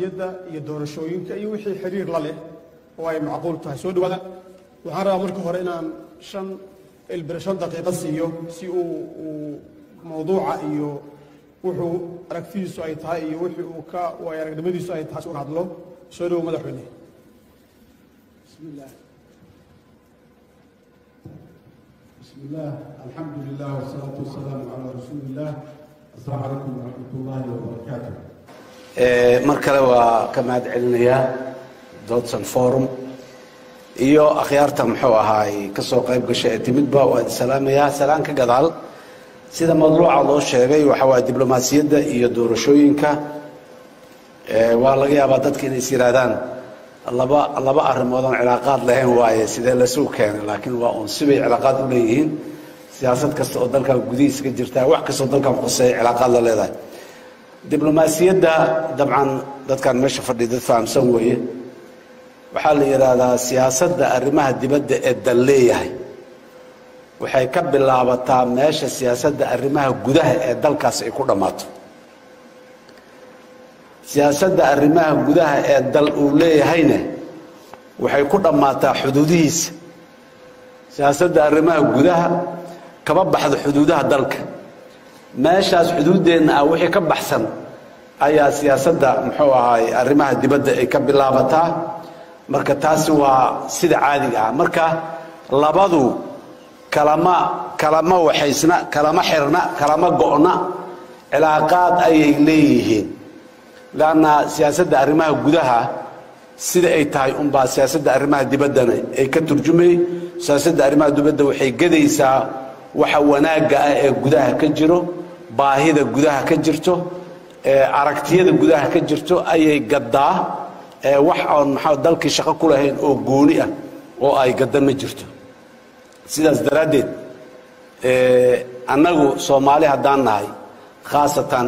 diblomaasiyadda iyo doorashooyinka iyo wixii xiriir la leh oo ay macquul tahay soo dhawaada waxaan rabaa marka hore inaan shan ilbir shan daqiiqo siiyo si uu uu mawduuca iyo wuxuu aragtidiisu ay tahay iyo wixii uu ka waay aragnimadiisu ay tahay si uga hadlo soo dhawow madaxweyne بسم الله بسم الله الحمد لله والصلاة والسلام على رسول الله السلام عليكم ورحمة الله وبركاته mar kale waa ka mahad celinayaa dodson forum iyo akhyaarta muxuu ahaay ka soo qayb gashay ee timidba waa idin salaamayaa salaan ka gadaal sida mawduuca loo sheegay waxa waaye diblomaasiyadda iyo doorashooyinka ee waa laga yaabaa dadka inay is yidhaahdaan laba laba arrimood oon cilaaqaad lahayn waaye sidee lasuu keenay laakiin waa uun sibay cilaaqaad u leeyihiin siyaasad kasta oo dalkan gudihiisa ka jirtaa wax kastoo dalkan quseeya cilaaqaad la leedahay diblomaasiyadda dabcan dadkan meesha fadhiya dad fahamsan weeye waxaa la yidhaahdaa siyaasadda arrimaha dibadda ee dal leeyahay waxay ka bilaabataa meesha siyaasadda arrimaha gudaha ee dalkaas ay ku dhammaato siyaasadda arrimaha gudaha ee dal uu leeyahayna waxay ku dhammaataa xuduudihiisa siyaasadda arrimaha gudaha kama baxdo xuduudaha dalka meeshaas xuduuddeenna ah wixii ka baxsan ayaa siyaasadda muxuu ahaay arrimaha dibadda ay ka bilaabataa marka taasi waa sida caadiga ah marka labadu kalama kalama waxaysna kalama xirna kalama go'na cilaaqaad ayay leeyihiin lanna siyaasadda arrimaha gudaha sida ay tahay unbaa siyaasadda arrimaha dibaddana ay ka turjumay siyaasadda arrimaha dibadda waxay gedaysaa waxa wanaagga ah ee gudaha ka jiro baahida gudaha ka jirto aragtiyada gudaha ka jirto ayay gaddaa wax oon maxaa dalkii shaqo ku lahayn oo gooni ah oo ay gadda ma jirto sidaas daraaddeed annagu soomaali haddaan nahay khaasatan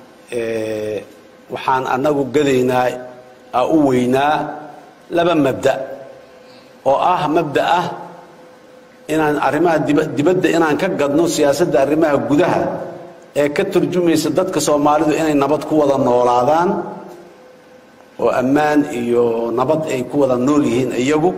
waxaan annagu gadaynaa u weynaa laba mabda oo ah mabda ah inaan arrimaha dibadda inaan ka gadno siyaasadda arrimaha gudaha ee ka turjumaysa dadka soomaalidu inay nabad ku wada noolaadaan oo ammaan iyo nabad ay ku wada nool yihiin iyagu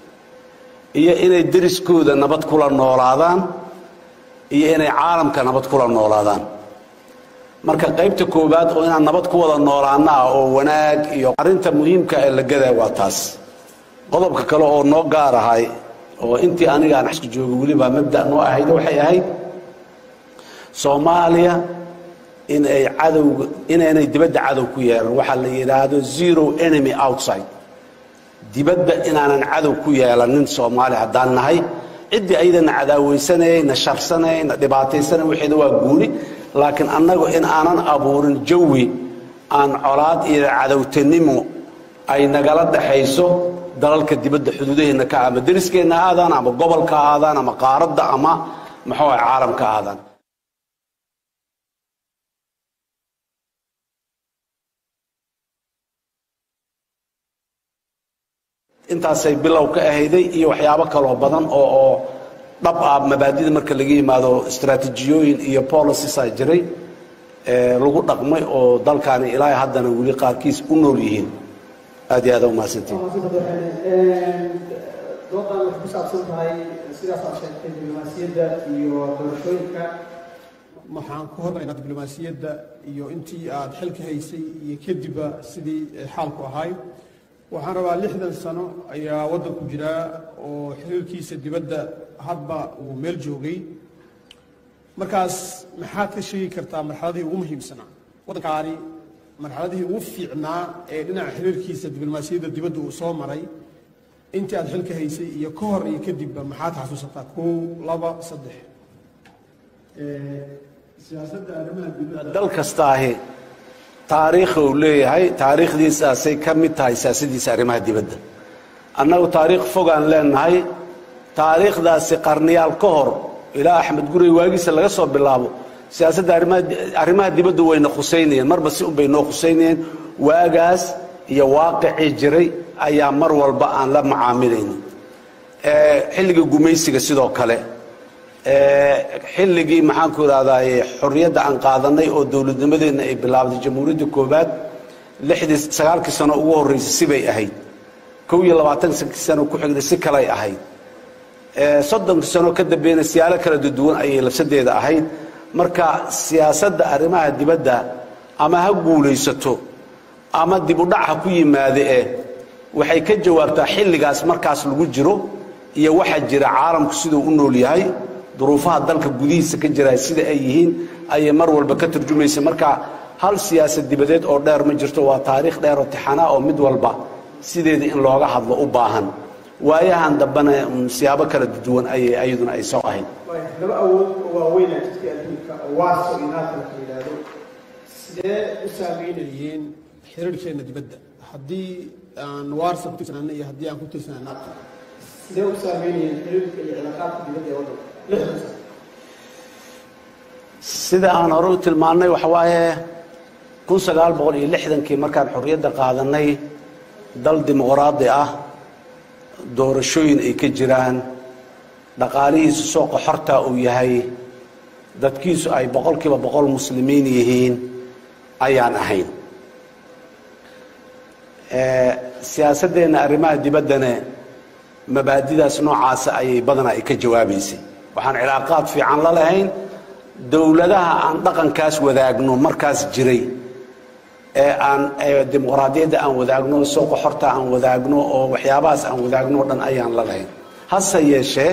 iyo inay deriskooda nabad kula noolaadaan iyo inay caalamka nabad kula noolaadaan marka qaybta koowaad oo inaan nabad ku wada noolaana ah oo wanaag iyo arrinta muhiimka ee la gadaa waa taas qodobka kale oo noo gaar ahay oo intii aniga aan xaska jooga weliba mabda noo ahayd waxay ahayd soomaaliya in ay cadowga inaynay dibadda cadow ku yeelan waxaa la yidhaahdo zero enemy outside dibadda inaanan cadow ku yeelanin soomaali haddaan nahay ciddii ayadana cadaaweysanaye na sharsanay na dhibaataysanay waxeeda waa guuni laakiin annagu in aanan abuurin jawi aan colaad iyo cadowtanimo ay nagala dhaxayso dalalka dibadda xuduudaheenna ka ama deriskeenna aadaan ama gobolka aadaan ama qaaradda ama muxuu ah caalamka aadaan intaasay bilow ka ahayday iyo waxyaabo kaloo badan oo oo dhab ah mabaadida marka laga yimaado istaraatijiyooyin iyo policies a jiray lagu dhaqmay oo dalkaani ilaa haddana weli qaarkiis u nool yihiin aad iyo aad u mahadsantiin doodan waxay ku saabsan tahay sidaas aad sheegtay diblomaasiyadda iyo doorashooyinka waxaan ku hormaynaa diblomaasiyadda iyo intii aad xilka haysay iyo kadibba sidii xaalku ahay waxaan rabaa lixdan sano ayaa waddanku jiraa oo xiriirkiisa dibadda hadba uu meel joogay markaas maxaad ka sheegi kartaa marxaladihii ugu muhiimsanaa waddankaani marxaladihii ugu fiicnaa ee dhinaca xiriirkiisa diblomaasiyadda dibadda uu soo maray intii aad xilka haysay iyo ka hor iyo kadibba maxaad xasuusataa kow laba saddex siyaasadda arrimaha dibadda dal kasta ahi taariikha uu leeyahay taariikhdiisaasay ka mid tahay siyaasadiisa arrimaha dibadda annagu taariikh fogaan leenahay taariikhdaasi qarniyaal ka hor ilaa axmed gurey waagiisa laga soo bilaabo siyaasadda arrimaha dibaddu wayna khusaynayeen marba si unbay noo khusaynayeen waagaas iyo waaqicii jiray ayaa mar walba aan la macaamilayna xilligii gumaysiga sidoo kale xilligii maxaanku idhahdaa xorriyadda aan qaadanay oo dowladnimadeenna ay bilaabday jamhuuriyadda koowaad lixdii sagaalkii sano ugu horreysay sibay ahayd kow iyo labaatankii sano ku xigday si kalay ahayd soddonkii sano ka dambeeyna siyaalo kala duwan ayay labsadeeda ahayd marka siyaasadda arrimaha dibadda ama ha guulaysato ama dib u dhac ha ku yimaade eh waxay ka jawaabtaa xilligaas markaas lagu jiro iyo waxa jira caalamku siduu u nool yahay duruufaha dalka gudihiisa ka jira sida ay yihiin ayay mar walba ka turjumaysa marka hal siyaasad dibadeed oo dheer ma jirto waa taariikh dheer oo tixanaa oo mid walba sideeda in looga hadlo u baahan waayahan dambena siyaabo kala duwan ayay ayaduna ay soo ahayd laba awood oo waaweyn aa jirtay adduunka oo waaso iyo naata la yidhaahdo sidee u saameynayeen xiriirkeena dibadda haddii aan waarsa ku tirsanana iyo haddii aan ku tirsanaa naata sidee u saameynayeen xiriirka iyo cilaaqaadka dibadda ee waddanka lixdan sano sida aan hore u tilmaannay waxa waaye kun sagaal boqol iyo lixdankii markaan xorriyadda qaadanay dal dimuqraadi ah doorashooyin ay ka jiraan dhaqaalihiisu sooqa xortaa uu yahay dadkiisu ay boqolkiiba boqol muslimiin yihiin ayaan ahayn siyaasaddeenna arrimaha dibaddana mabaadidaas noocaasa ayay badanaa ay ka jawaabaysay waxaan cilaaqaad fiican la lahayn dowladaha aan dhaqankaas wadaagno markaas jiray ee aan dimuqraadiyadda aan wadaagno sooqa xorta aan wadaagno oo waxyaabahaas aan wadaagno o dhan ayaan la lahayn hase yeeshee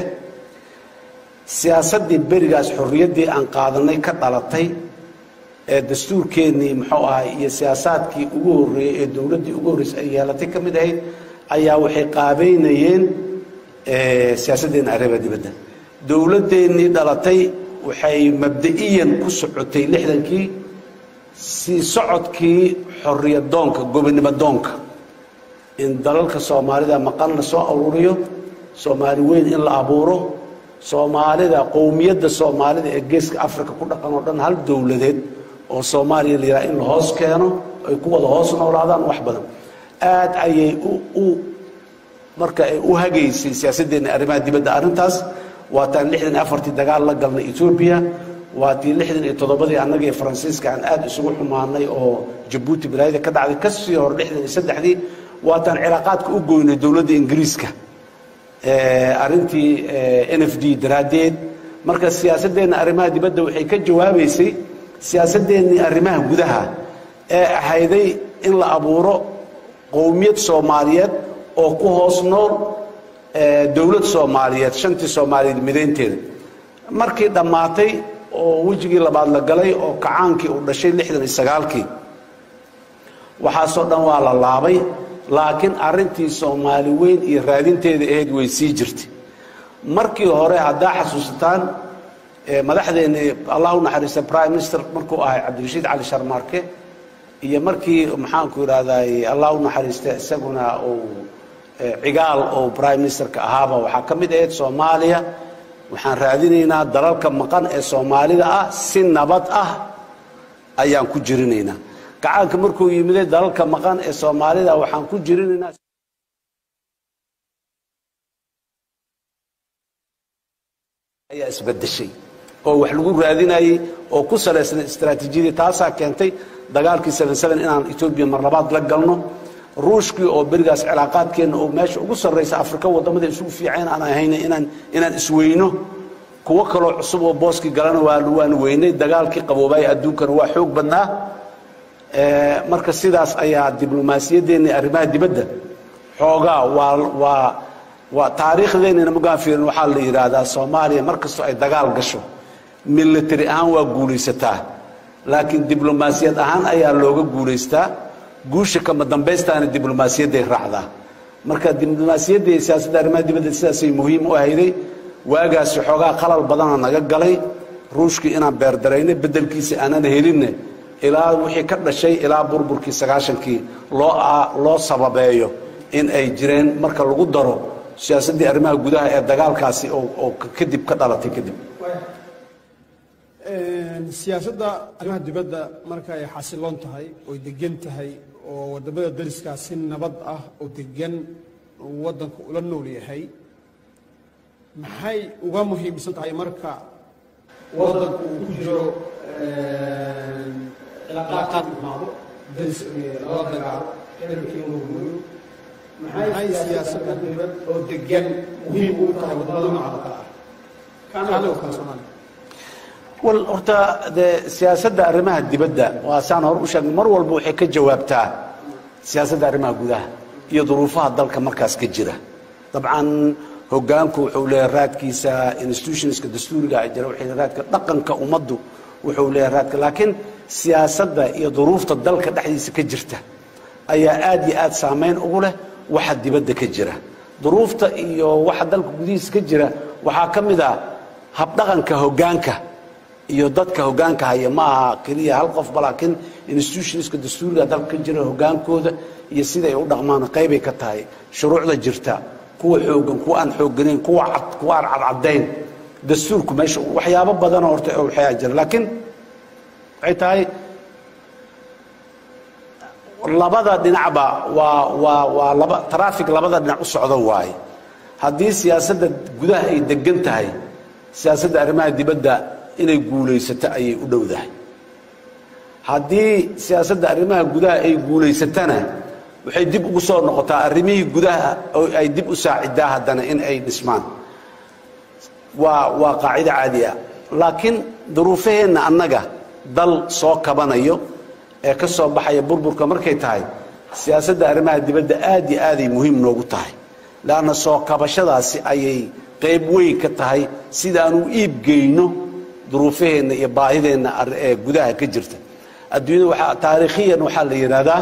siyaasaddii berigaas xorriyaddii aan qaadanay ka dhalatay ee dastuurkeennii muxuu ahay iyo siyaasaadkii ugu horreeyey ee dowladdii ugu horreysay ay yeelatay ka mid ahayd ayaa waxay qaabeynayeen siyaasaddeena arrimaha dibadda dowladdeennii dhalatay waxay mabda'iyan ku socotay lixdankii sii socodkii xorriyadoonka gobonimo doonka in dalalka soomaalida maqan la soo aruuriyo soomaali weyn in la abuuro soomaalida qowmiyadda soomaalida ee geeska africa ku dhaqan oo dhan hal dowladeed oo soomaaliya la yidhaha in la hoos keeno ay ku wada hoos noolaadaan wax badan aad ayay u marka ay u hagaysay siyaasaddeena arrimaha dibadda arrintaas waataan lixdan iyo afartii dagaal la galnay etoobiya waatii lixdan iyo toddobadii annaga iyo faransiiska aan aad isugu xumaanay oo jabuuti balaayada ka dhacday kasii hor lixdan iyo saddexdii waataan cilaaqaadka u goynay dowladda ingiriiska arrintii n f d daraaddeed marka siyaasaddeenna arrimaha dibadda waxay ka jawaabaysay siyaasaddeennii arrimaha gudaha ee ahayday in la abuuro qowmiyad soomaaliyeed oo ku hoos nool dowlad soomaaliyeed shantii soomaaliyeed midaynteeda markii dhammaatay oo wejigii labaad la galay oo kacaankii uu dhashay lixdan iyo sagaalkii waxaasoo dhan waa la laabay laakiin arrintii soomaali weyn iyo raadinteeda ahayd way sii jirtay markii hore haddaa xasuusataan madaxdeenni allah u naxariista prime minister markuu ahay cabdirashiid cali sharmaarke iyo markii maxaanku idhahday allah u naxariista isaguna uu cigaal oo prime ministerka ahaaba waxaa ka mid ahayd soomaaliya waxaan raadinaynaa dalalka maqan ee soomaalida ah si nabad ah ayaan ku jirinaynaa gacaanka markuu yimiday dalalka maqan ee soomaalida waxaan ku jirinaynaa ayaa isbedeshay oo wax lagu raadinayey oo ku salaysnay istaraatiijiyadii taasaa keentay dagaalkii inaan etoobiya mar labaad la galno ruushkii oo berigaas cilaaqaadkeenna oo meesha ugu sarraysa afrika waddamada isugu fiicayn aan ahayna inaan inaan isweyno kuwo kaloo cusub oo booskii galana waan weynay dagaalkii qaboobaaya adduunkana waa xoog badnaa marka sidaas ayaa diblomaasiyaddeenna arrimaha dibadda xoogaa waa waa waa taariikhdeennana magaan fiirin waxaa la yidhaahdaa soomaaliya mar kastoo ay dagaal gasho military ahaan waa guulaysataa laakiin diblomaasiyad ahaan ayaa looga guulaystaa guusha kama dambaystaana diblomaasiyadday raacdaa marka diblomaasiyadda iyo siyaasadda arrimaha dibadda sidaasay muhiim u ahayday waagaasi xoogaa qalal badana naga galay ruushkii inaan beerdaraynay beddelkiisa aanan helinne ilaa wixii ka dhashay ilaa burburkii sagaashankii loo loo sababeeyo in ay jireen marka lagu daro siyaasaddii arrimaha gudaha ee dagaalkaasi oo kadib ka dhalatay kadib siyaasadda arrimaha dibadda marka ay xasiloon tahay oy degan tahay oo wadamada dariskaa si nabad ah oo degan waddanku ula nool yahay maxay uga muhiimsan tahay marka waddanku uu ku jiro cilaaqaadkaad imaado daris lala dagaalo ciidankii inuu gooyo maxay siyaasadda dibad oo degan muhiim u tahay wadamada nooca kale ah kaana oo kale soomaaliya wal horta dee siyaasadda arrimaha dibadda waa saan hor u sheegnay mar walba waxay ka jawaabtaa siyaasadda arrimaha gudaha iyo duruufaha dalka markaas ka jira dabcan hogaanku wuxuu leeyahay raadkiisa institutionska dastuuriga ay jira waxay raadka dhaqanka ummaddu wuxuu leeyahay raadka laakiin siyaasadda iyo duruufta dalka dhexdiisa ka jirta ayaa aad iyo aad saameyn ugu leh waxa dibadda ka jira duruufta iyo waxa dalka gudihiisa ka jira waxaa ka mid ah habdhaqanka hogaanka iyo dadka hogaanka haya ma aha keliya hal qofba laakiin institutionska dastuuriga dalka ka jira hogaankooda iyo sida ay u dhaqmaan qaybay ka tahay shuruucda jirta kuwa xoogan kuwa aan xoogganayn kuwa cad kuwa aan cadcadayn dastuurku meesha waxyaabo badanoo horta waxyaa jira laakiin waxay tahay labada dhinacba waa waa waa laba traffic labada dhinac u socdo waaye haddii siyaasadda gudaha ay degan tahay siyaasadda arrimaha dibadda inay guulaysato ayay u dhowdahay haddii siyaasadda arrimaha gudaha ay guulaysatana waxay dib ugu soo noqotaa arrimihii gudaha oo ay dib u saacidaa haddana in ay dhismaan waa waa qaacido caadi ah laakiin duruufaheenna annaga dal soo kabanayo ee ka soo baxaya burburka markay tahay siyaasadda arrimaha dibadda aad iyo aaday muhiim noogu tahay leanna soo kabashadaasi ayay qayb weyn ka tahay sidaan u iibgeyno duruufaheenna iyo baahideenna ee gudaha ka jirta adduunyada waxaa taariikhiyan waxaa la yidhaahdaa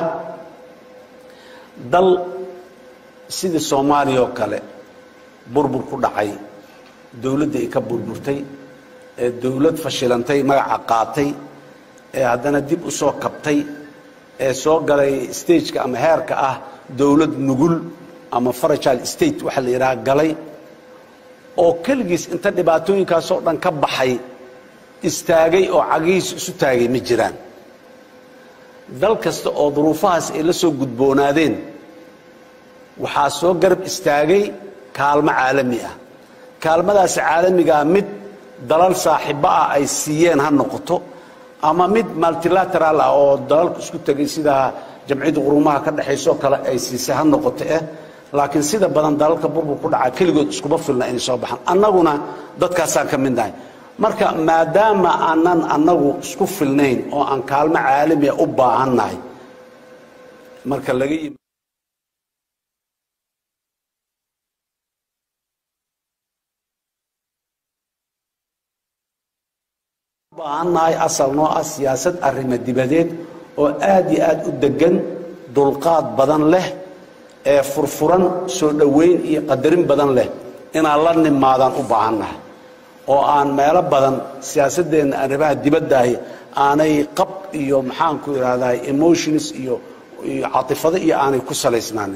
dal sidii soomaaliya oo kale burbur ku dhacay dowladda ay ka burburtay ee dowlad fashilantay magaca qaatay ee haddana dib u soo kabtay ee soo galay stageka ama heerka ah dowlad nugul ama farajal state waxaa la yidhaha galay oo keligiis inta dhibaatooyinkaasoo dhan ka baxay istaagay oo cagihiis isu taagay ma jiraan dal kasta oo duruufahaas ay la soo gudboonaadeen waxaa soo garab istaagay kaalmo caalami ah kaalmadaas caalamigaa mid dalal saaxiibo ah ay siiyeen ha noqoto ama mid multilateral ah oo dalalku isku tegay sida jamciyadda qurumaha ka dhexaysoo kale ay siisay ha noqoto eh laakiin sida badan dalalka burbur ku dhaca keligood iskuma filna inay soo baxaan annaguna dadkaasaan ka mid nahay marka maadaama aanan annagu isku filnayn oo aan kaalmo caalamiya u baahannahay marka laga yimi baahannahay asal noo ah siyaasad arrimo dibadeed oo aad iyo aad u degan dulqaad badan leh ee furfuran soo dhoweyn iyo qadarin badan leh inaan la nimaadaan u baahannahay oo aan meelo badan siyaasadeenna arrimaha dibadaahi aanay qab iyo maxaanku idhahdaa emotions iyo iyo catifado iyo aanay ku salaysnaanin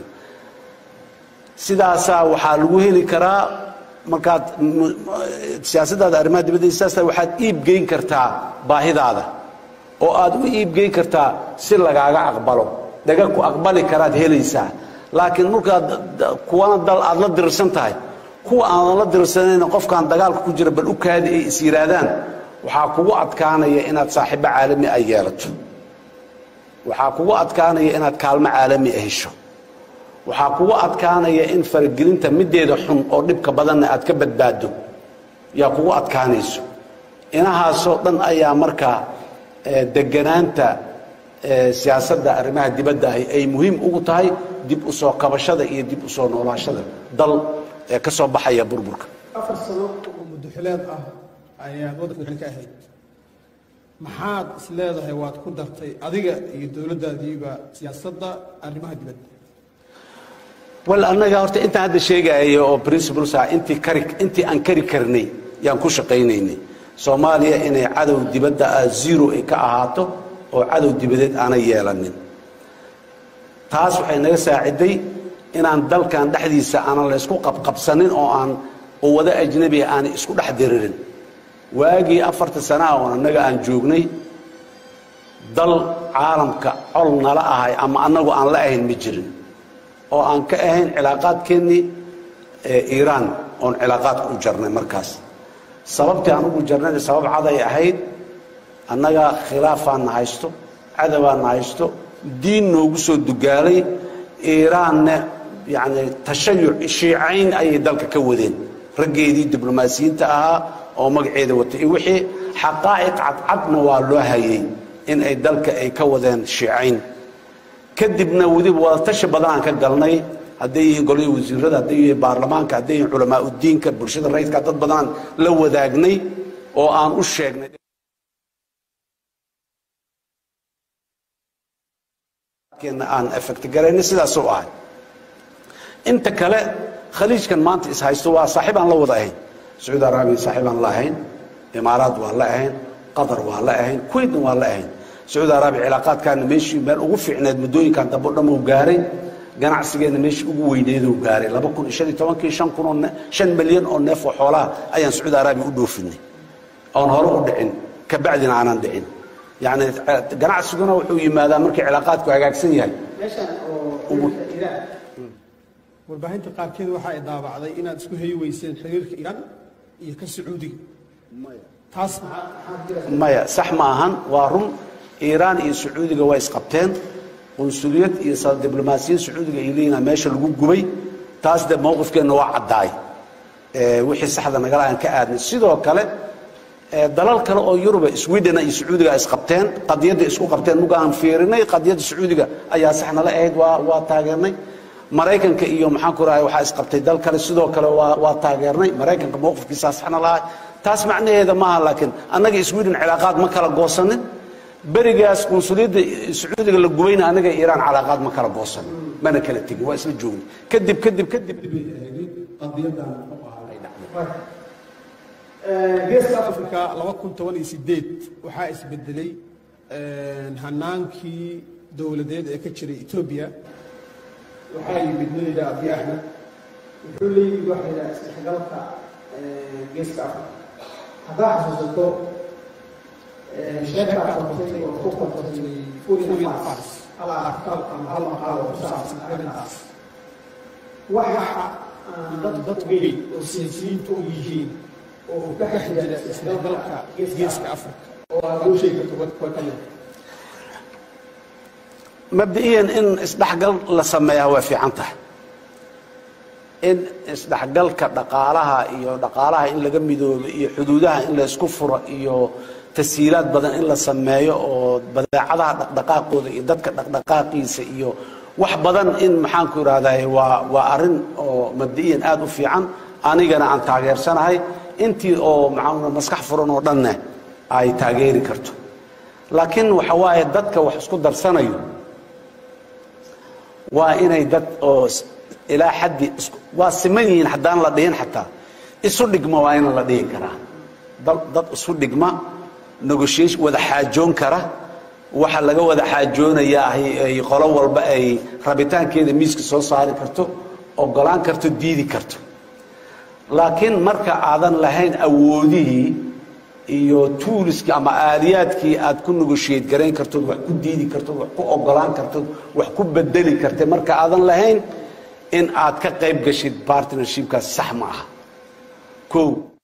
sidaasaa waxaa lagu heli karaa markaad siyaasaddaada arrimaha dibadda sidaas waxaad iibgeyn kartaa baahidaada oo aad u iibgeyn kartaa si lagaaga aqbalo dhaga ku aqbali karaad helaysaa laakiin markaad kuwana dal aad la dirirsan tahay kuwa aanan la dirirsanayn qofkaan dagaalka ku jira bal u kaadi ay is yidhaahdaan waxaa kugu adkaanaya inaad saaxiibo caalami ay yeelato waxaa kugu adkaanaya inaad kaalmo caalami a hesho waxaa kugu adkaanaya in faragelinta mideeda xun oo dhibka badanna aad ka badbaado yaa kugu adkaanayso inahaasoo dhan ayaa markaa deganaanta siyaasadda arrimaha dibadda ahi ay muhiim ugu tahay dib u soo kabashada iyo dib u soo noolaashada dal ee ka soo baxaya burburka afar sano oo muddoxileed ah ayaad waddanka madaxweyne ka ahayd maxaad is leedahay waad ku dartay adiga iyo dowladdaadiiba siyaasadda arrimaha dibadda wal annaga horta intaan hadda sheegaayo oo principles ah intii kari intii aan kari karnay yaan ku shaqaynaynay soomaaliya inay cadow dibadda ah zero ay ka ahaato oo cadow dibadeed aanay yeelanin taas waxay naga saaciday inaan dalkan dhexdiisa aanan la ysku qabqabsanin oo aan quwado ajnabiga aanay isku dhex diririn waagii afarta sanaha oo annaga aan joognay dal caalamka col nala ahay ama annagu aan la ahayn ma jirin oo aan ka ahayn cilaaqaadkeennii iiraan oon cilaaqaadka u jarnay markaas sababtii aan ugu jarnay sabab caday ahayd annaga khilaafaana haysto cadabaana haysto diin noogu soo dugaalay iiraanna yacni tashayuc shiicayn ayay dalka ka wadeen raggeedii diblomaasiyiinta ahaa oo magaceeda watay iyo wixii xaqaa'iq cadcadna waa loo hayay in ay dalka ay ka wadeen shiicayn kadibna weliba wadatashi badan aan ka galnay hadday yihiin golihii wasiirada hadday yihiin baarlamaanka hadday yihiin culamaa udiinka bulshada rayidka dad badanaan la wadaagnay oo aan u sheegnay aan effect garaynay sidaasuu ahay inta kale khaliijkan maanta is haysto waa saaxiib aan la wada ahayn sacuudi araabiya saaxiib aan la ahayn imaaraad waa la ahayn qatar waa la ahayn kuwaitna waa la ahayn sacuudi araabiya cilaaqaadkaana meeshii meel ugu fiicneed muddooyinkan dambe o dhan uu gaaray ganacsigeena meeshii ugu weyneeduu gaaray laba kun iyo shan iyo tobankii shan kun oo shan milyan oo neef oo xoolaha ayaan sacuudi araabiya u dhoofinay oon hore u dhicin kabacdina aanan dhicin yacni ganacsiguna wuxuu yimaadaa markii cilaaqaadku hagaagsan yahay meeshan oo iraan warbaahinta qaarkeed waxa ay daabacday inaad isku hayi weyseen xiriirka iiraan iyo ka sacuudiga taas maya sax ma ahan waa run iiraan iyo sacuudiga waa isqabteen qunsuliyad iyo diblomaasiyad sacuudiga ay leeyihin meesha lagu gubay taas de mowqifkeenna waa caddaay wixii saxda nagala aan ka aadnay sidoo kale dalal kale oo yuruba sweden iyo sacuudiga isqabteen qadiyadda isku qabteen muga aan fiirinay qadiyadda sacuudiga ayaa sax nala ahayd waa waa taageernay maraykanka iyo maxaan ku rahay waxaa isqabtay dal kale sidoo kale waa waa taageernay maraykanka mowqifkiisaa saxna lahay taas macnaheeda maaha laakiin annaga sweden cilaaqaad ma kala goosanin berigaas qunsuliyadda sacuudiga la gubayna annaga iiraan calaaqaad ma kala goosanin mana kala tegin waa isla joogni kadib kadib kadib qadiyadan u ahaa geeska africa laba kun toban iyo sideed waxaa isbedelay hanaankii dowladeed ee ka jiray etoobiya waxaa yimid nayda abiy axmed wuxuu leeyihi waxa yidhaha isdhexgalka geeska africa haddaa xasuusato sheekaa qortay oo ku qortay furin fars hal arkaal ama hal maqaal oo ku saabsan arrintaas waxa aan dad dad weyn oo siyaasiyiintu u yihiin oo uu ka dhex jira isdhexgalka geeska africa oo aad loo sheegi karto wadka ka mid mabdi'iyan in isdhexgal la sameeyaa waa fiican tahay in isdhexgalka dhaqaalaha iyo dhaqaalaha in laga midoobo iyo xuduudaha in la isku furo iyo tasiilaad badan in la sameeyo oo badeecadaha dhaqdhaqaaqooda iyo dadka dhaqdhaqaaqiisa iyo wax badan in maxaanku idhahday waa waa arrin oo mabdi'iyan aada u fiican anigana aan taageersanahay intii oo maxaa maskax furan oo dhanne ay taageeri karto laakiin waxa waaye dadka wax isku darsanayo waa inay dad oo ilaa xaddi waa siman yihiin haddaan la dhihin xataa isu dhigma waa in la dhihi karaa dad isu dhigma negotiation wada xaajoon kara waxa laga wada xaajoonayaa ay qolo walba ay rabitaankeeda miiska soo saari karto ogolaan karto diidi karto laakiin marka aadan lahayn awoodihii iyo tuuliskii ama aaliyaadkii aad ku negoshiyate garayn kartood wax ku diidi kartood wax ku ogolaan kartood wax ku bedeli karta marka aadan lahayn in aad ka qayb gashid partnershipkaas sax ma aha o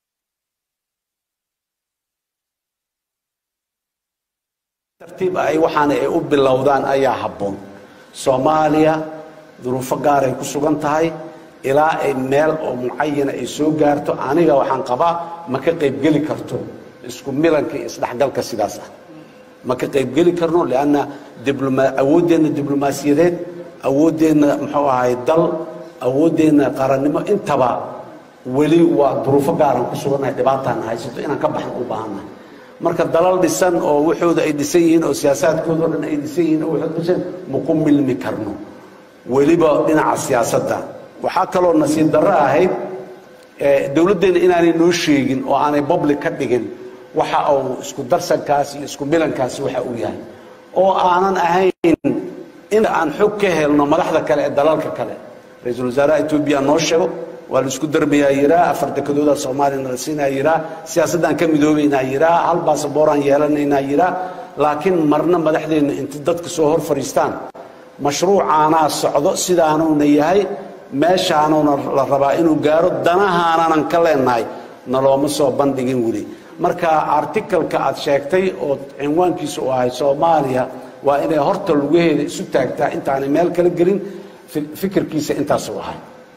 tartiib ay waxaana ay u bilowdaan ayaa habboon soomaaliya duruufo gaar ay ku sugan tahay ilaa ay meel oo mucayana ay soo gaarto aniga waxaan qabaa ma ka qaybgeli karto isku milanka iyo isdhexgalka sidaas ah ma ka qaybgeli karno lianna awooddeenna diblomaasiyadeed awooddeenna muxuu ahay dal awooddeenna qarannimo intaba weli waa duruufo gaaran ku sugannahay dhibaataan haysato inaan ka baxno u baahannahay marka dalal dhisan oo waxooda ay dhisan yihiin oo siyaasaadkooda o dhan ay dhisan yihiin oo waxooda dhisan maku milmi karno weliba dhinaca siyaasadda waxaa kaloo nasiib darro ahayd dowladdeenna inaanay noo sheegin oo aanay public ka dhigin waxa uu isku darsankaas iyo isku milankaasi waxa uu yahay oo aanan ahayn in aan xog ka helno madaxda kale ee dalalka kale ra-iisul wasaaraha etoobiya noo sheego waa la isku darbayaa yiraa afar dekadooda soomaaliyana la siinaa yiraa siyaasaddaan ka midoobaynaa yiraa hal baasabooraan yeelanaynaa yiraa laakiin marna madaxdeenna inta dadka soo hor fadhiistaan mashruucaanaa socdo sidaanuuna yahay meeshaanuuna la rabaa inuu gaaro danahaananan ka leenahay nalooma soo bandhigin weli marka articalka aad sheegtay oo cinwaankiisa u ahay soomaaliya waa inay horta lugaheeda isu taagtaa intaanay meel kala gelin fi- fikirkiisa intaasuu ahay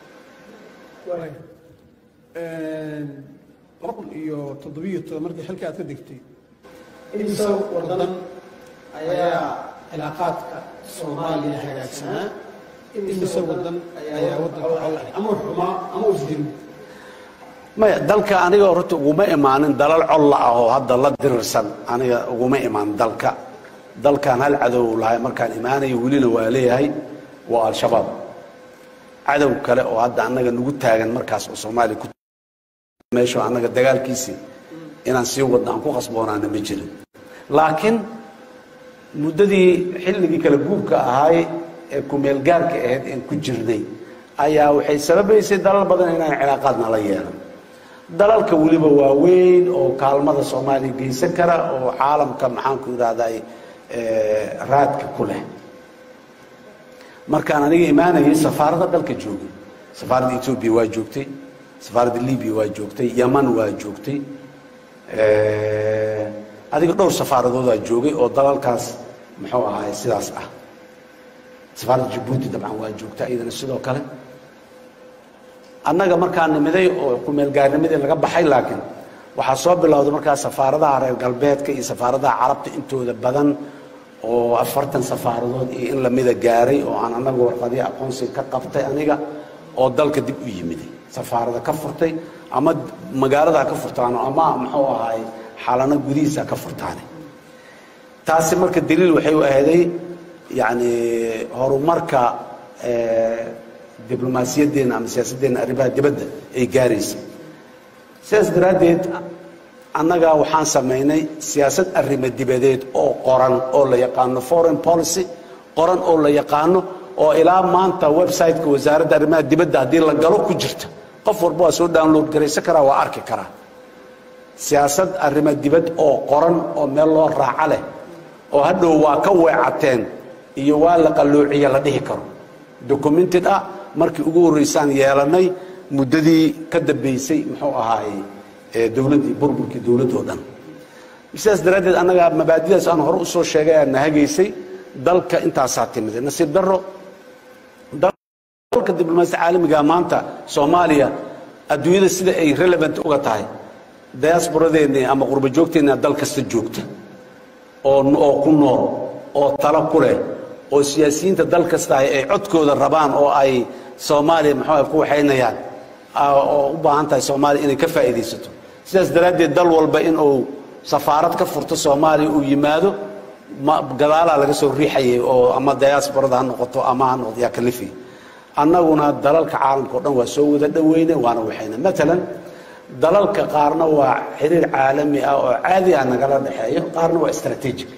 laba kun iyo toddobiyo toban markii xilka aad ka degtay imisa wadan ayaa cilaaqaadka soomaaliya hagaagsanaa imise wadan ayaa waddanka col ah ama xumaa ama isdirin maya dalka aniga horta uguma imaanin dalal colla ah oo hadda la dirirsan aniga uguma imaan dalka dalkan hal cadow lahay markaan imaanayo welina waa leeyahay waa al-shabaab cadow kale oo hadda annaga nagu taagan markaas oo soomaaliya ku meesho annaga dagaalkiisii inaan sii wadno aan ku qasboonaana ma jirin laakiin muddadii xilligii kala guurka ahaay ee kumeelgaarka ahayd een ku jirnay ayaa waxay sababaysay dalal badan inaan cilaaqaadna la yeelan dalalka weliba waaweyn oo kaalmada soomaaliya geysan kara oo caalamka maxaanku idhahday raadka ku leh markaan aniga imaanayay safaaradda dalka joogay safaaradda etoobiya waa joogtay safaaradda libiya waa joogtay yaman waa joogtay adiga dhowr safaaradoodaa joogay oo dalalkaas muxuu ahaay sidaas ah safaaradda jabuuti dabcan waa joogta iyadana sidoo kale annaga markaa nimiday oo kumeelgaarnimadii laga baxay laakiin waxaa soo bilowday markaa safaaradaha reer galbeedka iyo safaaradaha carabta intooda badan oo afartan safaaradood iyo in lamida gaaray oo aan annaga warqadii aqoonsiga ka qabtay aniga oo dalka dib u yimiday safaarada ka furtay ama magaalada ha ka furtaano ama muxuu ahaay xaalano gudihiisa ha ka furtaane taasi marka daliil waxay u ahday yani horumarka diblomaasiyadeena ama siyaasaddeena arrimaha dibadda ay gaaraysa sidaas daraaddeed annaga waxaan samaynay siyaasad arrimo dibadeed oo qoran oo la yaqaano foreign policy qoran oo la yaqaano oo ilaa maanta website-ka wasaaradda arrimaha dibadda haddii la galo ku jirta qof walba waa soo download garaysan karaa waa arki karaa siyaasad arrimo dibad oo qoran oo meel loo raaco leh oo hadhow waa ka weecateen iyo waa la qalloociye la dhihi karo documented ah markii ugu horreysaan yeelanay muddadii ka dambaysay muxuu ahaaye dowladdii burburkii dowladdoo dhan sidaas daraaddeed annaga mabaadidaas aan hore usoo sheegay aa nahagaysay dalka intaasaa timid nasiib darro dalka diblomaasiya caalamiga maanta soomaaliya adduunyada sida ay relevant uga tahay diasporadeenni ama qurba joogteenna dal kasta joogta oo oo ku nool oo talo ku leh oo siyaasiyiinta dal kasta ay codkooda rabaan oo ay soomaaliya muxuu ku waxaynayaan oo u baahan tahay soomaaliya inay ka faa'iidaysato sidaas daraaddeed dal walba in uu safaarad ka furto soomaaliya uu yimaado gadaalaa laga soo riixayay oo ama diasporada ha noqoto ama ha noqoto yaa kalifi annaguna dalalka caalamka o dhan waa soo wada dhoweyne waana waxayna matalan dalalka qaarna waa xiriir caalami ah oo caadi ah nagala dhexeeyo qaarna waa strategic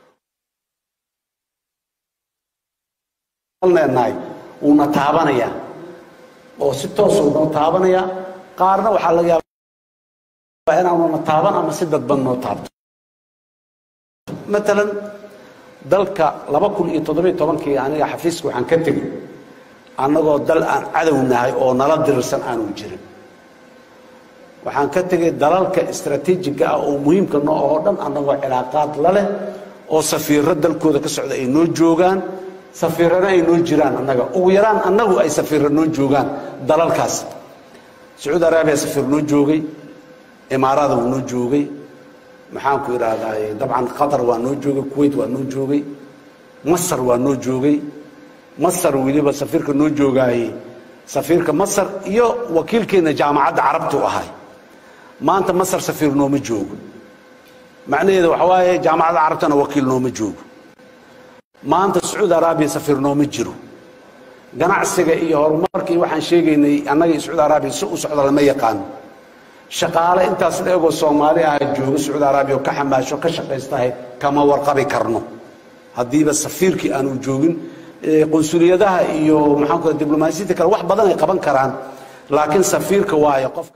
leenahay wuuna taabanaya oo si toosuu noo taabanaya qaarna waxaa laga yaabaa inaanuna taaban ama si dadban noo taabto matalan dalka laba kun iyo toddobiyo tobankii aniga xafiiska waxaan ka tegey annagoo dal aan cadow nahay oo nala dirirsan aanu jirin waxaan ka tegey dalalka istraatiijiga ah oo muhiimka noo oo dhan annagoo cilaaqaad la leh oo safiiro dalkooda ka socda ay noo joogaan safiirana ay noo jiraan annaga ugu yaraan annagu ay safiiro noo joogaan dalalkaas sacuudi araabiya safiir noo joogay imaarada wuu noo joogay maxaanku idhaahdaa dabcan qatar waa noo joogay kuwait waa noo joogay masar waa noo joogay masar weliba safiirka noo joogaayey safiirka masar iyo wakiilkeenna jaamacadda carabtu ahay maanta masar safiir nooma joogo macnaheeda waxa waaye jaamacadda carabtana wakiil nooma joogo maanta sacuudi araabiya safiir nooma jiro ganacsiga iyo horumarka iyo waxaan sheegaynay annaga iyo sacuudi araabiya si u socda lama yaqaano shaqaale intaas la egoo soomaali ah jooga sacuudi araabiya oo ka xamaasho ka shaqaystahay kama warqabi karno haddiiba safiirkii aanu joogin qunsuliyadaha iyo maxaanku diblomaasiyadda kale wax badan ay qaban karaan laakiin safiirka waayo qofka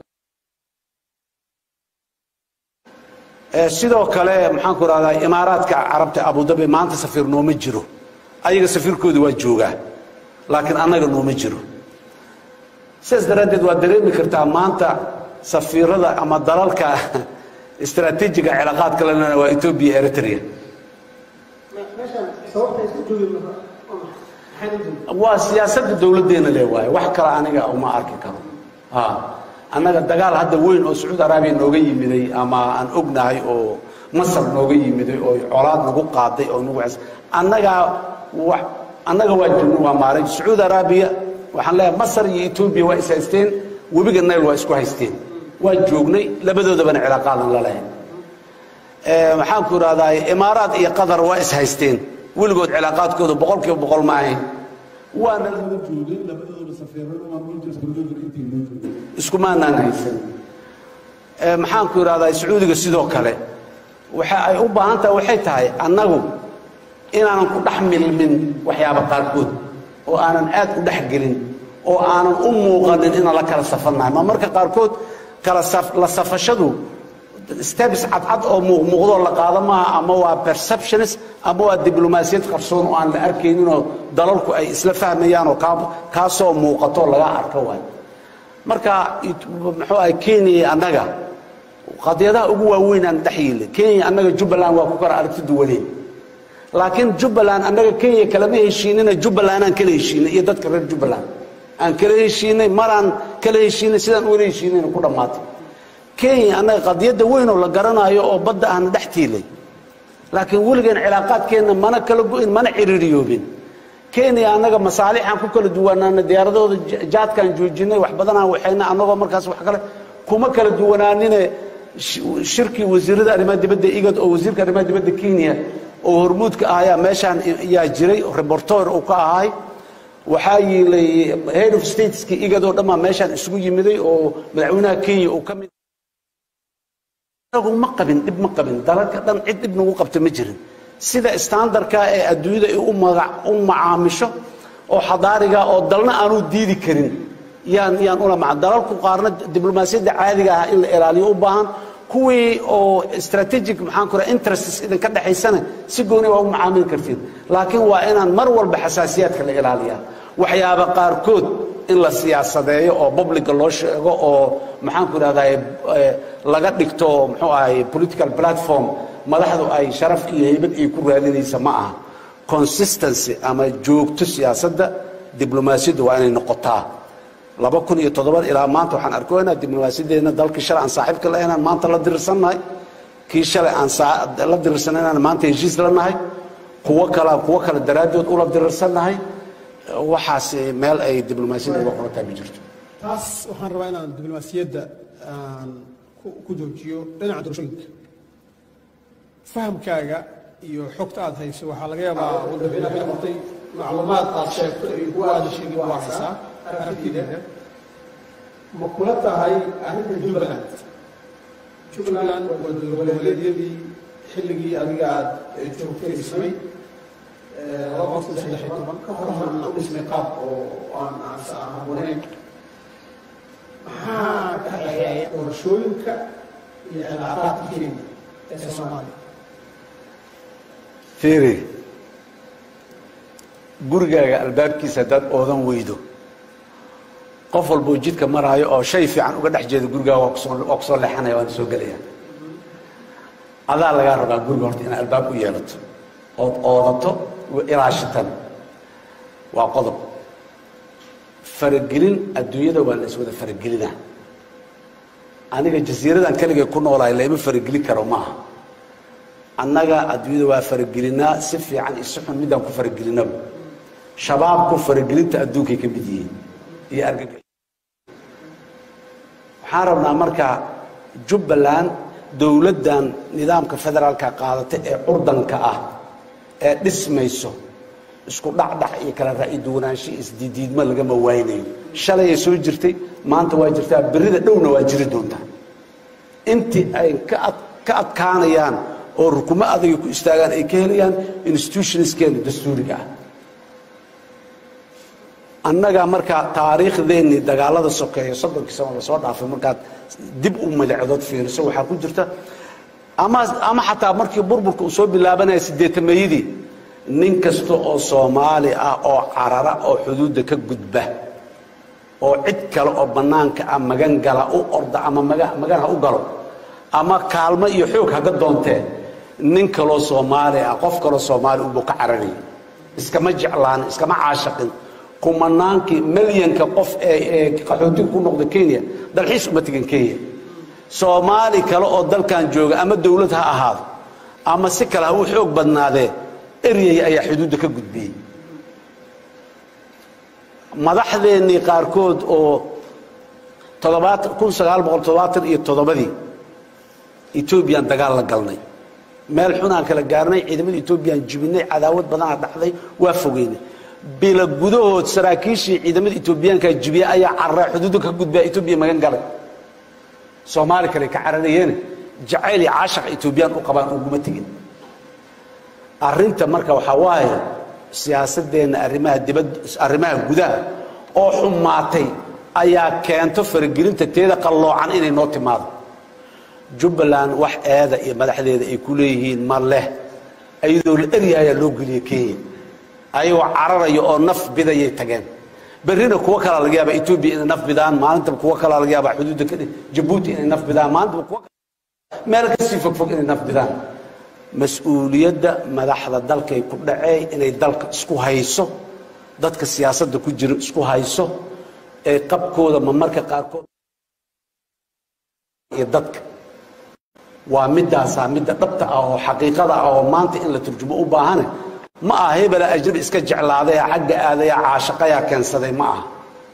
sidoo kale maxaanku rahdaa imaaraadka carabta abudabi maanta safiir nooma jiro ayaga safiirkooda waa joogaa laakiin annaga nooma jiro sidaas daraaddeed waad dareemi kartaa maanta safiirada ama dalalka istraatiijiga cilaaqaadka lena waa etoobiya eritrea meeshan sababta isku joogin maxay u joogin waa siyaasadda dowladdeena le waaye wax kale aniga uma arki karo ha annaga dagaal hadda weyn oo sacuudi araabiya nooga yimiday ama aan ognahay oo masar nooga yimiday oo colaad nagu qaaday oo nagu cas- annagaa wa annaga waa joogno waa maaray sacuudi araabiya waxaan leeyahay masar iyo etoobiya waa is haysteen webiga nayl waa isku haysteen waa joognay labadoodabana cilaaqaadan la lahayn Eh, maxaan ku idhahdaa imaaraad iyo qatar waa is haysteen weligood cilaaqaadkooda boqol kiiba boqol ma ahayn waana la joogeen labadooda safeerada maamul jirta dowladda intii loo joogay iskumaanaan haysan Eh, maxaan ku idhahdaa sacuudiga sidoo kale waxa ay u baahan tahay waxay tahay annagu inaanan ku dhex milmin waxyaaba qaarkood oo aanan aad u dhex gelin oo aanan u muuqanin inaan la kala safannahay ma marka qaarkood kala saf- la safashadu steps cadcad oo muuqmuuqdoo la qaado maaha ama waa perceptionist ama waa diblomaasiyad qarsoon oo aan la arkayninoo dalalku ay isla fahmayaan oo kaa- kaasoo muuqato laga arko waay marka it- muxuu ahay kenya iyo annaga qadiyadaha ugu waaweyn aan dhex yiille kenya annaga jubbaland waa ku kala aragti duwaneen laakiin jubbaland annaga kenya kalama heshiinina jubbaland aan kala heshiinay iyo dadka reer jubbaland aan kala heshiinay maraan kala heshiinay sidaan uwala heshiinayna ku dhammaatay kenya annaga qadiyadda weyn oo la garanayo oo badda ahna dhex tiilay laakiin weligeen cilaaqaadkeenna mana kala go'in mana ciriiriyoobin kenya annaga masaalixaan ku kala duwanaana diyaaradooda ja- jaadkaan joojinay wax badanaan waxayna annagoo markaas wax kale kuma kala duwanaanine sh- shirkii wasiirada arrimaha dibadda igad oo wasiirka arrimaha dibadda kenya oo hormuudka ah ayaa meeshaan yaa jiray reportor uu ka ahay waxaa yiilay head of stateski igad oo dhammaa meeshaan isugu yimiday oo madaxweynaha kenya uu ka mid anagu ma qabin dhib ma qabin dalalka dhan cid dhib nagu qabta ma jirin sida standardka ee adduunyada ay u magac u macaamisho oo xadaariga oo dalna aanu diidi karin yaan yaan ula maca dalalku qaarna diblomaasiyadda caadiga ah in la ilaaliyo u baahan kuwii oo strategic maxaan ku raha interests idinka dhexaysana si gooni waa u macaamili kartiin laakiin waa inaan mar walba xasaasiyaadka la ilaaliyaa waxyaaba qaarkood in la siyaasadeeyo oo publica loo sheego oo maxaan ku idhahdaa laga dhigto muxuu ahay political platform madaxdu ay sharaf iyo heybad ay ku raadinaysa ma aha consistency ama joogto siyaasadda diblomaasiyadda waa inay noqotaa laba kun iyo toddoba ilaa maanta waxaan arkoynaa diblomaasiyadeena dalkii shalay aan saaxiibka la inaan maanta la dirirsannahay kii shalay aan saa- la dirirsanay inaan maanta heshiis la nahay kuwo kala kuwo kale daraaddood ula dirirsannahay waxaas meel ay diblomaasiyadda uga qorantahay ma jirto taas waxaan rabaa inaan diblomaasiyadda aan ku ku joojiyo dhinaca doorashooyinka fahamkaaga iyo xogta aad hayso waxaa laga yaabaa waddanka inaad ka qortay macluumaad aad sheegto iyo kuwa aad sheegin waa haysaa aragtideeda ma kula tahay arrinta jubbaland jubbaland waa dowladgoboleedyadii xilligii adiga aad joogtay dhismay laba kun saddex iyo toban ka hor horna u dhismay qaab oo aan aan aan habboonayn maxaa ka dhexeeya doorashooyinka iyo cilaaqaadka kenya ee soomaaliya fiiri gurigaaga albaabkiisa haddaad oodan weydo qof walboo jidka maraayo oo shay fiican uga dhex jeeda gurigaaga waa kusoo waa kusoo leexanaya waana soo gelaya adaa lagaa rabaa guriga horta inaad albaab u yeelato ood oodato ilaashitan waa qodob faragelin adduunyada waa la iswada faragelinaa aniga jasiiradan keligay ku noolahay laima faragelin karo maaha annaga adduunyada waa faragelinaa si fiican iyo si xun midaan ku faragelinaba shabaabku faragelinta adduunkay ka mid yihiin iyo argagax waxaan rabnaa marka jubbaland dowladdan nidaamka federaalka qaadata ee curdanka ah ee dhismayso isku dhacdhac iyo kala ra'yi duwanaansho iyo isdiidiidmo lagama waaynayo shalayay soo jirtay maanta waa jirtaa berrida dhowna waa jiri doontaa intii ay ka ad ka adkaanayaan oo rukumo adagay ku istaagaan ay ka helayaan institutionskeena dastuuriga ah annaga markaa taariikhdeennii dagaalada sokeeya soddonkii sano lasoo dhaafay markaad dib u madacdood fiiriso waxaa ku jirta ama ama xataa markii burburka uu soo bilaabanaya siddeetameeyadii nin kasta oo soomaali ah oo carara oo xuduudda ka gudba oo cid kale oo bannaanka ah magan gala u orda ama maga magan ha u galo ama kaalmo iyo xoog haga doontee nin kaloo soomaali ah qof kaloo soomaali unbuu ka cararayay iskama jeclaan iskama caashaqin kumanaankii milyanka qof ee ee qaxootiga ku noqda kenya dalxiis uma tegin kenya soomaali kale oo dalkan jooga ama dowlad ha ahaado ama si kale ha u xoog badnaadee eryay ayaa xuduudda ka gudbiyey madaxdeennii qaarkood oo toddobaatan kun sagaal boqol toddobaatan iyo toddobadii etoobiyaan dagaal la galnay meel xunaan kala gaarnay ciidamada etoobiyaan jibinay cadaawad badanaa dhacday waa fogeynay bila gudahood saraakiishii ciidamada etoobiyaanka jibiya ayaa cararay xuduudda ka gudbaa etoobiya magan galay soomaali kale ka cararayeene jacayl iyo caashaq etoobiyaan u qabaan uguma tegin arrinta marka waxaa waaye siyaasadeenna arrimaha dibad arrimaha gudaha oo xumaatay ayaa keento faragelinta teeda qalloocan inay noo timaado jubbaland wax eeda iyo madaxdeeda ay ku leeyihiin ma leh iyadoo la erya ayaa loo geliyey kenya ayagoo cararaya oo naf bidayay tageen berrina kuwo kalaa laga yaaba etoobiya inay naf bidaan maalintaba kuwo kalaa laga yaaba xuduudda ka jabuuti inay naf bidaan maalintaba kuwo meel kasii fogfog inay naf bidaan mas-uuliyadda madaxda dalkay ku dhacee inay dalka isku hayso dadka siyaasadda ku jira isku hayso ee qabkooda ma marka qaarkood iyo dadka waa midaasaa midda dhabta ah oo xaqiiqada ah oo maanta in la turjumo u baahane ma aha hebela ajnabi iska jeclaaday xagga aadaya caashaqayaa keensaday ma aha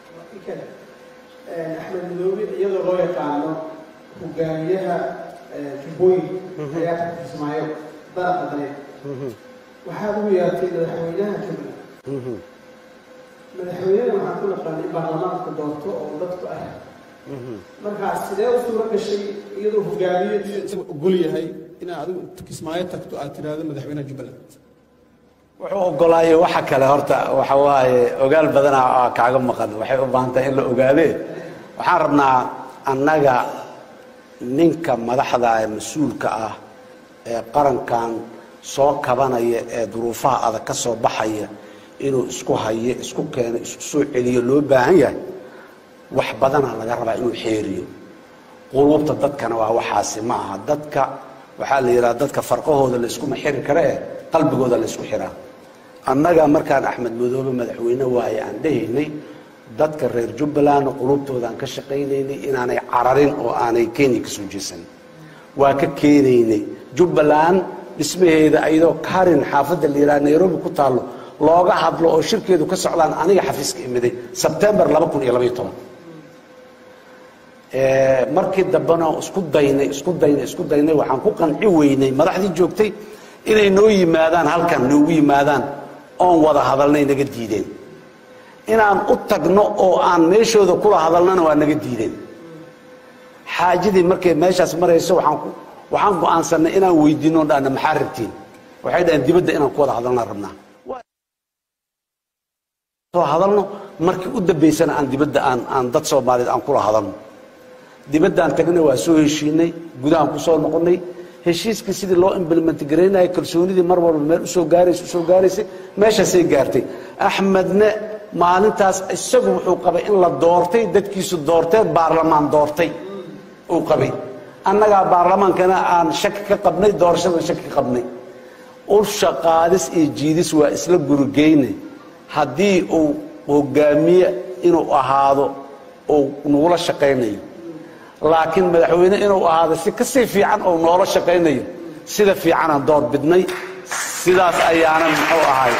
axmed midoobe iyadoo loo yaqaano hogaamiyaha jubbooyin ayaa ka kismaayo daraqa daneed waxaad ugu yeertay madaxweynaha jubbaland madaxweynena waxaan ku naqaan in baarlamaanka doorto oo dadku ah markaas sidee u suuro gashay iyadoo hogaamiye isaga ogol yahay inaad adigu inta kismaayo tagto aad tiraahdo madaxweynaha jubbaland wuxuu ogolaayay waxa kale horta waxa waaye ogaal badanaa aa kaaga maqan waxay u baahan tahay in la ogaadee waxaan rabnaa annaga ninka madaxda ee mas-uulka ah ee qarankan soo kabanaya ee duruufaha adag ka soo baxaya inuu isku hayo isku keeno isku soo celiyo loo baahan yahay wax badanaa laga rabaa inuu xeeriyo quluubta dadkana waa waxaasi ma aha dadka waxaa la yidhaha dadka farqahooda la iskuma xiri kare eh qalbigooda la isku xiraa annaga markaan axmed madoobe madaxweyne waaye aan dhehaynay dadka reer jubbalandna qulubtoodaan ka shaqaynaynay inaanay cararin oo aanay kenya ka soo jeesan waa ka keenaynay jubbaland dhismaheeda ayadoo karin xaafadda la yidhaha nairobi ku taallo looga hadlo oo shirkeedu ka socdaan aniga xafiiska imiday sebtembar laba kun iyo labaiyo toban markii dambena isku daynay isku daynay isku daynay waxaan ku qanci weynay madaxdii joogtay inay noo yimaadaan halkan noogu yimaadaan oon wada hadalnay naga diideen inaan u tagno oo aan meeshooda kula hadalnana waa naga diideen xaajadii markay meeshaas marayso waxaan ku waxaan go'aansanay inaan weydiino dhahna maxaa rabtiin waxay dhaheen dibadda inaan ku wada hadalnaan rabnaa soo hadalno markii u dambaysana aan dibadda aan aan dad soomaaliyeed aan kula hadalno dibaddaan tagnay waa soo heshiinay gudahaan ku soo noqonnay heshiiskii sidii loo implement garaynaya kalsoonidii mar walba meel usoo gaaraysa usoo gaaraysay meeshaasay gaartay axmedne maalintaas isagu wuxuu qabay in la doortay dadkiisu doorteen baarlamaan doortay uu qabay annagaa baarlamaankana aan shaki ka qabnay doorashadan shaki ka qabnay usha qaadis iyo jiidis waa isla gurigeyne haddii uu hogaamiye inuu ahaado uu nagula shaqaynayo laakiin madaxweyne inuu ahaado si kasii fiican oo noola shaqaynayo sida fiicanaan door bidnay sidaas ayaanan muxuu ahay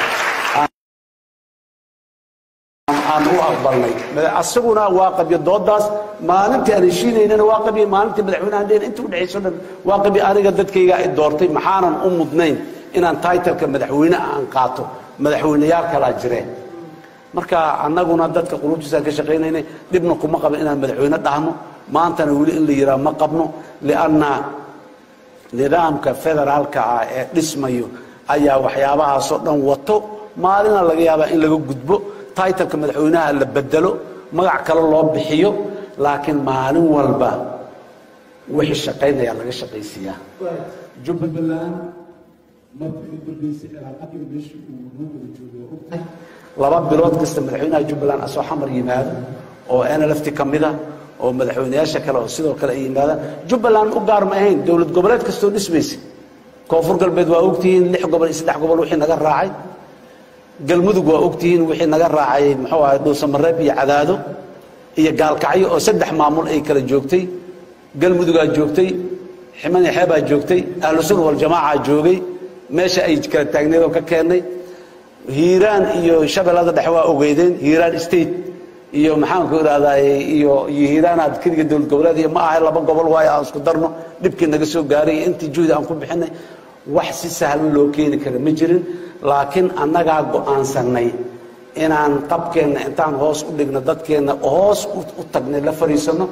aan u aqbalnay asaguna waa qabyo doodaas maalintii aan heshiinaynana waa qabyo maalintii madaxweynehan dheen inta udhexayso dhan waa qabyo aniga dadkaygaa i doortay maxaanan u mudnayn inaan taitalka madaxweyne aan qaato madaxweyneyaal kalaa jireen marka annaguna dadka qulubtiisaan ka shaqaynaynay dhibna kuma qaban inaan madaxweyne dhahno maantana weli in la yidhaha ma qabno lianna nidaamka federaalka ah ee dhismayo ayaa waxyaabahaasoo dhan wato maalina laga yaabaa in laga gudbo taitalka madaxweynaha la bedelo magac kale loo bixiyo laakiin maalin walba wixii shaqaynayaa laga shaqaysiiyaa jubbaland markii u dambeysay cilaaqadii meeshii uu noo wada joogo waa ogtahay laba bilood kasta madaxweynaha jubbaland asoo xamar yimaado oo nlft ka mida oo madaxweyneyaasha kale oo sidoo kale ay yimaadaan jubbaland u gaar ma ahayn dowlad goboleed kastoo dhismaysa koonfur galbeed waa ogtihiin lix gobol iyo saddex gobol wixii naga raacay galmudug waa ogtihiin wixii naga raacay muxuu ahay dhuusamareeb iyo cadaado iyo gaalkacyo oo saddex maamul ay kala joogtay galmudugaa joogtay ximan xeebaa joogtay ahlu sunna waljamaaca joogay meesha ay kala taagneed oo ka keennay hiiraan iyo shabeellada dhexe waa ogeydeen hiiraan state iyo maxaanku idhahdaa iyo iyo hiiraanaad keliga dowlad goboleed iyo ma ahay laba gobol waayo aan isku darno dhibkii naga soo gaaray iyo intii juhdi aan ku bixinay wax si sahlan loo keeni kara ma jirin laakiin annagaa go'aansannay inaan qabkeenna intaan hoos u dhigno dadkeenna hoos u tagnay la fadhiisanno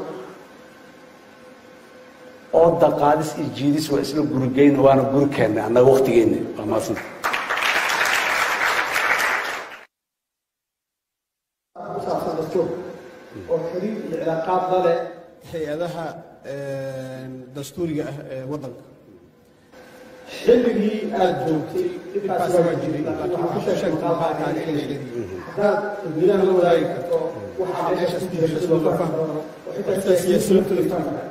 oo daqaadis iyo jiidis waa isla gurigeyna waana guri keennay annaga waktigeenna waa maasanta ku saabsan dastuur oo xiriir iyo cilaaqaad la leh hay-adaha dastuuriga ah ee waddanka xilligii aad joogtay dhibkaasi waa jiray laakiin waxaa ku sheegtay maqaalkaaga xilligeedii haddaad dadweynaha la wadaagi karto waxaa meesha ku jira si loo fahmo oo xitaa siyaasiyiintu liftaan kara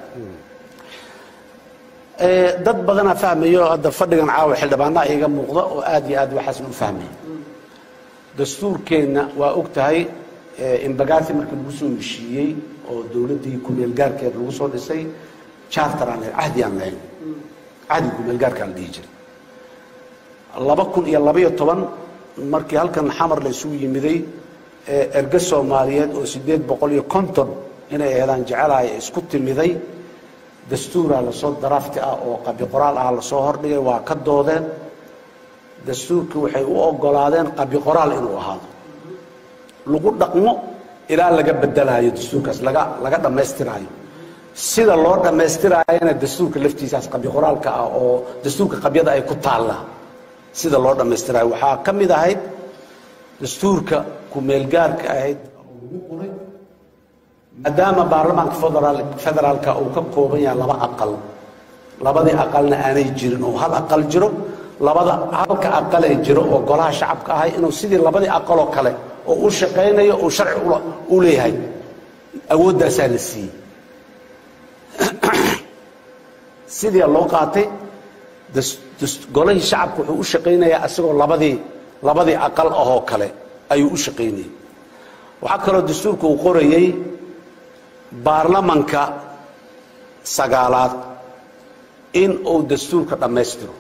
dad badanaa fahmayo hadda fadhigan caawa xildhibaanaa iiga muuqda oo aad iyo aad waxaasna u fahmaya dastuurkeenna waa og tahay imbagaasi markii lagu soo heshiiyey oo dowladdii kumeelgaarkeed lagu soo dhisay charter aan lahayn cahdi aan lahayn cahdi kumeelgaarkaa la dhihi jiray laba kun iyo labaiyo toban markii halkan xamar la isugu yimiday erge soomaaliyeed oo siddeed boqol iyo konton inay aheedaan jecelahay isku timiday dastuuraa lasoo darafti ah oo qabi qoraal ah lasoo hordhigay waa ka doodeen dastuurkii waxay u ogolaadeen qabi qoraal inuu ahaado lagu dhaqmo ilaa laga bedelaayo dastuurkaas laga laga dhammaystiraayo sida loo dhammaystiraayana dastuurka laftiisaas qabi qoraalka ah oo dastuurka qabyada ay ku taallaa sida loo dhammaystiraayo waxaa ka mid ahayd dastuurka ku-meelgaarka ahayd lagu qoray maadaama baarlamaanka federaal federaalka uu ka kooban yahay laba aqal labadii aqalna aanay jirin oo hal aqal jiro labada halka aqalee jiro oo golaha shacabka ahay inuu sidii labadii aqaloo kale oo u shaqaynayo uu sharci u leeyahay awooddaasaa la siiyey sidii loo qaatay golihii shacabka wuxuu u shaqaynayaa isagoo labadii labadii aqal ahoo kale ayuu u shaqaynayay waxaa kaloo dastuurka uu qorayey baarlamanka sagaalaad in uu dastuurka dhammaystiro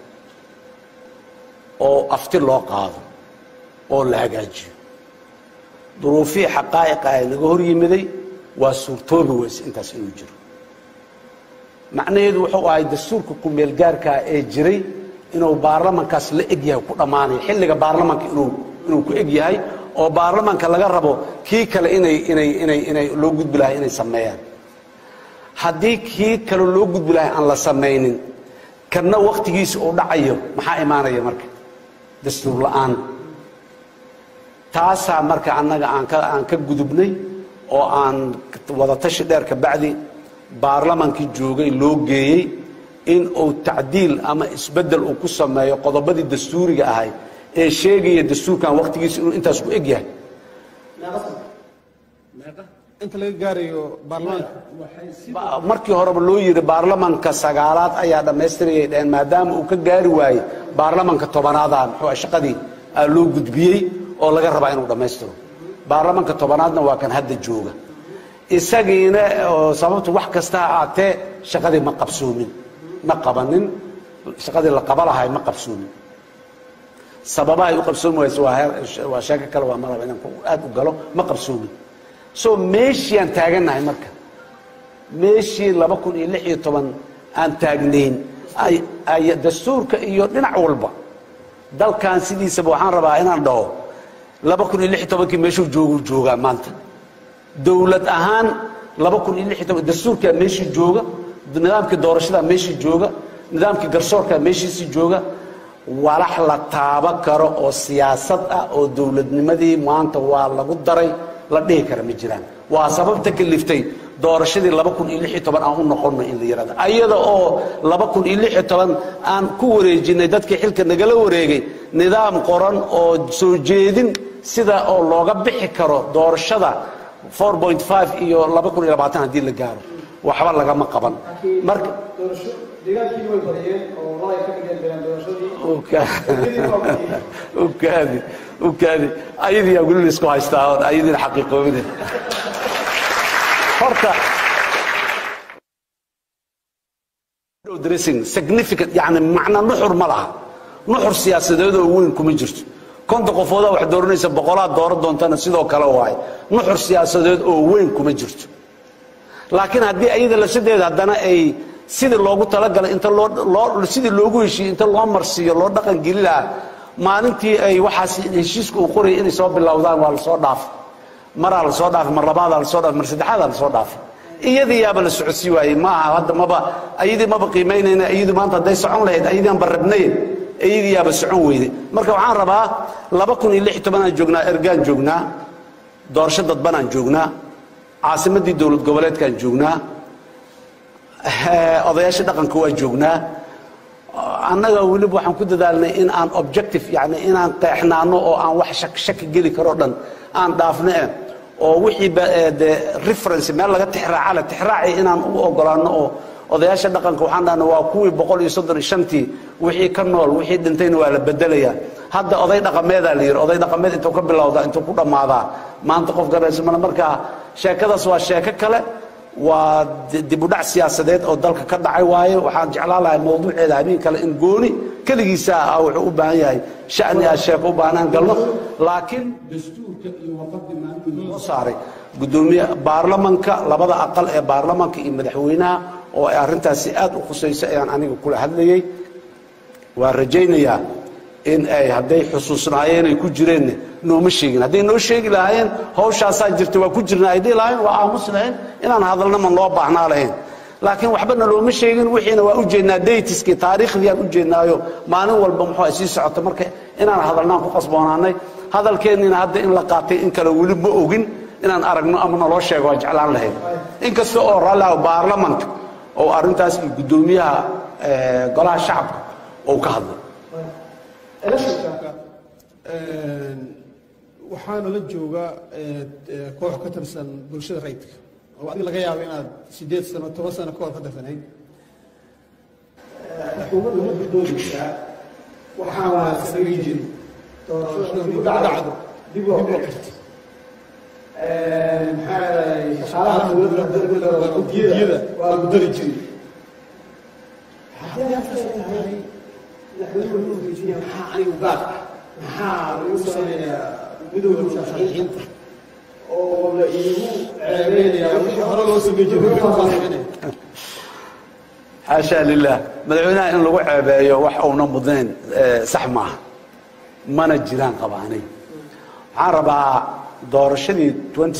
oo afti loo qaado oo la hagaajiyo duruufihii xaqaa'iqa ee naga hor yimiday waa suurtoobi weyse intaas inuu jiro macnaheedu wuxuu ahay dastuurka ku-meelgaarkaa ee jiray inuu baarlamankaas la eg yahay ku dhammaanayo xilliga baarlamanka inuu inuu ku eg yahay oo baarlamanka laga rabo kii kale inay inay inay inay loo gudbi lahay inay sameeyaan haddii kii kale loo gudbi lahay aan la samaynin kanna wakhtigiisa uu dhacayo maxaa imaanaya marka dastuur la'aan taasaa marka annaga aan ka aan ka gudubnay oo aan wadatashi dheer ka bacdi baarlamankii joogay loo geeyey in uu tacdiil ama isbeddel uu ku sameeyo qodobadii dastuuriga ahay ee sheegaya dastuurkan wakhtigiisa inuu intaas ku eg yahay inta laga gaarayo baarlamaanka markii horeba loo yidhi baarlamanka sagaalaad ayaa dhammaystirayay dheheen maadaama uu ka gaari waayey baarlamanka tobanaada muxuu shaqadii aa loo gudbiyey oo laga rabaa inuu dhammaystiro baarlamanka tobanaadna waa kan hadda jooga isagiina oo sababtu wax kasta ha aatee shaqadii ma qabsoomin ma qabanin shaqadii la qaba lahay ma qabsoomin sababahay u qabsoomi wayse waa heer waa sheeko kale waa maraba inaan aad u galo ma qabsoomin so meeshii aan taagannahay marka meeshii laba kun iyo lix iyo toban aan taagnayn ay dastuurka iyo dhinac walba dalkan sidiisaba waxaan rabaa inaan dhaho laba kun iyo lix iyo tobankii meeshuu joogu joogaa maanta dowlad ahaan laba kun iyo lix iyo toban dastuurkaa meeshii jooga nidaamkii doorashadaa meeshii jooga nidaamkii garsoorkaa meeshiisii jooga walax la taaba karo oo siyaasad ah oo dowladnimadii maanta waa lagu daray la dhihi kara ma jiraan waa sababta kaliftay doorashadii laba kun iyo lix iyo toban aan u noqonno in la yidhahdo ayada oo laba kun iyo lix iyo toban aan ku wareejinay dadkii xilka nagala wareegay nidaam qoran oo soo jeedin sida oo looga bixi karo doorashada four point five iyo laba kun iyo labaatan haddii la gaaro waxba lagama qaban marka doorasho deegaankii way badiyeen oo walay ka dhigeen ukaadi ukaadi ayadiyaa weli laisku haystaa oon ayadiina xaqiiqoobine horta dressing significant yani macna nuxur ma laha nuxur siyaasadeed oo weyn kuma jirto konta qofoodaa wax dooranaysa boqolaad dooran doontana sidoo kale waaye nuxur siyaasadeed oo weyn kuma jirto laakiin haddii ayada lasadeeda haddana ay sidii loogu talagalay inta loo sidii loogu heshiiyey inta loo marsiiyo loo dhaqan geli lahaa maalintii ay waxaas heshiiska uu qorayay inay soo bilowdaan waa lasoo dhaafay maraa lasoo dhaafay mar labaadaa lasoo dhaafay mar saddexaadaa lasoo dhaafay iyadii yaaba la socodsii waayey ma aha hadda maba ayadii maba qiimaynayna iyadu maanta hadday socon lahayd ayadii aan barrabnay iyadii yaaba socon weyday marka waxaan rabaa laba kun iyo lix iyo tobanaan joognaa ergaan joognaa doorasho dadbanaan joognaa caasimaddii dowlad goboleedkaan joognaa odayaasha dhaqanka waa joognaa annaga weliba waxaan ku dadaalnay in aan objective yani inaan qeexnaano oo aan wax shaki geli karoo dhan aan dhaafno eh oo wixii de reference meel laga tixraaca le tixraaci inaan u ogolaano oo odayaasha dhaqanka waxaan dhahna waa kuwii boqol iyo soddon iyo shantii wixii ka nool wixii dhintayna waa la bedelayaa hadda oday dhaqameedaa la yidhi oday dhaqameed intuu ka bilowdaa intuu ku dhammaadaa maanta qof garanaysa male marka sheekadaas waa sheeko kale waa dibudhac siyaasadeed oo dalka ka dhacay waaye waxaan jeclaan lahay mawduuceeda habeen kale in gooni keligiisa ah wuxuu u baahan yahay shani ah sheeko u baahnaan galno laakiin dastuurka iyo warqadii maalintii soo saaray gudoomiye baarlamanka labada aqal ee baarlamanka iyo madaxweynaha oo ay arrintaasi aad u khusayso ayaan aniga kula hadlayey waan rajaynayaa in ay hadday xusuusnaayeen ay ku jireenna nooma sheegin hadday noo sheegi lahaayeen hawshaasaa jirta waa ku jirna ay dhihi lahaayeen waa aamusi lahayn inaan hadalna ma loo baahnaa lahayn laakiin waxbana looma sheegin wixiina waa u jeednaa daytiskii taariikhdii aan u jeednaayo maalin walba muxuu ay sii socota marka inaan hadalnaan ku qasboonaanay hadalkeenniina hadda in la qaatay in kale weli ma ogin inaan aragno ama naloo sheego waa jeclaan lahayn inkasta oo raalliha baarlamanka oo arrintaas iyo guddoomiyaha golaha shacabka oo ka hadlay waxaana la jooga koox ka tirsan bulshada rayidka oo adiga laga yaabo inaad sideed sano toban sano ka hor ka tirsanayd xukuumadda ma guddoonaysaa waxaan waa samayn jirin doorashada dib u dhacdo dib loo qirto maxaa yeelay shaqaalaha dowladda guddiyada waa guddari jirin haddii halkaas ay tahay madaxweynuhu weydiiya maxaa anigu gaar ah maxaa lagu samaynayaa midowda musharaxiinta oo la iigu ceebeynayaa wixii hore loo samey jiray wixii hore loo sameynaya xaashaa lilah madaxweynaha in lagu ceebeeyo wax uuna mudnayn sax maaha mana jiraan qabaanay waxaan rabaa doorashadii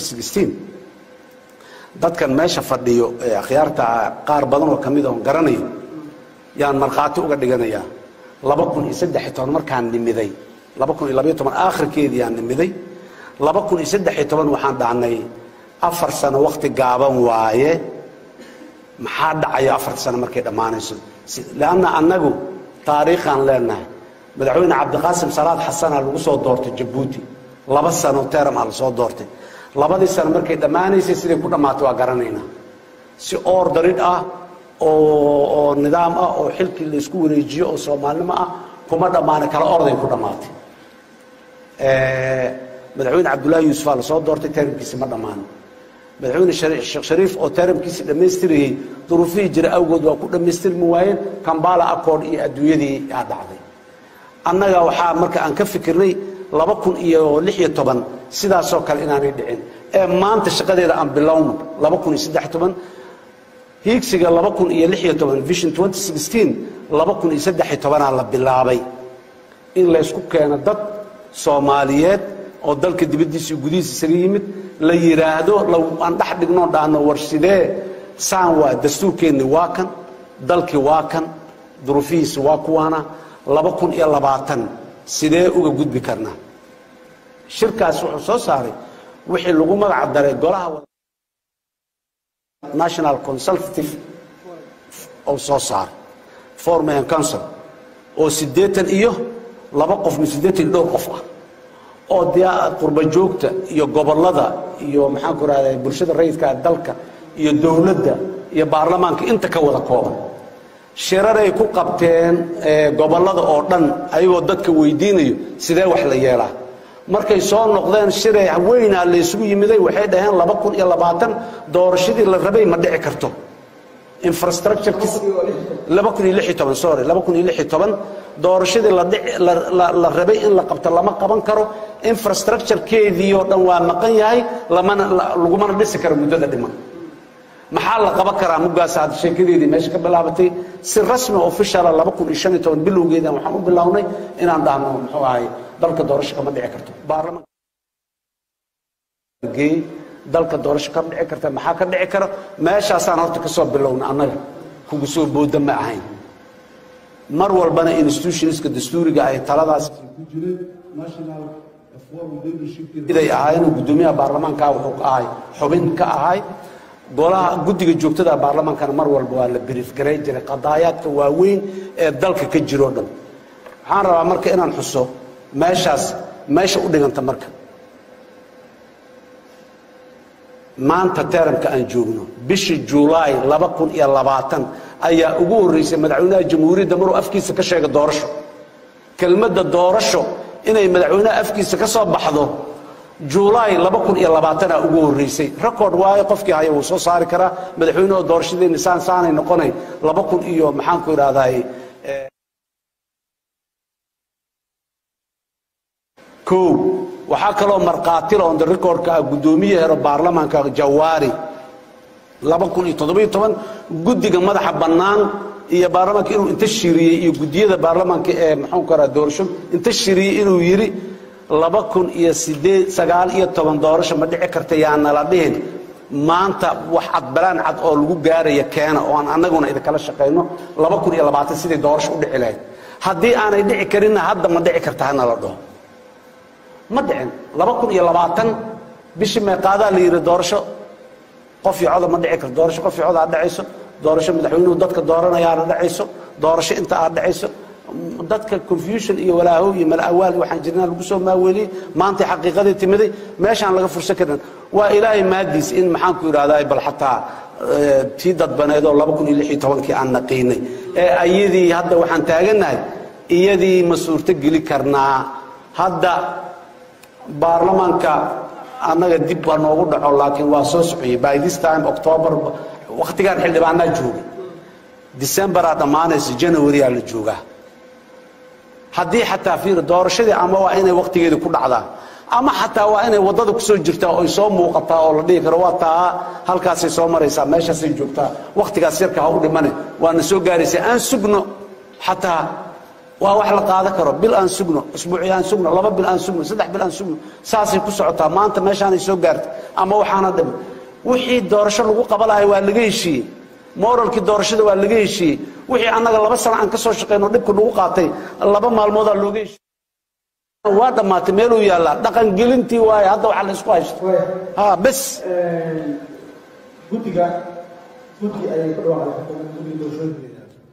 dadkan meesha fadhiyo ee akhyaarta qaar badan oo ka mid oon garanayo yaan markhaati uga dhiganayaa laba kun iyo saddex iyo toban markaan nimiday laba kun iyo labaiyo toban aakhirkeedii aan nimiday laba kun iyo saddex iyo toban waxaan dhahnay afar sano wakhti gaaban waaye maxaa dhacaya afarta sano markay dhammaanayso leanna annagu taariikhaan leenahay madaxweyne cabdiqaasim salaad xasanaa lagu soo doortay jabuuti laba sano teram a lasoo doortay labadii sano markay dhammaanaysay siday ku dhammaatay waa garanaynaa si oor daridh ah oo nidaam ah oo xilkii laysku wareejiyo oo soomaalnimo ah kuma dhammaanay kala orday ku dhammaatay madaxweyne cabdullaahi yuusufaa lasoo doortay teramkiisi ma dhammaan madaxweyne sheekh shariif oo teramkiisii dhammaystirayey duruufihii jira awgood waa ku dhammaystirmi waayeen kambala accord iyo adduunyadii aa dhacday annaga waxaa marka aan ka fikirnay laba kun iyo lix iyo toban sidaasoo kale inaanay dhicin ee maanta shaqadeeda aan bilowno laba kun iyo saddex toban hiigsiga laba kun iyo lix iyo toban vision twenty sixteen laba kun iyo saddex iyo tobanaa la bilaabay in laysku keeno dad soomaaliyeed oo dalka dibaddiisa iyo gudihiisa isaga yimid la yidhaahdo aan dhex dhignoo dhaano war sidee saan waa dastuurkeenni waa kan dalkii waa kan duruufihiisa waa kuwaana laba kun iyo labaatan sidee uga gudbi karnaa shirkaas wuxuu soo saaray wixii lagu magac daray golaha national consultative oo soo saaray forman council oo siddeetan iyo laba qof mi siddeetan iyo dhowr qof ah oo dee qurba joogta iyo gobollada iyo maxaan ku rahday bulshada rayidka dalka iyo dowladda iyo baarlamaanka inta ka wada kooban shiraray ku qabteen gobollada oo dhan ayagoo dadka weydiinayo sidee wax la yeelaa markay soo noqdeen shiray weynaa laysugu yimiday waxay dhaheen laba kun iyo labaatan doorashadii la rabay ma dhici karto infrastructurekiis laba kun iyo lix iyo toban sorry laba kun iyo lix iyo toban doorashadii la dhici la la rabay in la qabto lama qaban karo infrastructurekeedii oo dhan waa maqan yahay lamana lagumana dhisi karo muddada dhiman maxaa la qaban karaa muggaas hadda sheekadeedii meesha ka bilaabatay si rasmi officiala laba kun iyo shan iyo toban bilowgeedan waxaan u bilownay inaan dhahno muxuu ahay dalka doorasho kama dhici karto baarlamaanka dalka doorasho kama dhici karta maxaa ka dhici kara meeshaasaan horta ka soo bilowna annaga kugu soo booda ma ahayn mar walbana institutionska dastuuriga ay taladaas ku jiray national forum leadership iday ahaayeen guddoomiyaha baarlamaanka wuxuu ka ahay xubin ka ahay golaha guddiga joogtada baarlamaankana mar walba waa la brief garay jiray qadaayaadka waaweyn ee dalka ka jiroo dhan waxaan rabaa marka inaan xuso meeshaas meesha u dhiganta marka maanta teramka aan joogno bishii julaay laba kun iyo labaatan ayaa ugu horreysay madaxweynaha jamhuuriyadda maruu afkiisa ka sheega doorasho kelmadda doorasho inay madaxweynaha afkiisa ka soo baxdo julaay laba kun iyo labaatanaa ugu horreysay record waayo qofkii haya wuu soo saari karaa madaxweynaha doorashadeenni saan saanay noqonay laba kun iyo maxaanku idhahdaay kow waxaa kaloo markhaatila on the recordka ah guddoomiye hero baarlamaanka jawaari laba kun iyo toddobiyo toban guddiga madaxa bannaan iyo baarlamaanka inuu inta shiriyey iyo guddiyada baarlamaanka ee maxuu karaa doorasho inta shiriyey inuu yidhi laba kun iyo sideed sagaal iyo toban doorasho ma dhici karta yaanala dhihin maanta wax cadbalaan cad oo lagu gaaraya keena oo aan annaguna idinkala shaqayno laba kun iyo labaatan sidai doorasho u dhici lahayd haddii aanay dhici karinna hadda ma dhici karta hana la dhaho ma dhicin laba kun iyo labaatan bishii meeqaadaa la yidhi doorasho qof iyo coda ma dhici karto doorasho qof iyo cod aad dhacayso doorasho madaxweynuhu dadka dooranayaana dhacayso doorasho inta aad dhacayso dadka confusion iyo walaahow iyo malawaal waxaan jirnaa lagu soo maaweeliyey maantay xaqiiqadii timiday meeshaan laga fursan karin waa ilaahay maadiis in maxaanku idhahdaa bal xataa tii dadbaneedoo laba kun iyo lix iyo tobankii aan naqiinay ee ayadii hadda waxaan taagannahay iyadii ma suurto geli karnaa hadda baarlamaanka annaga dib baa noogu dhaco laakiin waa soo sociyey by this time october wakhtigaan xildhibaanaa joogay decemberaa dhammaanaysa janwaryaa la joogaa haddii xataa fiir doorashadii ama waa inay wakhtigeedii ku dhacdaa ama xataa waa inay waddada kusoo jirtaa oy soo muuqataa oo la dhihi karo waa taa halkaasay soo maraysaa meeshaasay joogtaa wakhtigaas yarka ha u dhimane waana soo gaaraysaa aan sugno xataa waa wax la qaadan karo bil aan sugno usbuuci aan sugno laba bil aan sugno saddex bil aan sugno saasay ku socotaa maanta meeshaanay soo gaartay ama waxaana dhiman wixii doorasho lagu qaba lahay waa laga heshiiyey moralkii doorashada waa laga heshiiyey wixii annaga laba sano aan ka soo shaqayno dhibka nagu qaatay laba maalmoodaa looga heshiiyey waa dhammaatay meeluu yaallaa dhaqan gelintii waaye hadda waxa la isku haysto ha bes guddiga guddi ayay ku dhawaaqday guddiga doorashooyinka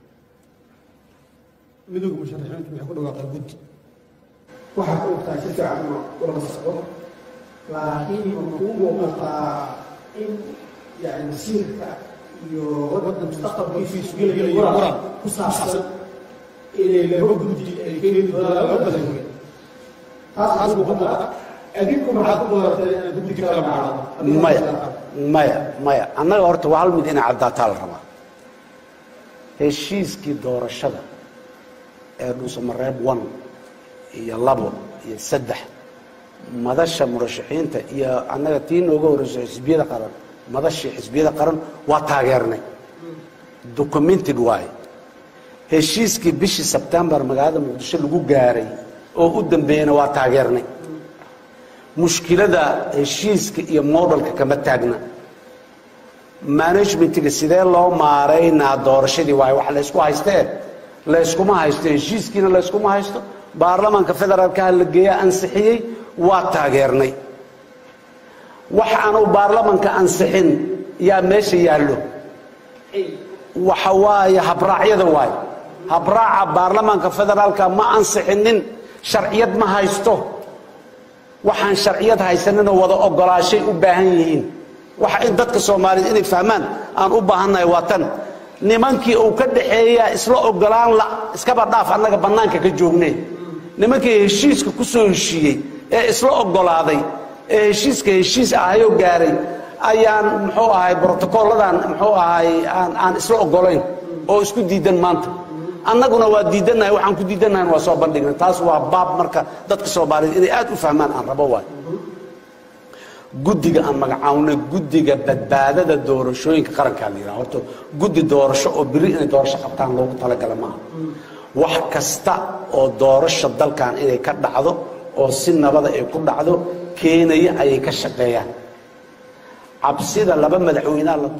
midowga musharaxiintu waxay ku dhawaaqeen guddi waxaad ka ogtahay si fiican ulama socdo laakiin makuu muuqataa in yani masiirka iyo waddanka mustaqbalkiisu gelaya muran ku saabsan inay laba guddi ay keeni doonaan laba badan wey taas taas buu ka muuqata adinku maxaad ku dooratay inaad guddi kala macno maya maya maya annaga horta waa hal mid inay caddaataa la rabaa heshiiskii doorashada ee dhuusamareeb one iyo labo iyo saddex madasha murashaxiinta iyo annaga tii nooga horreyso xisbiyada qaran madashii xisbiyada qaran waa taageernay documented waaye heshiiskii bishii sebtembar magaalada muqdisho lagu gaaray oo u dambeeyena waa taageernay mushkilada heshiiska iyo modelka kama taagna managementiga sidee loo maaraynaa doorashadii waaye wax laysku haystee layskuma haysto heshiiskiina layskuma haysto baarlamaanka federaalkaha la geeyaa ansixiyey waa taageernay wax aanu baarlamanka ansixin yaa meesha yaallo waxa waaye habraacyada waaye habraaca baarlamaanka federaalka ma ansixinin sharciyad ma haysto waxaan sharciyad haysaninoo wada ogolaashay u baahan yihiin waxa in dadka soomaaliyeed inay fahmaan aan u baahannahay waa tan nimankii uu ka dhaxeeyaa isla ogolaan la iskaba dhaaf annaga bannaanka ka joognee nimankii heshiiska ku soo heshiiyey ee isla ogolaaday ee heshiiska heshiis ahayoo gaaray ayaan muxuu ahay brotocolladan muxuu ahay aan aan isla ogolayn oo isku diidan maanta annaguna waa diidannahay waxaan ku diidannahay waa soo bandhignay taas waa baab marka dadka soomaaliyeed inay aad u fahmaan aan rabo waay guddiga aan magacaawna guddiga badbaadada doorashooyinka qarankaa la yidhaha horta guddi doorasho oo beri inay doorasho qabtaan loogu talagala maaha wax kasta oo doorasho dalkan inay ka dhacdo oo si nabada ay ku dhacdo keenaya ayay ka shaqeeyaan cabsida laba madaxweynaha la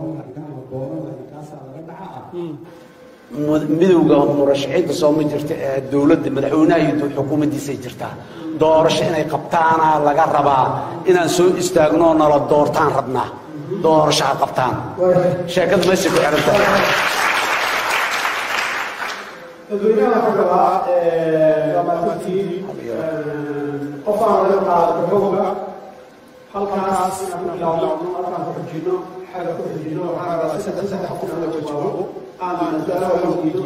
midowga murashaxiinta sooma jirta ee dowladda madaxweynaha iyo xukuumaddiisay jirtaa doorasho inay qabtaana laga rabaa inaan soo istaagno nala doortaan rabnaa doorasho ha qabtaan sheekada meeshay ku xihan tahay dadweynaha ka rabaa ramaatantii qofaan laga qaado xooga halkaas inaan ku bilaawno halkaan ku xujino xagga ku xujino waxaan rabaa saddex saddex qof in laga jawaabo aan su-aalaha weydiino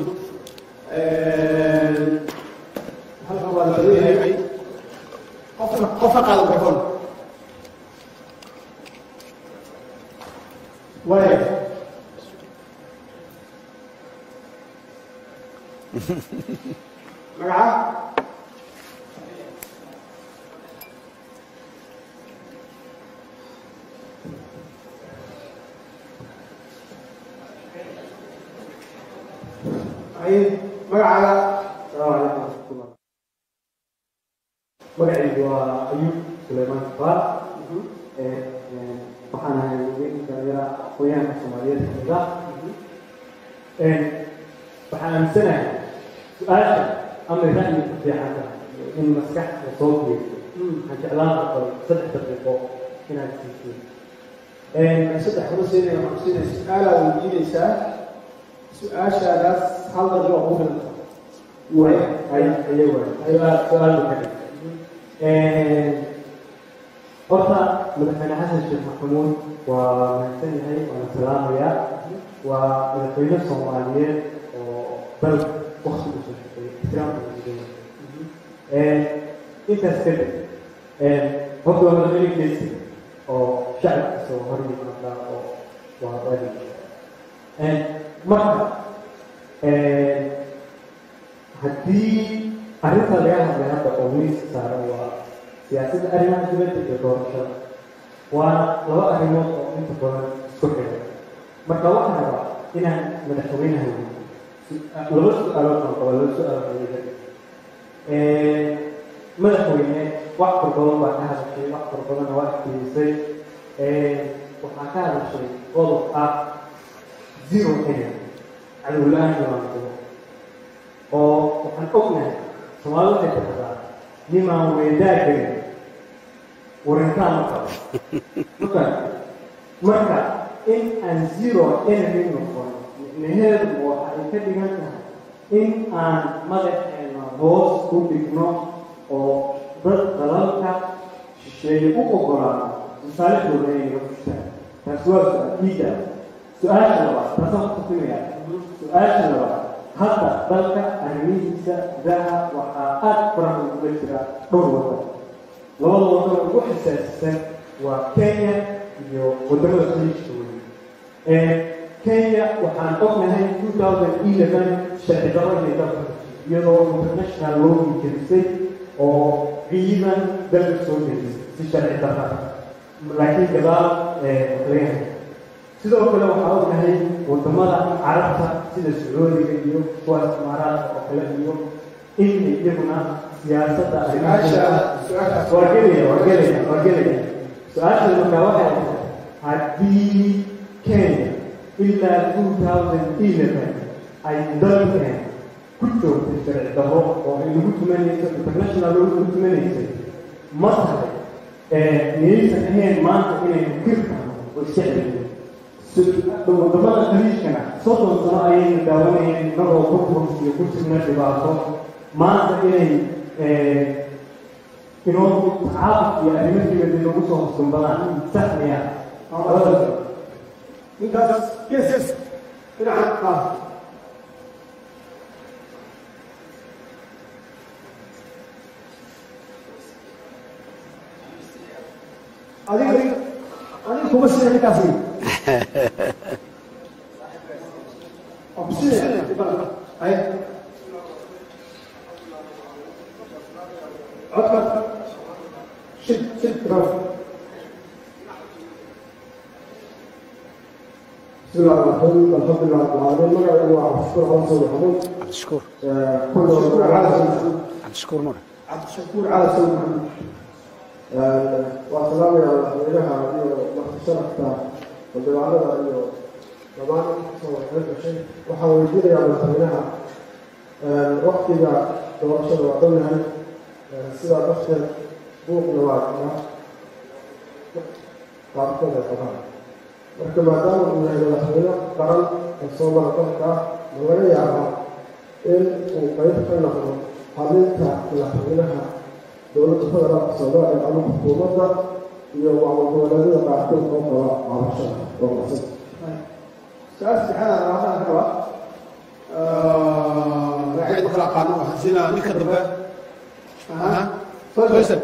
halkan waa la leeyahay qofka qofka qaada microphone waaya magaca ay magacaaga magacaygu waa ayub suleymaan kafaar waxaan ahay weyn dhalinyara aqoonyahanka soomaaliyeed kamida waxaan aaminsanahay su-aasha ama ra'yi ku fiican tahay in maskaxda soo geeyo waxaan jeclaan lahaa saddex daqiiqo inaad siisid saddex kuma siinaya waxaan siinaya su-aalaa weydiinaysaa su-aashaadaas hal daqiiqo ku filanta way ay ayaga su-aal su-aal ka horta madaxweyne xasan sheekh maxamuud waa mahadsan yahay waana salaamayaa waa madaxweyne soomaaliyeed oo dal wakti usoo shaqeeyay islaamka muslimiin intaas kadib horta waa madaxweyne geesi oo shacabka soo hor yimaada oo waa wadi marka haddii arrinta laga hadlay hadda oo miiska saaran waa siyaasadda arrimaha dibadda iyo doorashada waana laba arrimood oo inta badan isku xiran marka waxaan rabaa inaan madaxweynaha weydiiyo laba su-aalood aan qaba laba su-aalood ayaga madaxweyne wax far badan baa ka hadashay wax far badanna waa iftiimisay waxaa ka hadashay qodob ah zero kenya cadowla-aan jiraankudo oo waxaan ognahay soomaalida waxay tiraahdaa nimaan weedaagayn warintaan ma qabo marka marka in aan zero enemy noqon micnaheedu waxa ay ka dhigan tahay in aan madaxeena hoos ku dhigno oo dad dalalka shisheeye u ogolaano masaalixdooda inay naga fushaan taas waa su-aal su-aasha labaad taasaan ku tusinaya su-aasha labaad hadda dalka arrimihiisa gudaha waxaa aad faraha ugula jira dhowr wadan labada wadan ugu xasaasisan waa kenya iyo wadamada khaliijka weye kenya waxaan ognahay two thousand eleven sharci darro inay dalka iyadoo international loo injirisay oo ciidan dalka soo dejisay si sharci darra laakiin gadaal laga hay sidoo kale waxaa ognahay wadamada carabta sida sacuudiga iyo kuwaas imaaraadka oo kale iyo inay iyaguna siyaasadda waa gelaya waa gelaya waa gelaya su-aasha markaa waxay tahay haddii kenya ilaa two thousand eleven ay dalkeen ku joogtay sharci darro oo ay lagu tumanayso international lagu tumanaysay ma tahay miyaysan ahayn maanta inaynu kirkano oo iska celino wadamada khaliijkana soddon sano ayaynu daawanayeen inagoo burburus iyo ku jirna dhibaato maanta inay inoo tacaabud iyo arrimo dibadda nagu soo hosdumbadaan sax miya ninkaas yes yes dhinaca qaad adiga adiga kuma sina ninkaasi waa ku sinaya ay codka shid shid bravo بسم الله الرحمن الرحيم الحمد لله رب العالمين مقعد هو عبد الشكور على سيد محمود cabdishakuur كل على سيد cabdishakuur mare عبد الشكور على سيد محمود وسلام يا مدينها وقت شرفتا ودلالها iyo dhammaan kasoo waxay gashay waxaa weydiinayaa madaxweynaha waktiga doorashada waa dhan yahay sidaa darteed buuqna waa qabaa qaarkood ay qabaan marka maadaama uu yahay madaxweyne qaran oo soo mara dalka ah ma laga yaabaa in uu qayb ka noqdo halinta madaxweynaha dowladda federaalka soomaaliya ama xukuumadda iyo maamul-goboleedyada qaarkood oo qaba cabashada oo qasad su-aal saddexaad aan rabaa raba magacyada ma kala aqaano waxaan siinaa ninka dambe aha faysal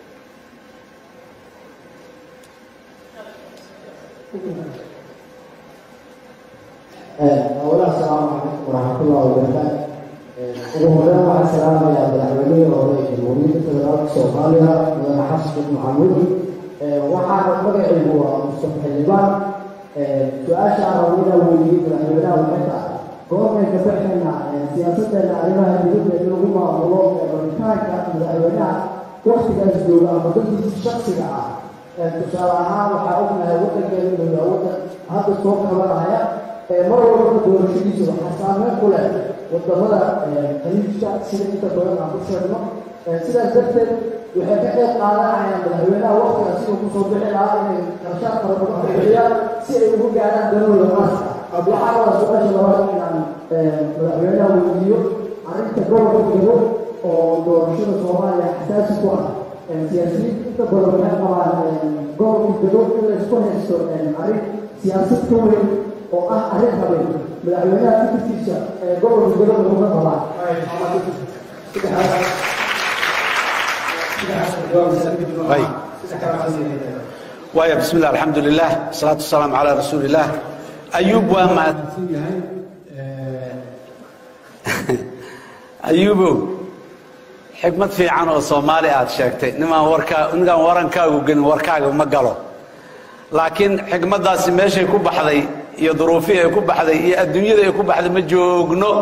أولا السلام عليكم ورحمة الله وبركاته. ugu horreyn waxaan salaamayaa madaxweynihii hore ee jamhuuriyadda federaalka soomaaliya mudane xasan sheekh maxamuud waxaana magacaygu waa mustafa xildhibaan su-aasha aan rabo inaan weydiiyey madaxweynaha waxay tahay goormay ka baxayna siyaasaddeena arrimaha dibadda in lagu maamulo rabitaanka madaxweynaha waktigaas jooga ama dadkiisa shaksiga ah tusaale ahaan waxaa ognahay waddankeena inuu yahay waddan hadda soo kabanaya mar walba doorashadiisa waxaa saameyn ku leh wadamada khaliijka sida inta badan aan ku sheegno sidaas darteed waxay ka qeyb qaadanayaan madaxweynaha waktiga siduu kusoo bixi lahaa inay qarshaad fara badan bixiyaan si ay ugu gaaraan danooda maaska waxaa wada su-aasha labaad inaan madaxweynaha weydiiyo arrinta gobolka gabo oo doorashada soomaaliya xasaasi ku ah siyaasiyiinta inta badan waxay qabaan gobolka gabo in la isku haysto arrin siyaasad ka weyn oo ah arrin habeen madaxweynaha fikirkiisa ee gobolka gabo laguma qabaan way waaya bismi illah alxamdu lilah wasalaatu wasalaamu calaa rasuuli illah ayuub waa mahadsan yahay ayuubow xikmad fiican oo soomaali aad sheegtay nimaan warkaa ninkaan warankaagu gelin warkaaga ma galo laakiin xikmaddaasi meeshay ku baxday iyo duruufihii ay ku baxday iyo adduunyada ay ku baxday ma joogno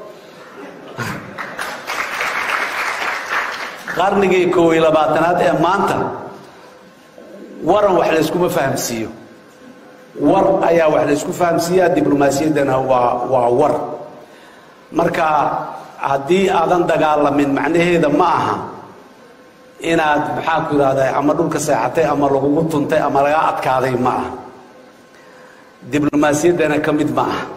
qarnigii koob iyo labaatanaad ee maanta waran wax layskuma fahamsiiyo war ayaa wax laysku fahamsiiyaa diblomaasiyaddana waa waa war marka haddii aadan dagaalamin macnaheeda ma aha inaad maxaa ku yidhahdaa ama dhulka seexatay ama lagugu tuntay ama laga adkaaday ma aha diblomaasiyaddana ka mid ma aha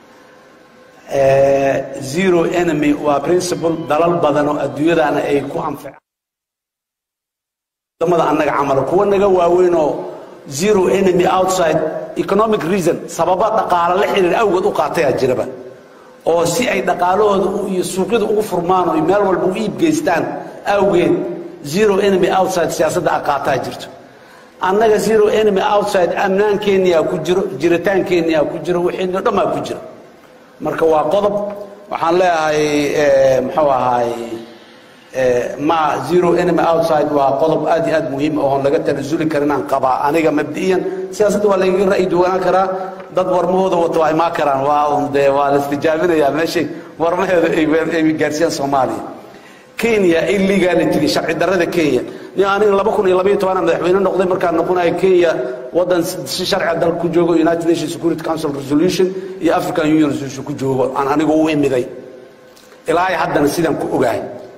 zero enemy waa principle dalal badan oo adduunyadana ay ku anficaan wadamada annaga camal kuwa naga waaweyn oo zero enemy outside economic reason sababa dhaqaale la xiriir awgeed u qaatayaa jiraba oo si ay dhaqaalahooda iyo suuqyada ugu furmaan oo meel walba u iib geystaan awgeed zero enemy outside siyaasadda aqaataa jirto annaga zero enemy outside amnaankeeniyaa ku jiro jiritaankeeniyaa ku jiro wixiino dhammaa ku jiro marka waa qodob waxaan leeyahay muxuu ahaay ma zero enemy outside waa qodob aad iyo aad muhiim oon laga tanasuli karin aan qabaa aniga mabdi'iyan siyaasadda waa lagaga ra'yi duwanaan karaa dad warmahooda wato waa imaan karaan waa un dee waa la istijaabinayaa meeshay warmaheeda ay gaarsiiyaan soomaaliya kenya illegality sharci darrada kenya nin aniga laba kun iyo labaiyo tobanaa madaxweyne noqday markaan noqonayo kenya waddan si sharci dal ku joogo united nations security council resolution iyo african union resolution ku joogo aan anigu u imiday ilaa ay haddana sidaan ku ogahay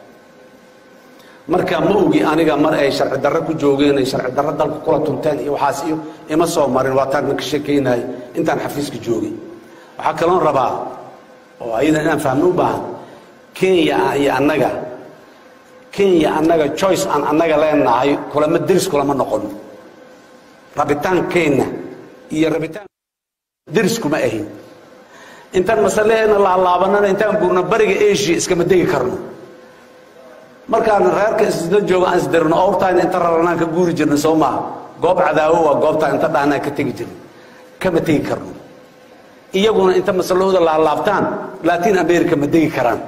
marka ma ogi aniga mar ay sharci darro ku joogeen ay sharci darro dalka kula tunteen iyo waxaas iyo ima soo marin waa taan ka sheekaynahay intaan xafiiska joogay waxaa kaloon rabaa oo ayadan inaan fahmo u baahan kenya iyo annaga kenya annaga choice aan annaga leenahay kulama deris kulama noqon rabitaankeenna iyo rabitaan deris kuma ahin intaan masaleheena laalaabanana intaan guurno bariga asia iskama degi karno markaan reerka isla joogo aan isdirno owrtaan inta raranaan ka guuri jirna soo maaha goob cadaawo waa goobtaan inta dhahnaan ka tegi jirno kama tegi karno iyaguna inta masalahooda laalaabtaan latin america ma degi karaan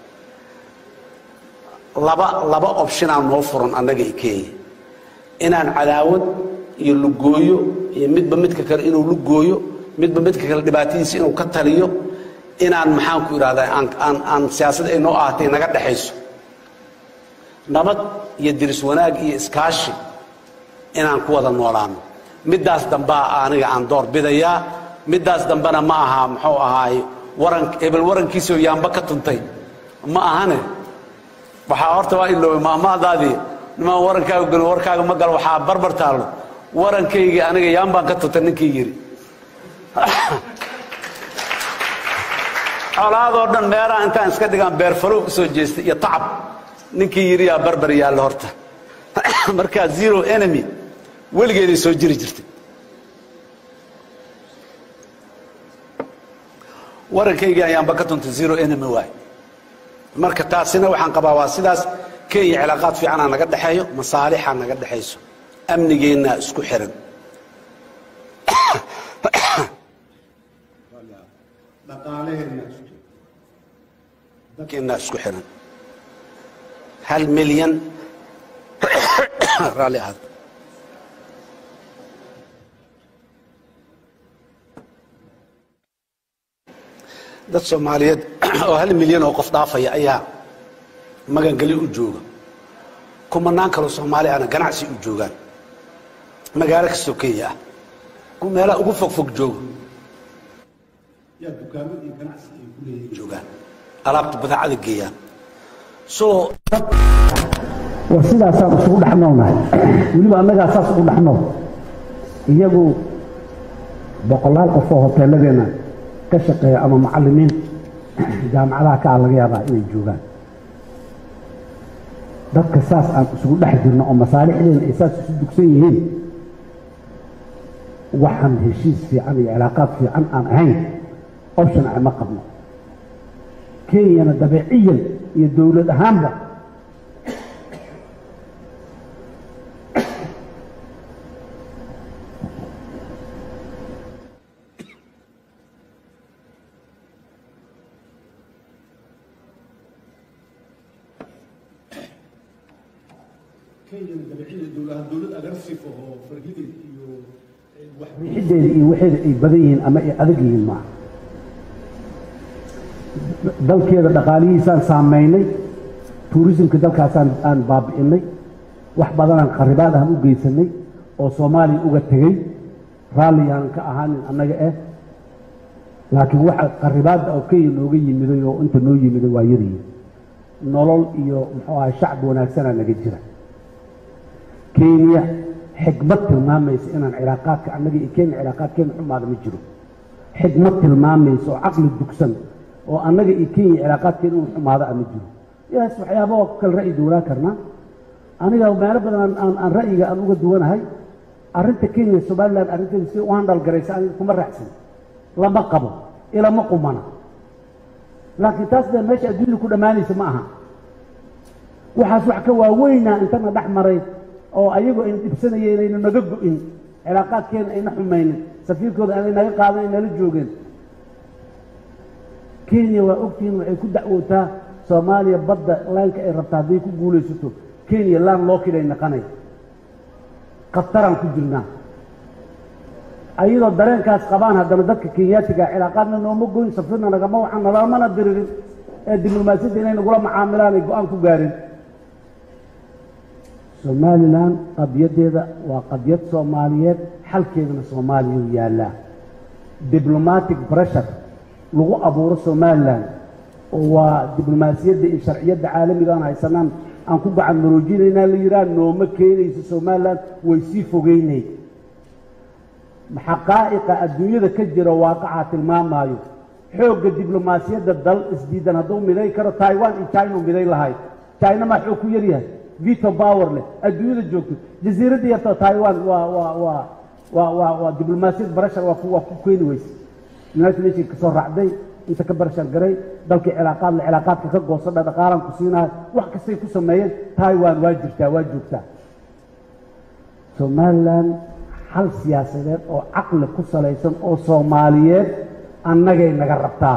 laba laba optionaa noo furan annaga i kenya inaan cadaawad iyo lugooyo iyo midba midka kale inuu lugooyo midba midka kale dhibaatadiisa inuu ka taliyo inaan maxaan ku idhahdaa aan aan aan siyaasad ay noo ahatay naga dhexayso nabad iyo diris wanaag iyo iskaashi inaan ku wada noolaano middaas dambaa aniga aan door bidayaa middaas dambena ma aha muxuu ahaay waran hebel warankiisoo yaamba ka tuntay ma ahane waxaa horta waa iloobay maamaadaadii nimaan warankaaga gelin warkaaga ma galo waxaa barbar taallo warankaygii aniga yaambaan ka tuntay ninkii yidhi colaadoo dhan meeraha intaan iska dhigaan beerfalow usoo jeestay iyo tacab ninkii yidhi yaa barbar yaalla horta markaa zero enemy weligeeday soo jiri jirtay warankaygii ayaanba ka tuntay zero enemy waay marka taasina waxaan qabaa waa sidaas kenya cilaaqaad fiicanaa naga dhexeeyo masaalixaa naga dhexayso amnigeennaa isku xiran dhaqaalaheena keennaa isku xiran hal milyan raalli ahaad dad soomaaliyeed oo hal milyan oo qof dhaafaya ayaa magangeli u jooga kumanaan kaloo soomaali ahna ganacsi u joogaan magaalo kastoo kenya ah ku meelaha ugu fogfog jooga yaa dukaamo iyo ganacsi ay ku leeyihiin joogaan alaabta badeecada geeyaan so war sidaasaan isugu dhex noolnahay weliba annagaa saas ugu dhex nool iyagu boqolaal qof oo hoteeladeenna ka shaqeeya ama macallimiin jaamacadaha ka ah laga yaabaa inay joogaan dadka saas aan isugu dhex jirno oo masaalixdeena ay saas isu dugsan yihiin waxaan heshiis fiican iyo cilaaqaad fiican aan ahayn option ah ma qabno kenyana dabeeciyan iyo dowlad ahaanba kenyana dabeecida dowladaha dowlad agressive oo fargidid iyo wax riixiddeeda iyo waxeeda ay badan yihiin ama ay adag yihiin maaha dalkeeda dhaqaalihiisaan saamaynay tuurisimka dalkaasaan aan baabi'inay wax badanaan kharibaad ahan u geysanay oo soomaaliya uga tegey raalli yaanan ka ahaanin annaga eh laakiin waxa kharibaadda oo kenya nooga yimiday oo inta noo yimiday waa yaryihin nolol iyo muxuu ahay shacbi wanaagsanaa naga jira kenya xikmad tilmaamaysa inaan cilaaqaadka annaga iyo kenya cilaaqaadkeena xumaada ma jiro xikmad tilmaamaysa oo caqli dugsan oo annaga iyo kenya cilaaqaadkeena inuu xumaado ah ma jiro yaas waxyaaba waa ku kale ra'yi duwanaan karnaa aniga meelo badan aan- aan aan ra'yiga aan uga duwanahay arrinta kenya somaliland arrinteeda si u handhal garaysa aniga kuma raacsan lama qabo ilama qumana laakiin taas dee meesha adduunya ku dhammaanaysa ma aha waxaas wax ka waaweynaa intana dhex maray oo ayagu ayna dhibsanaya inayna naga go'in cilaaqaadkeena ayna xumaynin safiirkooda aanay naga qaadan ay nala joogeen kenya waa ogtihiin waxay ku dacwootaa soomaaliya badda laanka ay rabta hadday ku guulaysato kenya laan loo kilay naqanay khataraan ku jirnaa ayadoo dareenkaas qabaan haddana dadka kenyaatiga cilaaqaadna nooma goyn safirna nagama waxaan nalamana diririn ee diblomaasiyadda inay nagula macaamilaan ay go-aan ku gaarin somalilan qadiyaddeeda waa qadiyad soomaaliyeed xalkeedana soomaaliya u yaallaa diblomatic pressure lagu abuuro somalilan oo waa diblomaasiyadda iyo sharciyadda caalamiga aan haysanaan aan ku gacan maroojinaynaa la yidhaha nooma keenayso somalilan way sii fogeynay xaqaa'iqa adduunyada ka jira waaqacaa tilmaamaayo xoogga diblomaasiyadda dal isdiidan hadduu miday karo taiwan iyo china u miday lahayd china maa xoog ku yaryahay vito power leh adduunyada joogto jasiiradda yartoo taiwan waa waa waa waa waa waa diblomaasiyad barashar waa ku waa ku keeni weyse united nation ka soo raacday inta ka barashar garay dalkii cilaaqaad la cilaaqaadka ka goosadha dhaqaalaan ku siinayo wax kastay ku sameeyeen taiwan waa jirtaa waa joogtaa somalilan xal siyaasadeed oo caqli ku salaysan oo soomaaliyeed annagay naga rabtaa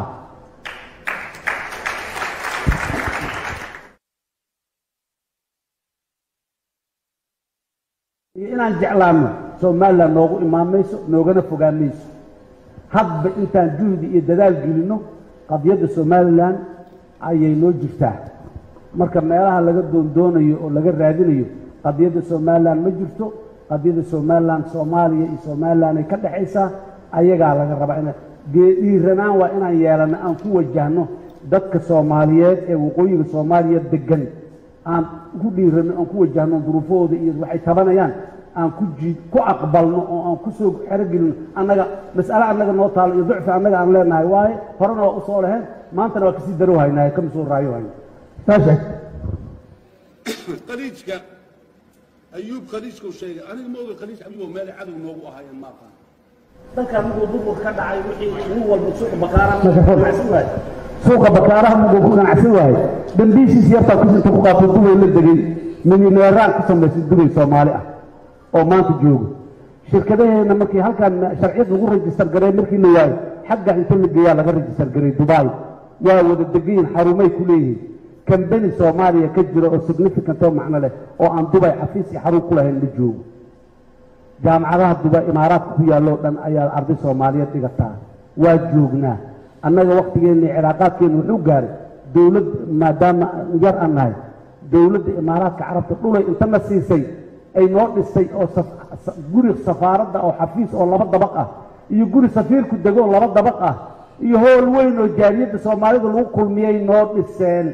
iyo inaan jeclaano somalilan noogu imaan mayso noogana fogaan mayso hadba intaan juhdi iyo dadaal gelinno qadiyadda somalilan ayay noo jirtaa marka meelaha laga doondoonayo oo laga raadinayo qadiyadda somalilan ma jirto qadiyadda somalilan soomaaliya iyo somalilan ay ka dhexaysaa ayagaa laga rabaa ina dhiiranaan waa inaan yeelanno aan ku wajahno dadka soomaaliyeed ee waqooyiga soomaaliya degan aan ku dhiiranno aan ku wajahno duruufahooda iyo waxay tabanayaan aan ku jii ku aqbalno oo aan ku soo xerogelino annaga mas'ale annaga noo taalo iyo ducfi annaga aan leenahay waaye horena waa usoo leheen maantana waa kasii darow haynaaye kama soo raayo hayno saashe khaliijka ayuub khaliijkuu sheegay aniga ma oga khaliij abigoo meel cadow noogu ahaayeen ma aqaan dalka muguu burburka ka dhacay wixii nin walba suuqa bakaaraha ganacsan waaye suuqa bakaaraha muguu ku ganacsan waaye dambiishiis yartaa kusinta ku qaatay dubay la degay milyaneeraan ku samaysay dubay soomaali ah oo maanta joogo shirkadaheena markii halkan sharciyad lagu rajistar garay markii la waayo xagga inta la geeyaa laga rajistar garay dubai waa wada degayin xarumay ku leeyihiin kambani soomaaliya ka jira oo significant oo macno leh oo aan dubay xafiis iyo xarun ku lahayn ma joogo jaamacadaha dubay imaaraadka ku yaalloo dhan ayaa arday soomaaliyeed dhigataa waa joognaa annaga wakhtigeenna iyo cilaaqaadkeenna wuxuu gaaray dowlad maadaama yar aan nahay dowladda imaaraadka carabta dhulay intana siisay ay noo dhistay oo guri safaaradda oo xafiis oo laba dabaq ah iyo guri safiirku dego oo laba dabaq ah iyo howl weyn oo jaariyadda soomaalida lagu kulmiyey noo dhiseen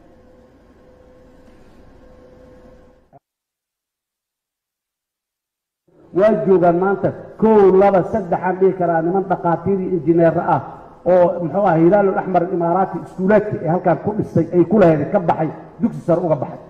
waa joogaan maanta kow laba saddexaan dhihi karaa niman dhakhaatiir iyo injineero ah oo muxuu ah hilaalul axmar imaaraati iskuulaadka ee halkaan ku dhistay ay ku lahayd ka baxay dugsi sare uga baxay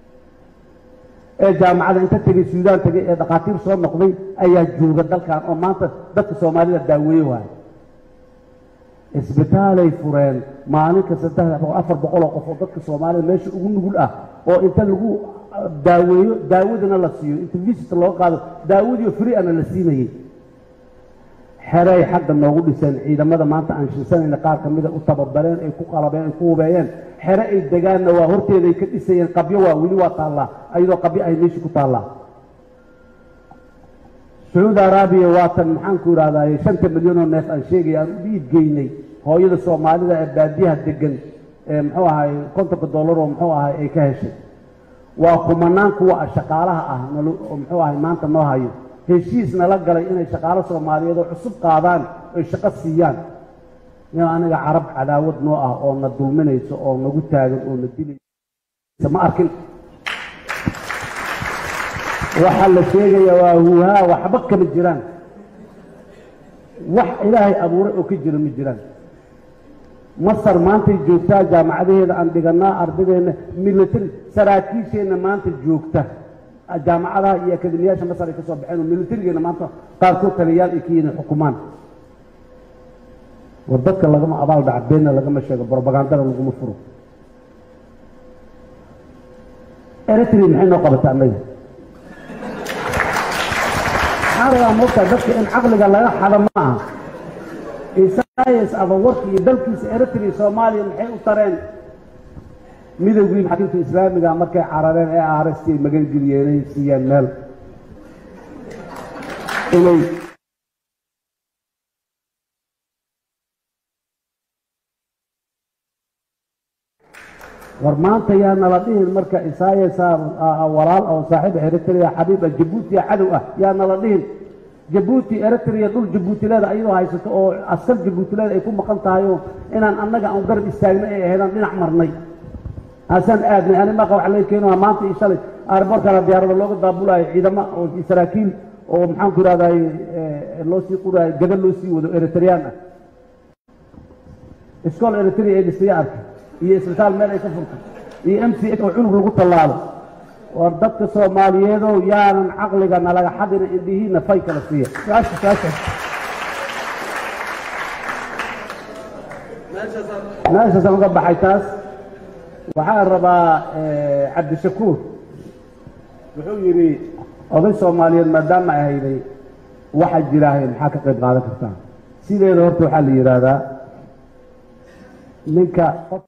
ee jaamacada inta tegey suudaan tegey ee dhakhaatiir soo noqday ayaa jooga dalkan oo maanta dadka soomaalida daaweeye waayo isbitaalay fureen maalinka saddex afar boqol oo qof oo dadka soomaalida meesha ugu nugul ah oo inta lagu daaweeyo daawadana la siiyo inta visit looga qaado daawadiio free ana la siinayey xeray xagga noogu dhiseen ciidamada maanta aan shinsanayna qaar ka mida u tababareen ay ku qalabeen ay ku hubeeyeen xere ay degaanna waa horteeday ka dhisayeen qabyo waa weli waa taallaa ayadoo qabyo ay meesha ku taallaa sacuudi araabiya waatan maxaanku idhahdaye shanta milyan oo neef aan sheegaya aan u dhiib geynay hooyada soomaalida ee baadiyaha degan ee muxuu ahay kontonka dollar oo muxuu ahay ay ka heshay waa kumanaan kuwa shaqaalaha ah nalo oo muxuu ahay maanta noo hayo heshiis nala galay inay shaqaalo soomaaliyeed oo cusub qaadaan oy shaqo siiyaan nin aniga carab cadaawad noo ah oo na dulminayso oo nagu taagan oo na dilaysa ma arkin waxaa la sheegaya waa huuhaa waxba kama jiraan wax ilaahay abuuray oo ka jira ma jiraan masar maantay joogtaa jaamacadaheeda aan dhiganaa ardadeenna military saraakiisheenna maanta joogta jaamacadaha iyo akademiyaasha masar ay ka soo baxeen oo militarigeena maanta qaarkood taliyayaal ay ka yihiin xukumaan war dadka lagama abaal dhaca beenna lagama sheego brobagandana laguma furo eritrea maxay noo qabata annaga maxaa rabaa moogtaa dadka in caqliga laga xado ma aha isayas abawarka iyo dalkiisa eritrea soomaaliya maxay u tareen midowgii maxaakiimta islaamiga markay carareen ee aaresti ay magangeliyeen ay siiyeen meel inay war maanta yaa nala dhihin marka isayasa walaal oo saaxiib eritrea xabiib ah jabuuti cadow ah yaa nala dhihin jabuuti eritrea dhul jabuutileeda ayadoo haysato oo askar jabuutileeda ay ku maqan tahay oo inaan annaga aan garab istaagna ay ahaydaan dhinac marnay haasaan aadnay ani maqa waxa laga keenaa maanta iyo shalay aarboorkana diyaarada looga daabulayo ciidamo oo saraakiil oo maxaanku ihahdaay loo sii quraayo gada loo sii wado eritreyaan ah iskool eritrea ee dhisayo arkay iyo isbitaal meel ay ka furtay iyo m c h oo cunug lagu tallaalo war dadka soomaaliyeedow yaanan caqliga nalaga xadina indhihiina fay kala siiya meeshaasaan uga baxay taas waxaan rabaa cabdishakuur wuxuu yidhi oday soomaaliyeed maadaama ay hayday waxaa jiraahay maxaa ka qayb qaadan kartaa sideeda horta waxaa la yidhaahdaa ninka qof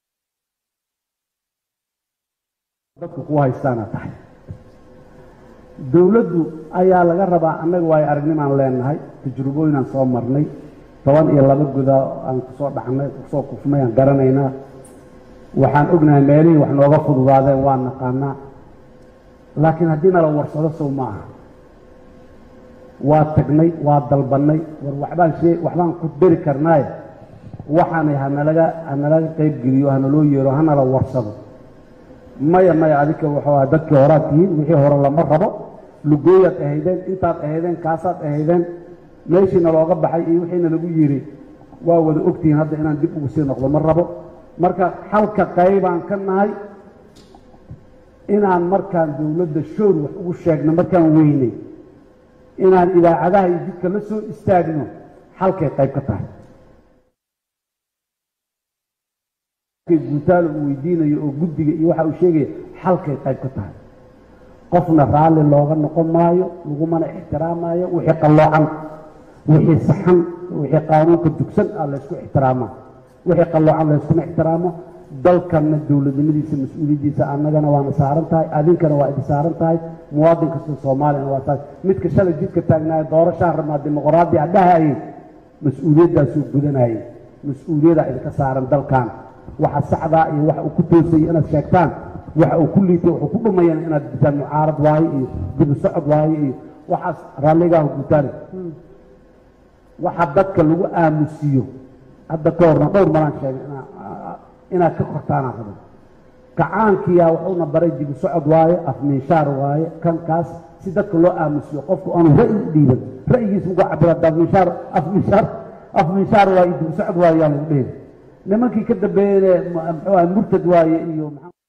dadku ku haystaana tahay dowladdu ayaa laga rabaa annaga waayo aragnimaan leenahay tajrubooyinaan soo marnay toban iyo laba guda aan kusoo dhacnay kusoo kufnay aan garanaynaa waxaan ognahay meelihii wax nooga fududaadeen waa naqaanaa laakiin haddii nala warsado sow ma aha waa tagnay waa dalbannay war waxbaan shee waxbaan ku dari karnaaye waxaanay hanalaga hanalaga qayb geliyo hanaloo yeero hanala warsado maya maya adika wuxuu aha dadkii horaad tihiin wixii hore lama rabo lugooyaad ahaydeen intaad ahaydeen kaasaad ahaydeen meeshiina looga baxay iyo wixiina lagu yidhi waa wada ogtihiin hadda inaan dib ugu sii noqdo ma rabo marka halka qaybaan ka nahay inaan markaan dowladda shoor wax ugu sheegno markaan weynay inaan idaacadaha iyo jidka la soo istaagno halkay qayb ka tahay guutaalo uu weydiinayo oo guddiga iyo waxa uu sheegaya halkay qayb ka tahay qofna raalli looga noqon maayo lagumana ixtiraamaayo wixii qalloocan wixii saxan wixii qaanuunka dugsan ah laysku ixtiraamaa wixii qalloocan layskuma ixtiraamo dalkanna dowladnimadiisa mas-uuliyaddiisa annagana waana saaran tahay adinkana waa idin saaran tahay muwaadin kasta soomaaliyana waa tahay midka shalay jidka taagnaayo doorashaan rabnaa dimuqraadi a dhahayay mas-uuliyaddaasuu gudanayay mas-uuliyaddaa idinka saaran dalkan waxa saxdaa iyo waxa uu ku toosayay inaad sheegtaan waxa uu ku liitay wuxuu ku dhumayana inaad gutaan mucaarad waaye iyo dibu socod waaye iyo waxaas raalligaahu gutaan waxa dadka lagu aamusiyo hadda ka horna dhowr malaan sheegay inaad ka kortaanaan rabo kacaankiyaa wuxuuna baray dibu socod waaye afminshaar waaye kan kaas si dadka loo aamusiyo qofku aanu ra'yi u dhiiban ra'yigiisa uga cabira afminshaar afminshaar afminshaar waaye dibu socod waaye yaa lagu dheeri nimankii ka dambeeyene muxuu aha murtad waaye iyo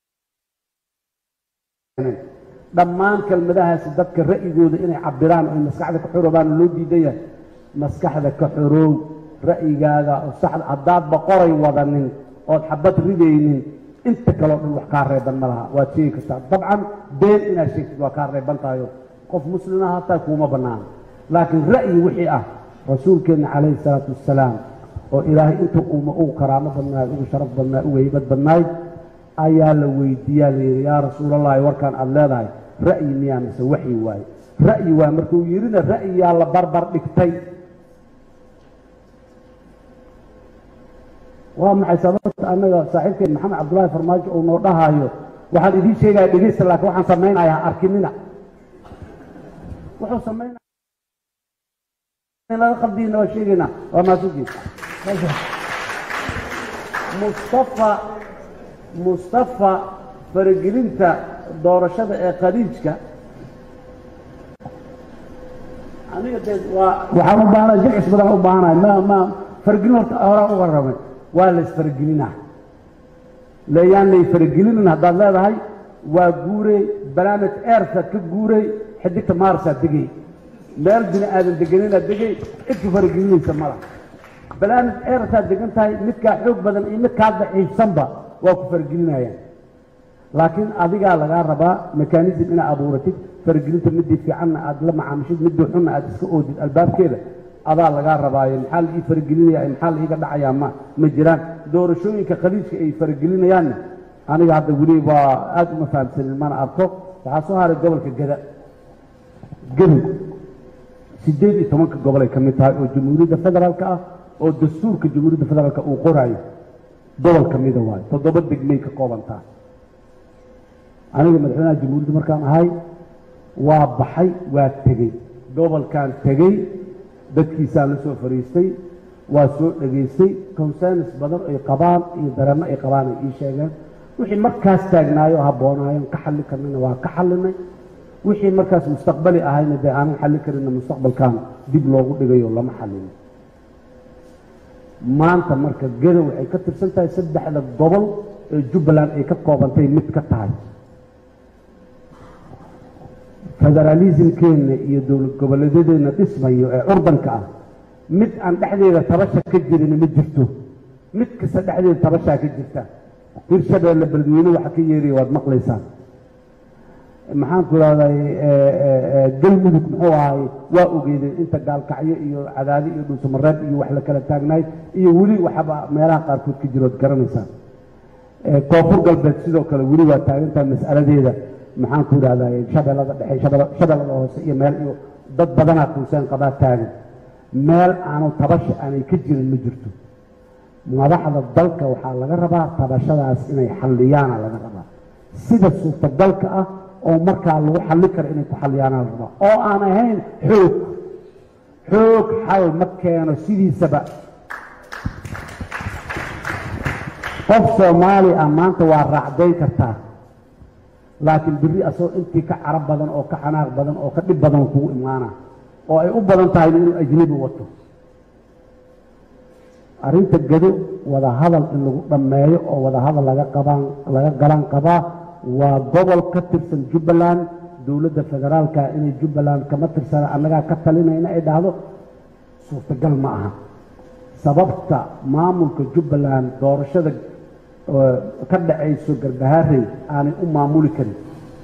dhammaan kelmadahaasi dadka ra'yigooda inay cabiraan oy maskaxda ka xoroobaan loo diidan yahay maskaxda ka xoroow ra'yigaaga oo saxda haddaadba qoray wadanin ood xabad ridaynin inta kaleo dhan wax kaa reeban ma laha waad sheegi kartaa dabcan been inaad sheegtid waa kaa reeban tahayo qof muslima hataa kuuma bannaana laakiin ra'yi wixii ah rasuulkeenna calayhi salaatu wassalaam oo ilaahay inta uuma ugu karaamo badnaay ugu sharaf badnaay ugu heybad badnaay ayaa la weydiiyaa layidhi yaa rasuulallahi warkaan aada leedahay ra'yi miyaa mise waxyi waaye ra'yi waay markuu yidhina ra'yiyaa la barbar dhigtay waa maxay sababta annaga saaxiibkeen maxamed cabdullaahi farmaajo uu noo dhahaayo waxaan idiin sheegaya dhegeysta laakiin waxaan samaynayaa arkinina wuxuu samaynaya laga qaldiina waa sheegaynaa waa maasuujiin mustafa mustafa faragelinta doorashada ee khaliijka aniga dee waa waxaan u baahanahay jilcis badan u baahanahay ma ma faragelin horta horaa uga rabay waa la isfaragelinaa leeyaan lay faragelinin haddaad leedahay waa guurey banaamij eersaad ka guurey xidigta maarsaad degay meel bini aadan deganinaad degay cidka faragelinaysa mala banaamij eersaad degan tahay midkaa xoog badan iyo midkaa daciifsanba waa ku faragelinayaan laakiin adigaa lagaa rabaa mekanism inaad abuuratid faragelinta midii fiicanna aad la macaamishid midii xunna aad iska oodid albaabkeeda adaa lagaa rabaayo maxaa la ii faragelinaya maxaa la iiga dhacayaa ma ma jiraan doorashooyinka khaliijka ay faragelinayaanna aniga hadda weli waa aad uma fahamsanin mana arko waxaa soo haray gobolka gada gadow siddeed iyo tobanka gobolay ka mid tahay oo jamhuuriyadda federaalka ah oo dastuurka jamhuuriyadda federaalka uu qoraayo gobol ka mida waayo toddoba degmay ka koobantaa aniga madaxweynaha jamhuuriyadda markaan ahay waa baxay waa tegey gobolkan tegey dadkiisaan la soo fariistay waa soo dhegaystay concerns badan ay qabaan iyo dareenno ay qabaan ay ii sheegeen wixii markaas taagnaayo habboonaayeen ka xalli karnayna waa ka xallinay wixii markaas mustaqbali ahayna dee aanan xallin karinna mustaqbalkan dib loogu dhigayo lama xallin maanta marka geda waxay ka tirsan tahay saddexda gobol ee jubbaland ay ka koobantay mid ka tahay federaalismkeenna iyo dowlad goboleedyadeenna dhismayo ee curdanka ah mid aan dhexdeeda tabasha ka jirin ma jirto mid kasta dhexdeeda tabashaa ka jirta hirshabeelle beledweyne waxa ka yeeraya waad maqlaysaan maxaan ku rahday galmudug muxuu ahay waa ogeedeen inta gaalkacyo iyo cadaadi iyo dhuusamareeb iyo wax la kala taagnaay iyo weli waxaba meelaha qaarkood ka jirood garanaysaan koonfur galbeed sidoo kale weli waa taagantaha mas'aladeeda maxaan ku idhahday shabeellada dhexe shabeel- shabeellada hoose iyo meel iyo dad badanaa kuuseen qabaa taagan meel aanu tabasha aanay ka jirin ma jirto madaxda dalka waxaa laga rabaa tabashadaas inay xalliyaana laga rabaa sida suurtagalka ah oo markaa lagu xalli karo inay ku xalliyaana la rabaa oo aan ahayn xoog xoog xal ma keeno sidiisaba qof soomaali ah maanta waa raacdayn kartaa laakiin berri asagoo intii ka carab badan oo ka xanaaq badan oo ka dhib badan kugu imaana oo ay u badan tahay inuu ajnebi wato arrinta gado wada hadal in lagu dhammeeyo oo wada hadal laga qabaan laga galan qabaa waa gobol ka tirsan jubbaland dowladda federaalka inay jubbaland kama tirsana annagaa ka talinayna ay dhahdo suurtagal ma aha sababta maamulka jubbaland doorashada oo ka dhacayso garbaharey aanay u maamuli karin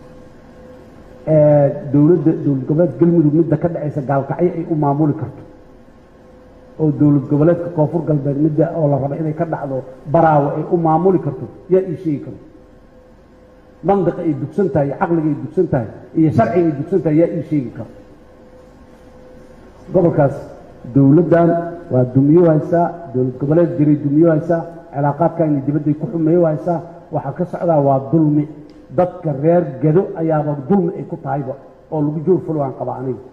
ee dowladda dowlad goboleed galmudug midda ka dhacaysa gaalkacyo ay u maamuli karto oo dowlad goboleedka koonfur galbeed midda oo la raba inay ka dhacdo baraawo ay u maamuli karto yaa ii sheegi karo mandiqa ay dugsan tahay iyo caqliga ay dugsan tahay iyo sharciga ay dugsan tahay yaa ii sheegi karo gobolkaas dowladdan waa dumiyo haysaa dowlad goboleed jiray dumiyo haysaa cilaaqaadkaani dibadday ku xumeeyo haysaa waxaa ka socdaa waa dulmi dadka reer gado ayaaba dulmi ay ku tahayba oo lagu joor fulwaan qaba aniga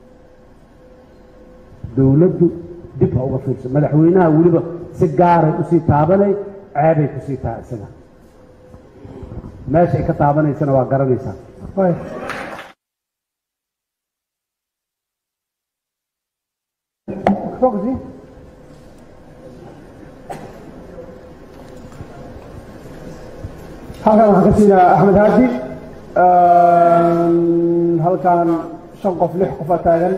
dowladdu dib ha uga fiirso madaxweynaha weliba si gaaray usii taabanay ceebay kusii tahay isaga meesha ay ka taabanaysana waa garanaysaa halkan waxaan ka siinaa axmed haadi halkan shan qof lix qofa taagan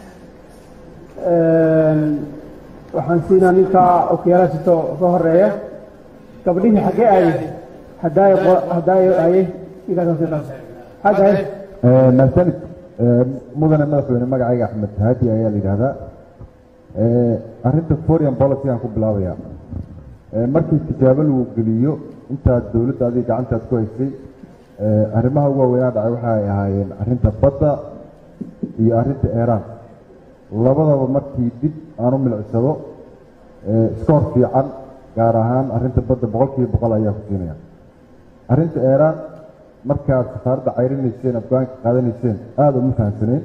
waxaan siinaa ninka okiyaala sito ka horeeya gabdhihii xaggee aayey hadaayo hadaayo aayey ninkaas hadaayo mahsanid mudane madaxweyne magacayga axmed haadi ayaa la yidhaahdaa arrinta foreign policy aan ku bilaabaya markii tijaabo lagu geliyo intaad dowladda adiga gacantaad ku haysay arrimaha ugu waaweynaa dhacay waxa ay ahaayeen arrinta badda iyo arrinta eeraan labadaba markii dib aan u milicsado iskoor fiican gaar ahaan arrinta badda boqolkiiba boqol ayaa ku siinaya arrinta eeraan markaad safaaradda cayrinayseen afgaanka qaadanayseen aada uma fahamsaneen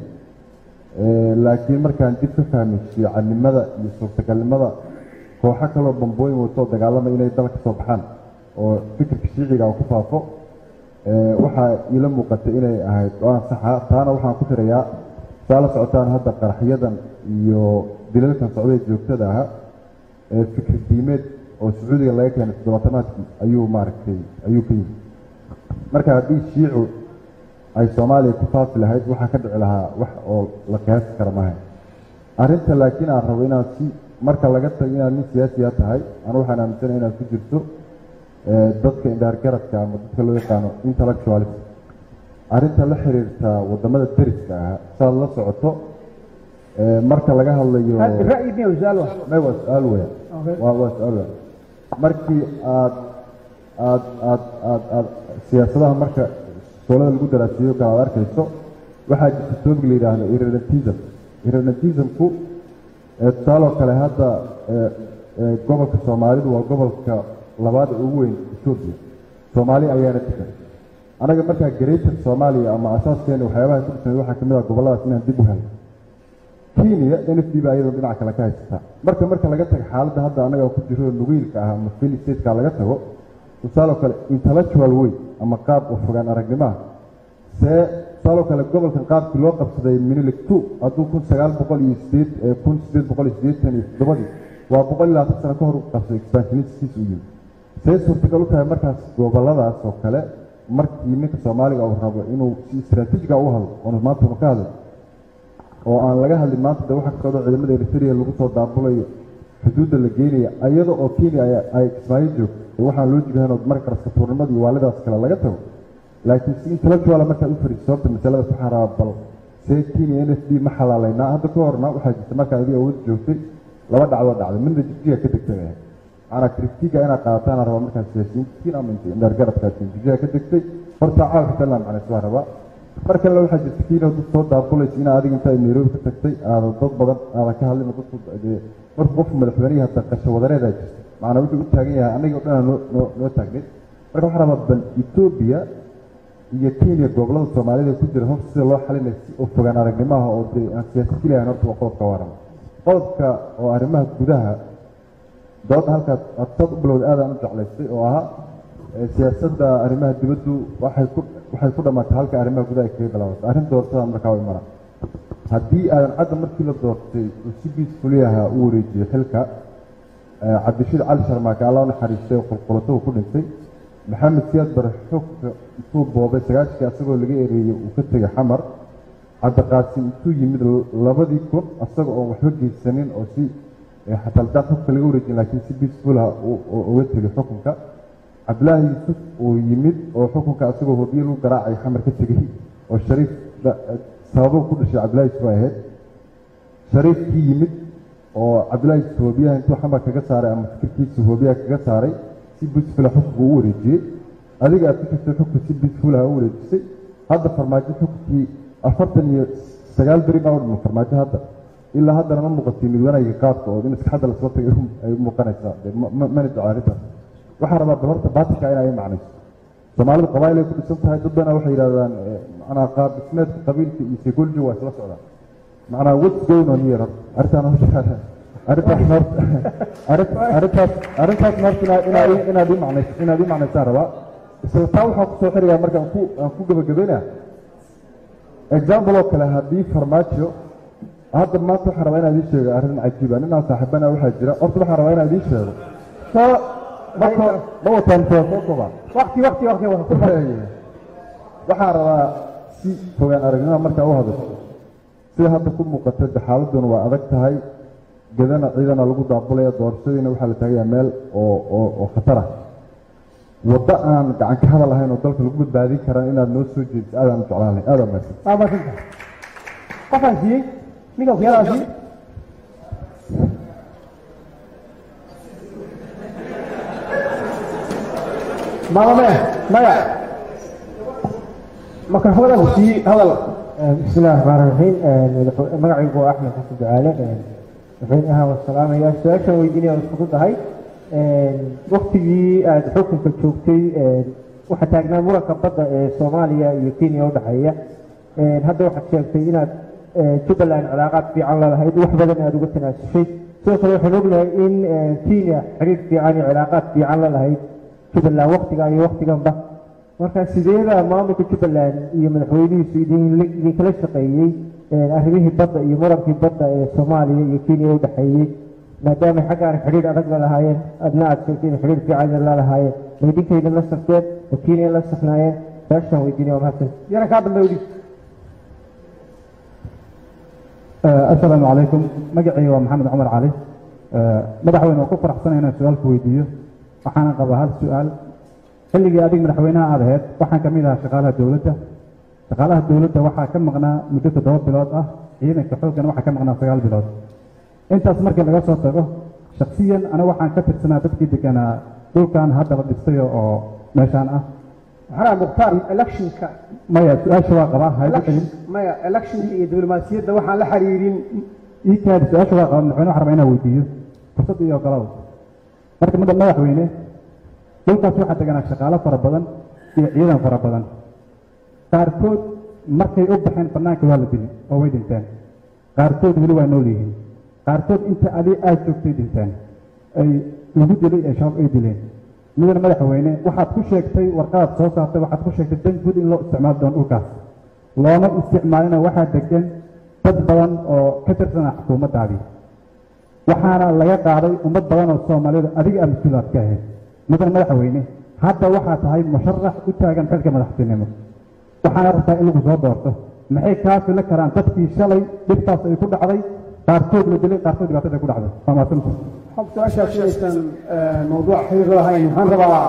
laakiin markaan dib ka fahmay fiicannimada iyo suurtagalnimada kooxo kaloo bambooyin watoo dagaalamay inay dalka soo baxaan oo fikirka shiiciga uu ku faafo waxaa iila muuqatay inay ahayd go-aan saxa taana waxaan ku tirayaa saa la socotaan hadda qaraxyadan iyo dilalkan socday joogtada aha ee fikir diimeed oo sacuudiga laga keenay toddobaatanaadkii ayuu maaragtay ayuu ka yimi marka haddii shiicu ay soomaaliya ku faafi lahayd waxaa ka dhici lahaa wax oo la qiyaasi kara maaha arrinta laakiin aan rabo inaad si marka laga tago inaad nin siyaasiya tahay anu waxaan aaminsanahay inaad ku jirto dadka indhaargaradka ama dadka loo yaqaano intellectualist arrinta la xiriirta wadamada deriska ah saad la socoto marka laga hadlayo ra'yi miya su-aal wa may waa su-aal weya waa waa su-aal weya markii aad aad aad aad aad siyaasadaha marka soolada lagu daraasiyo kale aad arkayso waxaa jirta topic la yidhaahdo irredentism irredentismku tusaaloo kale hadda gobolka soomaalidu waa gobolka labaad ee ugu weyn etoobiya soomaali ayaana degan anaga markaa greater soomaaliya ama asaaskeena waxyaabaha ku dhisnay waxaa kamid ah gobolladaas inaan dib u helno kenya n f d baa iyadoo dhinaca kale ka haysataa marka marka laga tago xaaladda hadda anaga ku jiro nugiilka ah ama fili stateka laga tago tusaaloo kale intellectual way ama qaab oo fogaan aragnimaha see tusaaloo kale gobolkan qaabkii loo qabsaday minilik two hadduu kun sagaal boqol iyo sideed kun sideed boqol iyo siddeetan iyo toddobadii waa boqol iyo labaatan sano ka hor u qabsaday expansionistiis u yimi see suurtagal u tahay markaas gobolladaas oo kale markii ninka soomaaliga uu rabo inuu si istraatiijiga u hadlo oonu maanta ka hadlin oo aan laga hadlin maanta de waxa ka socdo ciidamada eritrea lagu soo daabulayo xuduudda la geynaya iyada oo kenya ay- ay kismaayo joogto waxaan loo jigahan oo marka kale safuurnimada iyo waalidaas kale laga tago laakiin si intellectual markaad u fariiso sababta masaladaas waxaan rabaa bal see kenya n f d ma xalaalaynaa hadda ka horna waxaa jirta markaa adiga awood joogtay laba dhacdoo dhacday midna jigjiga ka degtay bay ahayd macanaa kritiga inaad qaadataan aan rabaa markaa siyaasiyiintiin ama inta indhaargaradkaasiin jigjiga ka degtay horta caawa xitaa laan macnaysa waa rabaa mar kalena waxaa jirta kiina dad soo daafulaysa inaa adiga intaa nairobi ka tagtay aada dad badan aadan ka hadlin oo dadku dee markuu qofku madaxweynihi hata qasho wadareedaa jirta macnaa wuxuu u taagan yahay annaga oo dhan noo noo noo taagnay marka waxaa rabaa bal etoobiya iyo kenya gobollada soomaalida ku jira horta sida loo xalinay si oo fogaan aragnimaha oo dee aan siyaasad keliyahan horta waa qodobka waran qodobka oo arrimaha gudaha dooda halkaas aad saad u bilowday aadaan u jeclaystay oo ahaa ee siyaasadda arrimaha dibaddu waxay ku waxay ku dhammaatay halka arrimaha gudaha ay kaga bilaabatay arrin doortada markaa u imana haddii aadan cadda markii la doortay uu si peacefully ahaa u wareejiyey xilka ee cabdishiid cali sharmaake alla u naxariistay oo qulqulatuhu ku dhintay maxamed siyaad bare xogka intuu boobay sagaashkii asagoo laga ereeyey uu ka tegay xamar cabdiqaasim intuu yimid labadii kun asaga oon waxba geysanin oo si ee xataa daan xogka laga wareejin laakiin si peaceful ah u- u- uga tegay xukunka cabdilaahi yuusuf uu yimid oo xukunka asagoo hobiye lagu garaacay xamar ka tegey oo shariif da- sababo ku dhashay cabdilaahi yuusuf ay ahayd shariifkii yimid oo cabdilaahi yuusuf hobiyaha intuu xamar kaga saaray ama fikirkiisa hobiyaha kaga saaray si peaceful ah xukunka u wareejiyey adiga aad ku jirtay xukunka si peaceful ah u wareejisay hadda farmaajo xukunkii afartan iyo sagaal beri baa u dhima farmaajo hadda ilaa haddana ma muuqatay mid wanaaga qaadka oo in iskaxadda lasoo tagay ay u muuqanaysaa dee ma- ma- mana jecla arrintaas waxaa rabaa bal horta baatilka inay i macnayso soomaalidu qabaayil ay ku dhisan tahay dad badan waxay yidhahdaan eh, macnaa qaab dhismeedka qabiilka iyo psychology waa isla socdaan macnaa what's going on here horta arrintaan horta arrintaas horta arrin- arrintaas arrintaas horta inaa- inaa i- inaad i macnayso inaad i macnaysaan rabaa isla taa waxaa kusoo xirigaa marka aan ku aan ku gabagabaynaa example oo kale haddii farmaajo hadda maanta waxaan rabaa inaan idiin sheego arrin cajiiba ninaan saaxiibana waxaa jira horta waxaan rabaa inaan idiin sheego soo marka ma wataan soo soo koobaan waqti waqti waqti waqti waxaan rabaa si fogaan aragnimo markaa u hadasho sida hadda ku muuqata de xaaladuna waa adag tahay gadana ciidana lagu daabulaya doorashadiina waxaa la taagayaa meel oo oo oo khatar ah waddo aan gacan ka hadal ahayn oo dalka lagu badbaadin karan inaad noo soo jeediso aadaan u jeclaan lahay aadaan mahadsan waa maasanta qofaan siiyey ninkan kuyadaa siiyey mama maya maya makarafoonada ku siiyey hadal بسم الله الرحمن الرحيم magacaygu waa axmed xasan ducaale madaxweynaha waa salaamaya su-aashan weydiinaya waa isku fududahay waktigii aada xukunka joogtay waxaa taagnaa muranka badda ee soomaaliya iyo kenya u dhexeeya hadda waxaad sheegtay inaad jubbaland cilaaqaad fiican lalahayd wax badan aada uga tanaasushay sidoo kale waxaan ognahay in kenya xiriir fiican iyo cilaaqaad fiican lalahayd jubbaland waktiga iyo waktiganba marka sideeda maamulka jubbaland iyo madaxweynihiisu idin idinkala shaqeeyey arrimihii badda iyo murankii badda ee soomaaliya iyo kenya u dhexeeyey maadaama xaggaan xidhiir adag la lahaayeen adna aad sheegtay in xidhiir fiican la lahaayeen ma idinkayda la safteen oo kenya la safnaayeen saashaan weydiinaya waa mahadsan yana kaa dambe udhig asalaamu calaykum magacayga waa maxamed cumar cali madaxweyne waa ku faraxsanay inaan su-aal ku weydiiyo waxaana qabaa hal su-aal xilligii adig madaxweynaha aad ahayd waxaan ka mid ahaa shaqaalaha dowladda shaqaalaha dowladda waxaa ka maqnaa muddo toddoba bilood ah ciidanka xooggana waxaa ka maqnaa sagaal bilood intaas markii laga soo tago shaksiyan aniga waxaan ka tirsanaa dadkii deganaa dhulkan hadda la dhistay oo meeshaan ah maxaa mukhtaar electionka maya su-aasha waa qabaa haygu celin maya electionka iyo diblomaasiyadda waxaan la xiriirin ii kaadi su-aasha waa qabaa madaxweyne waxaan rabaa inaan weydiiyo fursad iyo ogolow marka mada madaxweyne dhulkaas waxaa deganaa shaqaalo fara badan iyo ciidan fara badan qaarkood markay u baxeen bannaanka waa la dili oo way dhinteen qaarkood weli waa nool yihiin qaarkood inta adi aad joogtay dhinteen ay lagu dilay ee shabaab ay dileen midana madaxweyne waxaad ku sheegtay warqadaad soo saartay waxaad ku sheegtay dan guud in loo isticmaali doono dhulkaas looma isticmaalina waxaa degan dad badan oo ka tirsanaa xukuumaddaadii waxaana laga qaaday ummad badan oo soomaalida adiga aad mas-uulaad ka ahayd mudan madaxweyne hadda waxaa tahay musharax u taagan xilka madaxtinimo waxaana rabtaa in lagu soo doorto maxay kaa fili karaan dadkii shalay dhibtaas ay ku dhacday qaarkood la dilay qaarkood dhibaatada ay ku dhacday waa mahadsanta su-aashaa sheegaysan mawduuc xiriir lahayn waxaan rabaa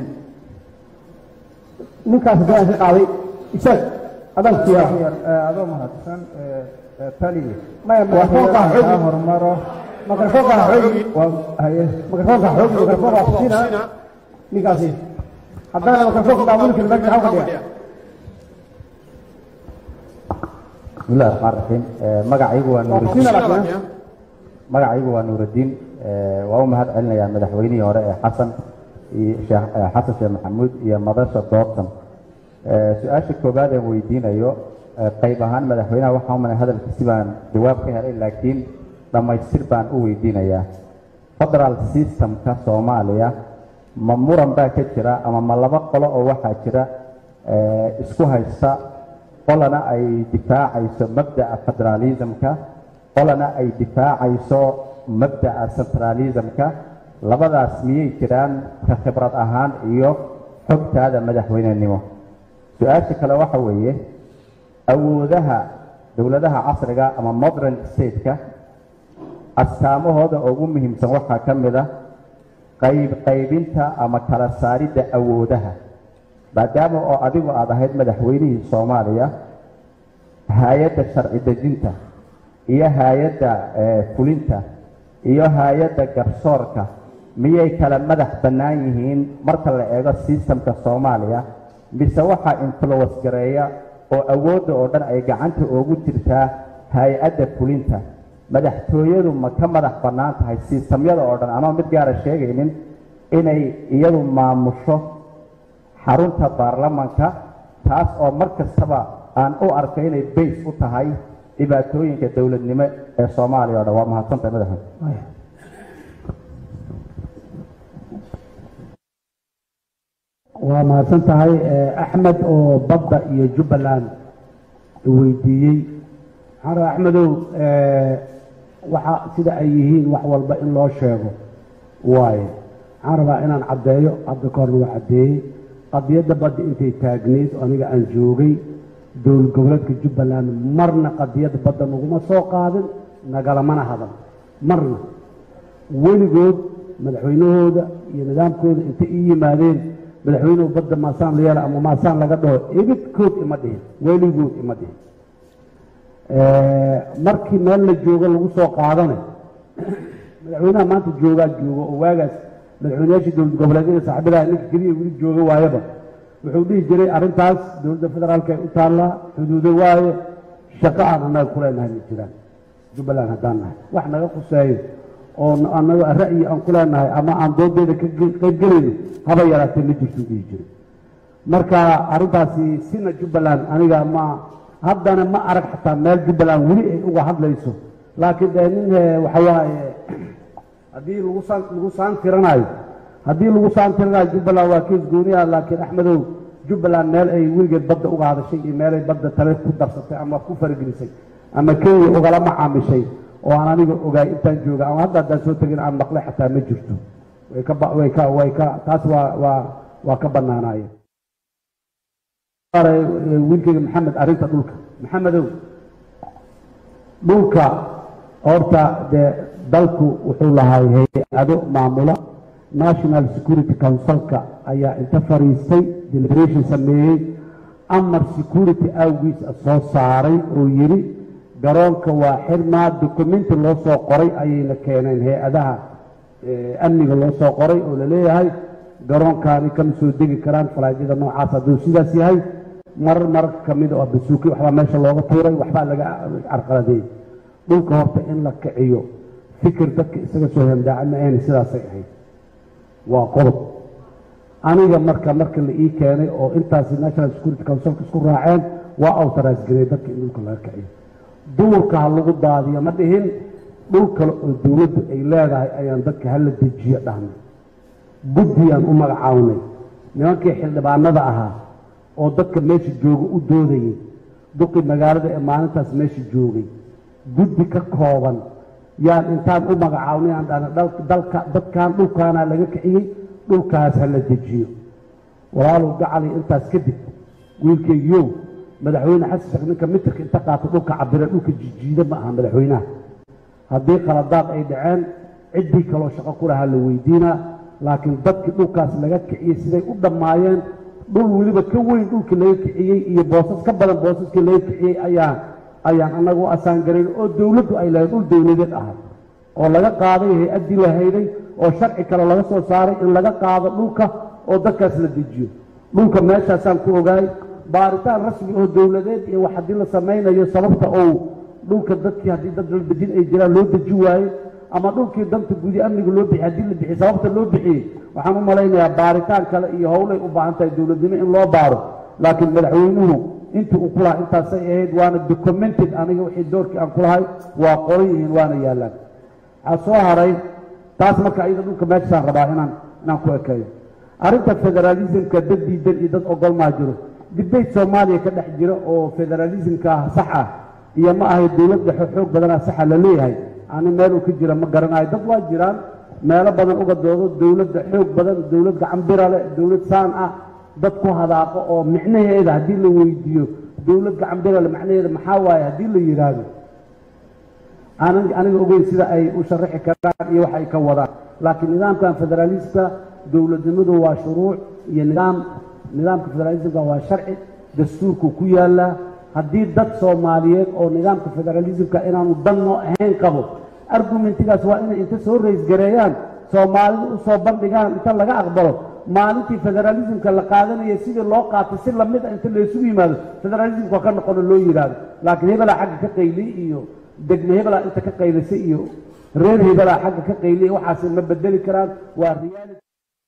ninkaas haddii aan ka qaaday isaag adaan siyaa adoo mahadsan tali maya mikrofoonka ha xoogi hormaro mikrofoonka ha xoogi haye mikrofoonka ha xoogi mikrofoonka ha kusina ninkaasi haddana mikrofoonka daawin karin meesha maxaa fadhiya bismillahi raxmaan raxiim magacaygu waa kusina nuurudiin laakiin magacaygu waa nuurudiin waa u mahad celinayaa madaxweynihii hore ee xasan iyo sheekh eh, xasan sheekh maxamuud iyo madasha doortan su-aasha koowaad aan weydiinayo eh, qayb ahaan madaxweynaha waxaa u malay hadalkiisi baan jawaab ka helay laakiin dhammaystir baan u weydiinayaa federal systemka soomaaliya ma muran baa ka jira ama ma laba qolo oo waxaa jira eh, isku haysta qolana ay difaacayso mabda'a federalismka qolana ay difaacayso mabda'a centralismka labadaas miyay jiraan ka khibrad ahaan iyo xogtaada madaxweynenimo su-aasha kale waxa weeye awoodaha dowladaha casriga ama modern stateka astaamahooda ugu muhiimsan waxaa ka mid ah qayb qaybinta ama kala saaridda awoodaha maadaama oo adigu aad ahayd madaxweynihii soomaaliya hay-adda sharci dejinta iyo hay-adda eh, fulinta iyo hay-adda garsoorka miyay kala madax bannaan yihiin marka la eego sistamka soomaaliya mise waxaa influence gareeya oo awoodda oo dhan ay gacanta ugu jirtaa hay-adda fulinta madaxtooyadu ma ka madax bannaan tahay sistamyada oo dhan anoo mid gaara sheegaynin inay iyadu maamusho xarunta baarlamanka taas oo mar kastaba aan u arko inay bays u tahay dhibaatooyinka dowladnimo ee soomaaliya o dhan waa mahadsantahay madaxweyne waa mahadsan tahay eh, axmed oo badda iyo jubbaland weydiiyey waxaan rabaa axmedow eh, waxa sida ay yihiin wax walba in loo sheego waaye waxaan rabaa inaan caddeeyo hadda ka horna waa caddeeyey qadiyadda badda intay taagneyd oo aniga aan joogay dowlad goboleedka jubbaland marna qadiyadda badda naguma soo qaadin nagalamana hadan marna weligood madaxweynahooda iyo nidaamkooda intay ii yimaadeen madaxweynuhu badda maasaan la yeela ama maasaan laga dhaho ibidkood ima dhihin weligood ima dhihin markii meel la joogo lagu soo qaadana madaxweynaha maanta joogaa joogo oo waagaas madaxweynayaashii dowlad goboleedyada saaxiibadaha ninka keliya weli jooga waayaba wuxuu dhihi jiray arrintaas dowladda federaalka ay u taallaa xuduudo waaye shaqo aan annaga ku leenahay ma jiraan jubbaland haddaan nahay wax naga khuseeyo oo annaga ra'yi aan ku leenahay ama aan doodeeda ka qaybgelayno haba yaraatee ma jirto dhihi jiray marka arrintaasi sina jubbaland aniga ma haddana ma arag xataa meel jubbaland weli ay uga hadlayso laakiin dee nin eh, waxa waaye haddii lagu saan lagu saan tiranayo haddii lagu saan tiranayo jubbaland waa kees gooniya laakiin axmedow jubbaland meel ay weligeed badda uga hadashay iyo meelay badda tale ku darsatay ama ku faragelisay ama kenya ugala macaamishay oo aan aniga ogaay intaan jooga ama hadda haddaan soo tegin aan maqlay xataa ma jirto way ka ba- way ka way ka taas waa waa waa ka bannaanaayeen wiilkayga maxamed arrinta dhulka maxamedow dhulka horta dee dalku wuxuu lahay hay-ado maamula national security councilka ayaa inta fariistay deliberation sameeyey amar security awgiis soo saaray oo yidhi garoonka waa xirmaa documenti loo soo qoray ayayna keeneen hay-adaha eh, amniga loo soo qoray oo laleeyahay garoonkaani kama soo degi karaan falaadyada noocaas hadduu sidaas yahay marar mararka ka mid oo basuuki waxbaa meesha looga tuuray waxbaa laga carqaladeeyey dhulka horta in la kiciyo fikir dadka isaga soo hemdaaca ma ayna sidaasay ahayd waa qodob aniga marka marka la ii keenay oo intaasi national security councilka isku raaceen waa awtaraas garay dadka in dhulka laga kiciyo duurka ha lagu daadiyo ma dhihin dhul kale oo dowladdu ay leedahay ayaan dadka hala dejiyo dhahnay guddiyaan u magacawnay nimankii xildhibaanada ahaa oo dadka meesha jooga u doodayay duqi magaalada ee maalintaas meesha joogay guddi ka kooban yaan intaan u magacawnay aan dhahna dhal- dalka dadkan dhulkaanaa laga kiciyey dhulkaas ha la dejiyo walaalow gacali intaas kadib wiilkaygiyow madaxweyne xasan sheekh ninka mitirka inta qaata dhulka cabire dhulka jijiida ma aha madaxweynaha haddii khaladaad ay dhaceen ciddii kaloo shaqo ku lahaa la weydiinaa laakiin dadkii dhulkaas laga kiciyey siday u dhammaayeen dhul weliba ka weyn dhulkii laga kiciyey iyo boosas ka badan boosaskii laga kiciyey ayaan ayaan annaga u asaan garayn oo dowladdu ay lahayd dhul dowladeed ahay oo laga qaaday hay-addii la hayday oo sharci kale laga soo saaray in laga qaado dhulka oo dadkaas la dejiyo dhulka meeshaasaan ku ogaay baaritaan rasmi oo dowladeed iyo wax haddii la samaynayo sababta ou dhulka dadkii haddii dad la dejin ay jiraan loo deji waaye ama dhulkii danta gudi amniga loo bixiyey haddii la bixiyey sababta loo bixiyey waxaan u malaynayaa baaritaan kale iyo howlay u baahan tahay dowladnimo in loo baaro laakiin madaxweynuhu intii uu ku lahaa intaasay ahayd waana documented aniga wixii doorkii aan ku lahay waa qoran yihiin waana yaallaan waxaa soo haray taas marka ayada dhulka meeshaan rabaa inaan inaan ku ekeeyo arrinta federaalismka dad diidan iyo dad ogol maa jiro dibeyt soomaaliya ka dhex jira oo federalismka sax ah iyo ma ahay dowlad dhexe xoog badanaa saxa la leeyahay ani meel uu ka jira ma garanayo dad waa jiraan meelo badan uga doodo dowladda xoog badan dowlad gacan bira leh dowlad saan ah dad ku hadaaqo oo micnaheeda haddii la weydiiyo dowlad gacan bira leh macnaheeda maxaa waaye haddii la yidhaahdo aanan aniga ogeyn sida ay u sharaxi karaan iyo wax ay ka wadaan laakiin nidaamkan federaalista dowladnimadu waa shuruuc iyo nidaam nidaamka federalismka waa sharci dastuurku ku yaallaa haddii dad soomaaliyeed oo nidaamka federalismka inaanu danno ahayn qabo argumentigaas waa inay inta soo raysgareeyaan soomaalida u soo bandhigaan inta laga aqbalo maalintii federalismka la qaadanaya sidii loo qaatay si lamid a inta laysugu yimaado federalismka ka noqono loo yidhaahdo laakiin hebelaa xagga ka qayliy iyo degme hebelaa inta ka qaylisay iyo reer hebelaa xagga ka qayliya waxaasi ma bedeli karaan waa reality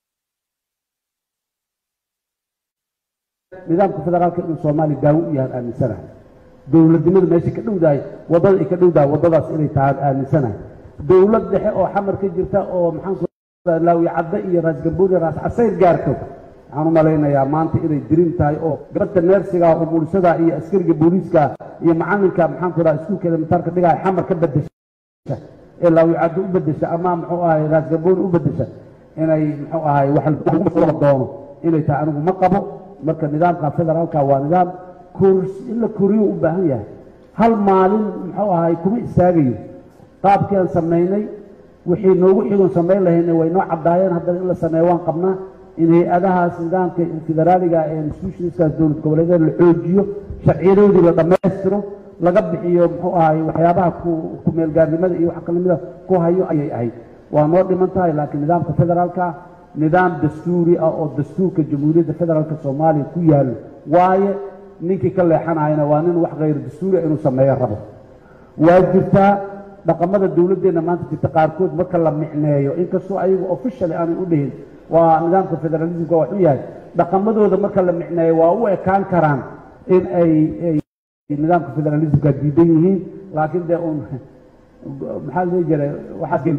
nidaamka federaalka inuu soomaaliya daawo u yahaan aaminsanahay dowladnimadu meesha ka dhowdahay waddada ay ka dhowdahay waddadaas inay tahaan aaminsanahay dowlad dhexe oo xamar ka jirta oo maxaan laawiye cadde iyo raas gambooni raas casayr gaarto waxaan u malaynayaa maanta inay dirin tahay oo gabadha neersiga oo mulisada iyo askariga booliiska iyo macalinka maxaan ku dhaha iskuulkeeda mataarka dhigaya xamar ka bedesha ee laawiye cadde u bedesha ama muxuu ahay raas gambooni u bedesha inay muxuu ahay wax lagu mashquula doono inay tahay anigu ma qabo marka nidaamka federaalka waa nidaam kors in la koriyo u baahan yahay hal maalin muxuu ahay kuma istaagayo qaabkii aan samaynay wixii noogu xigoon samayn lahaynay way noo caddaayeen haddana in la sameeyo waan qabnaa in hay-adahaas nidaamka federaaliga ee institutionskaas dowlad goboleedeed la xoojiyo sharciyadoodii la dhammaystiro laga bixiyo muxuu ahay waxyaabaha ku meelgaarnimada iyo wax kalamida ku hayo ayay ahayd waa noo dhiman tahay laakiin nidaamka federaalka nidaam dastuuri ah oo dastuurka jamhuuriyadda federaalka soomaaliya ku yaallo waaye ninkii ka leexanayana waa nin wax khayr dastuuriah inuu sameeyo rabo waa jirtaa dhaqamada dowladdeenna maanta jirta qaarkood marka la micneeyo inkastoo ayagu officially aanay u dhihin waa nidaamka federalismka waa xun yahay dhaqamadooda marka la micneeyo waa u ekaan karaan in ay nidaamka federalismka diidan yihiin laakiin dee uun maxaa la dhihi jiray waxaas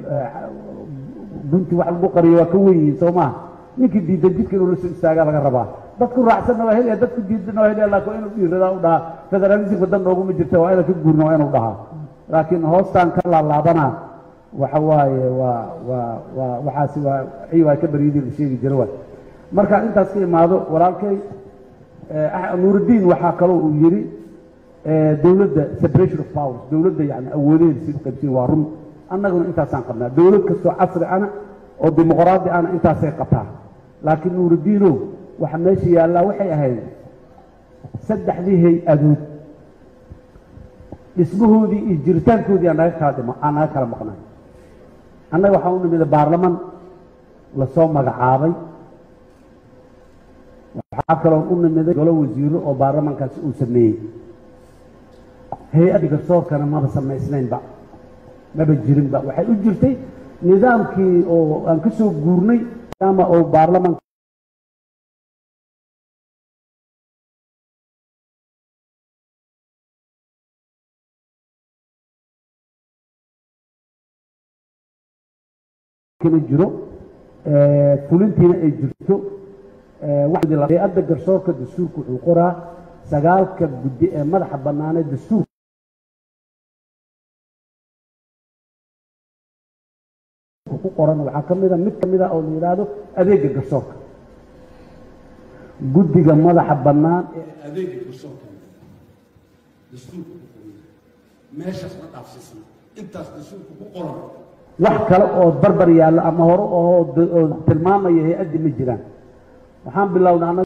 gunti wax lagu qariyo waa ka wen yihiin soo maaha ninkii diidan jidka inuu la soo istaagaa laga rabaa dadku raacsanna waa helaya dadku diidanna waa helaya laakiin waa inuu dhiiradaa u dhahaa federalismka dan nooguma jirta waa inaan ka guurna waa inuu dhahaa laakiin hoostaan ka laalaabanaa waxa waaye waa waa waa waxaasi waa ciy waa ka baryadii la sheegi jira waay markaan intaas ka imaado walaalkay nuurudiin waxaa kaloo uu yidhi dowladda separation of powers dowladda yani awoodeeda si u qaybsiin waa run annaguna intaasaan qabnaa dowlad kastoo casri ana oo dimuqraadi ana intaasay qabtaa laakiin nuurudiinow waxa meesha yaallaa waxay ahayd saddexdii hay-adood dhismahoodii iyo jiritaankoodii aan naga kala dhimo aan naga kala maqnay annaga waxaa u nimida baarlaman lasoo magacaabay waxaa kaloo u nimiday golo wasiiro oo baarlamankaasi uu sameeyey hay-adda garsoorkana maba samaysnaynba maba jirinba waxay u jirtay nidaamkii oo aan ka soo guurnay ama oo baarlamanka jiro fulintiina ay jirto hay-adda garsoorka dastuurka wuxuu qoraa sagaalka guddi ee madaxa bannaanee dastuurka ku qoran waxaa ka mida mid ka mid a oo la yidhaahdo adeega garsoorka guddiga madaxa bannaan adeega garsoorka dastuurka ku qoran meeshaas ma dhaafsiisna intaas dastuurka ku qoran wax kale oo barbar yaalla ama hore oo oo tilmaamaya hay-addi ma jiraan waxaan bilownay annaga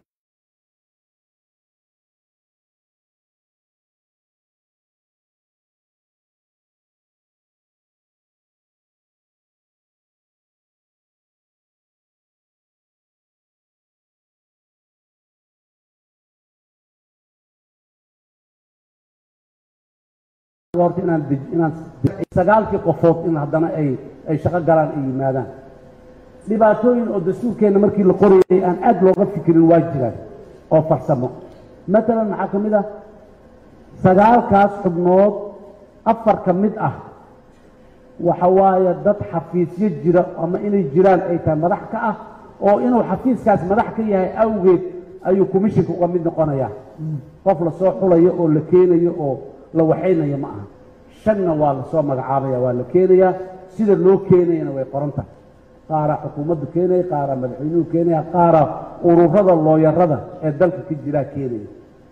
horta inaan dej- inaan sagaalkii qofood in haddana ay ay shaqo galaan ay yimaadaan dhibaatooyin oo dastuurkeenna markii la qorayay aan aad looga fikirin waa jiraan oo farsamo matalan maxaa ka mid ah sagaalkaas xubnood afar ka mid ah waxa waaye dad xafiisyo jira ama inay jiraan ay tahay madax ka ah oo inuu xafiiskaas madax ka yahay awgeed ayuu commissionka uga mid noqonayaa qof lasoo xulayo oo la keenayo oo la waxaynayo ma aha shanna waa lasoo magacaabaya waa la keenayaa sida loo keenayana way qoran tahay qaaraa xukuumaddu keenaya qaaraa madaxweynuhu keenaya qaaraa ururada looyarada ee dalka ka jiraa keenaya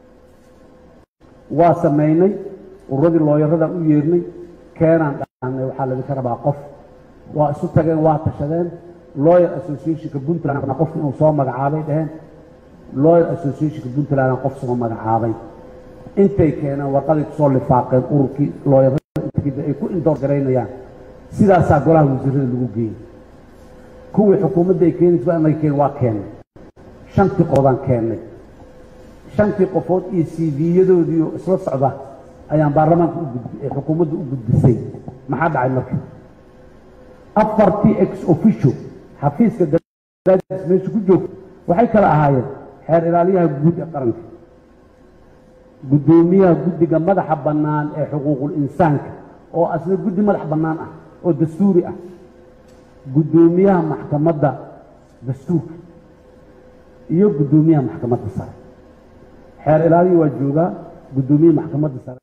waa samaynay ururadii looyarada u yeernay keenaan dhahnay waxaa laydinka rabaa qof waa isu tageen waa tashadeen lawyer associationka puntland qof inuu soo magacaabay dheheen lawyer associationka puntland qof soo magacaabay intay keeneen warqaday kusoo lifaaqeen ururkii looyarada inta ay ku indoor garaynayaan sidaasaa golaha wasiirada lagu geeyey kuwii xukuumadda ay keenaysa anaga keen waa keennay shantii qoodaan keennay shantii qofood iyo cv-yadoodii oo isla socda ayaan baarlamaanka u gudbi ee xukuumadda u gudbisay maxaa dhacay marka afartii ex officio xafiiska daraadiis meesha ku joogta waxay kala ahaayeen xeer ilaaliyaha guud ee qaranka guddoomiyaha guddiga madaxa bannaan ee xuquuqul insaanka oo asna guddi madax bannaan ah oo dastuuri ah guddoomiyaha maxkamadda dastuurka iyo guddoomiyaha maxkamadda sare xeer ilaaliya waa joogaa guddoomiyaha maxkamadda sare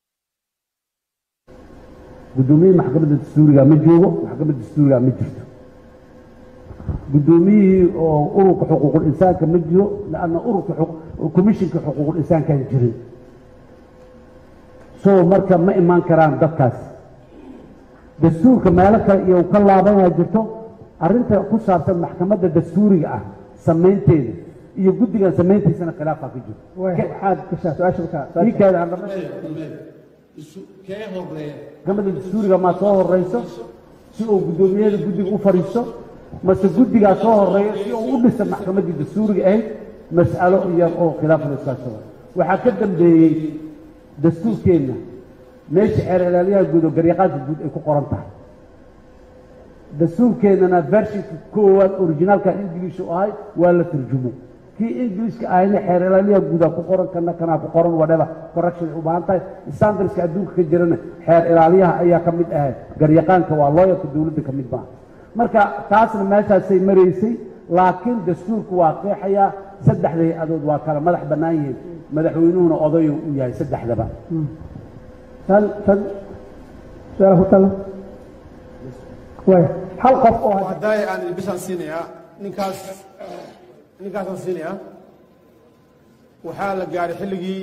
guddoomiyaha maxkamadda dastuuriga ma joogo maxkamadda dastuuriga ma jirto guddoomiyihii oo ururka xuquuqul insaanka ma jiro lanna ururka commishinka xuquuqul insaankaan jirin so marka ma imaan karaan dadkaas dastuurka meelo kale iyo ka laabanyaa jirto arrinta ku saabsan maxkamadda dastuuriga ah samaynteeda iyo guddigan samayntiisana khilaafaa ka jirto waxaad gashaa su-aasha markaa ii keeda aan dhamaysto kee horeeya maxkamadda dastuuriga maa soo horeyso si uu guddoomiyada guddiga u fadhiisto mase guddigaa soo horeeya si uu u dhisa maxkamaddii dastuuriga ahayd mas'alo iyar oo khilaaf la iskaashada waxaa ka dambeeyey dastuurkeenna meesha xeer ilaaliyaha guud oo garyaqaanka guud ay ku qoran tahay dastuurkeennana vershinka koowaad originaalka ingiliish u ahay waa la turjumo kii ingiliishka ahayna xeer ilaaliyaha guudaa ku qoran kana kanaa ku qoran whatever correction ay u baahan tahay standardska adduunka ka jirana xeer ilaaliyaha ayaa ka mid ahay garyaqaanka waa looyarka dowladda ka mid maaha marka taasna meeshaasay maraysay laakiin dastuurku waa qeexayaa saddexda hay-adood waa kala madax bannaan yihiin madaxweynuhuna odayu u yahay saddexdaba tan tan su-aal ku tala waay hal qof oo had- haddaay aan bisaan siinayaa ninkaas ninkaasaan siinayaa waxaa la gaaray xilligii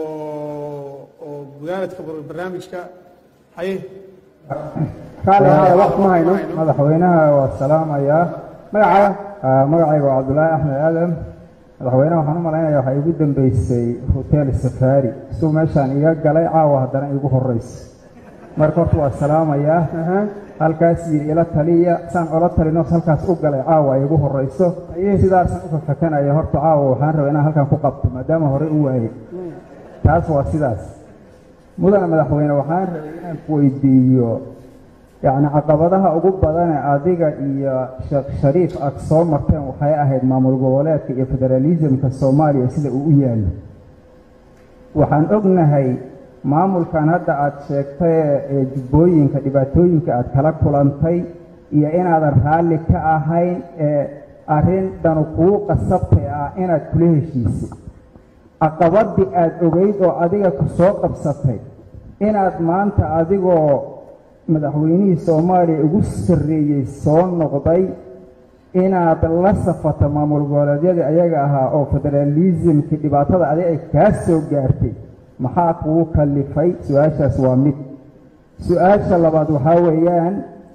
oo oo gudaanadka barnaamijka haye raalli ahaada waqti ma hayno madaxweynaha waa salaamayaa magacaaga magacayga waa cabdulaahi axmed aadan madaxweynaha waxaan u malaynaya waxaa igu dambeysay hotel safari isuu meeshaan iga galay caawa haddana igu horreysay marka horta waa salaamayaa halkaas yidhi ila taliya saan ola talino halkaas u galay caawa igu horreyso sidaasaan u fafakanaya horta caawa waxaan rabaa inaan halkan ku qabto maadaama hore u waayey taas waa sidaas mudane madaxweyne waxaan rabay inaan ku weydiiyo yacni caqabadaha ugu badane adiga iyo sheekh shariif aad soo marteen waxay ahayd maamul goboleedka iyo federalismka soomaaliya sida uu u yaallo waxaan ognahay maamulkan hadda aad sheegtay ee jubbooyinka dhibaatooyinka aad kala kulantay iyo inaadan raalli ka ahayn ee arrin dhanu kuu qasabtay ah inaad kula heshiisay caqabadii aad ogeyd oo adiga ku soo qabsatay inaad maanta adigoo madaxweynihii soomaaliya ugu sarreeyey soo noqday inaad la safato maamul goboleedyadii ayaga ahaa oo federalismkii dhibaatada adi ay kaa soo gaartay maxaa kugu kallifay su-aashaas waa mid su-aasha labaad waxaa weeyaan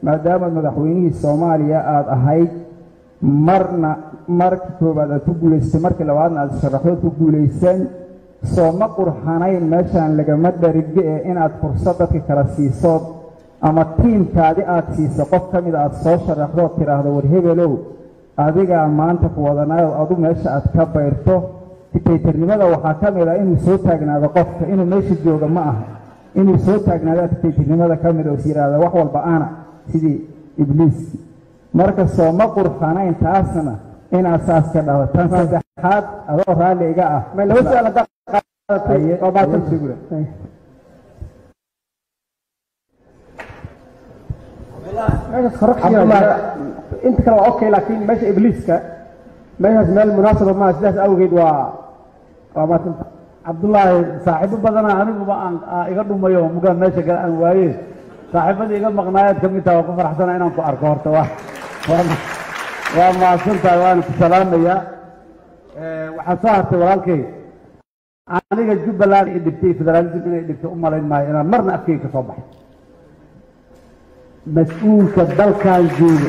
maadaama madaxweynihii soomaaliya aada ahayd marna markii koowaad aad ku guulaysatay markii labaadna aad sharaxood ku guulaysan soo ma qurxanayn meeshaan lagama dharige ee inaad fursad dadka kala siisood ama tiimkaadi aad siiso qof ka mida aad soo sharaxdood tidhaahdo war hebelow adigaa maanta ku wadanayo adu meesha aad ka bayrto dictaytarnimada waxaa ka mid ah inuu soo taagnaado qofka inuu meesha jooga ma aha inuu soo taagnaadaa dictaytarnimada ka mid oo is yidhaahda wax walba ana sidii ibliiski marka soo ma qurxanayn taasna inaad saas ka dhabo tan saddexaad adoo raalli iga ah laba su-aal haddaad qaadatay waa baatan sugula inta kale waa okay laakiin meesha ibliiska meeshaas meel munaasaba maaha sidaas awgeed waa waa maatanta cabdullaahi saaxiibo badana aniguba aan aa iga dhumayo mugaan meesha kale aan waaye saaxiibadii iga maqnaayaad ka mid taha waa ku faraxsana inaan ku arko horta waa waa- waa mahadsantahay waana ku salaamayaa waxaa soo hartay walaalkay aniga jubbaland i dhibtay federaalism inay dhibtay u malayn maayo inaan marna afkeyga ka soo baxay mas-uulka dalkan jooga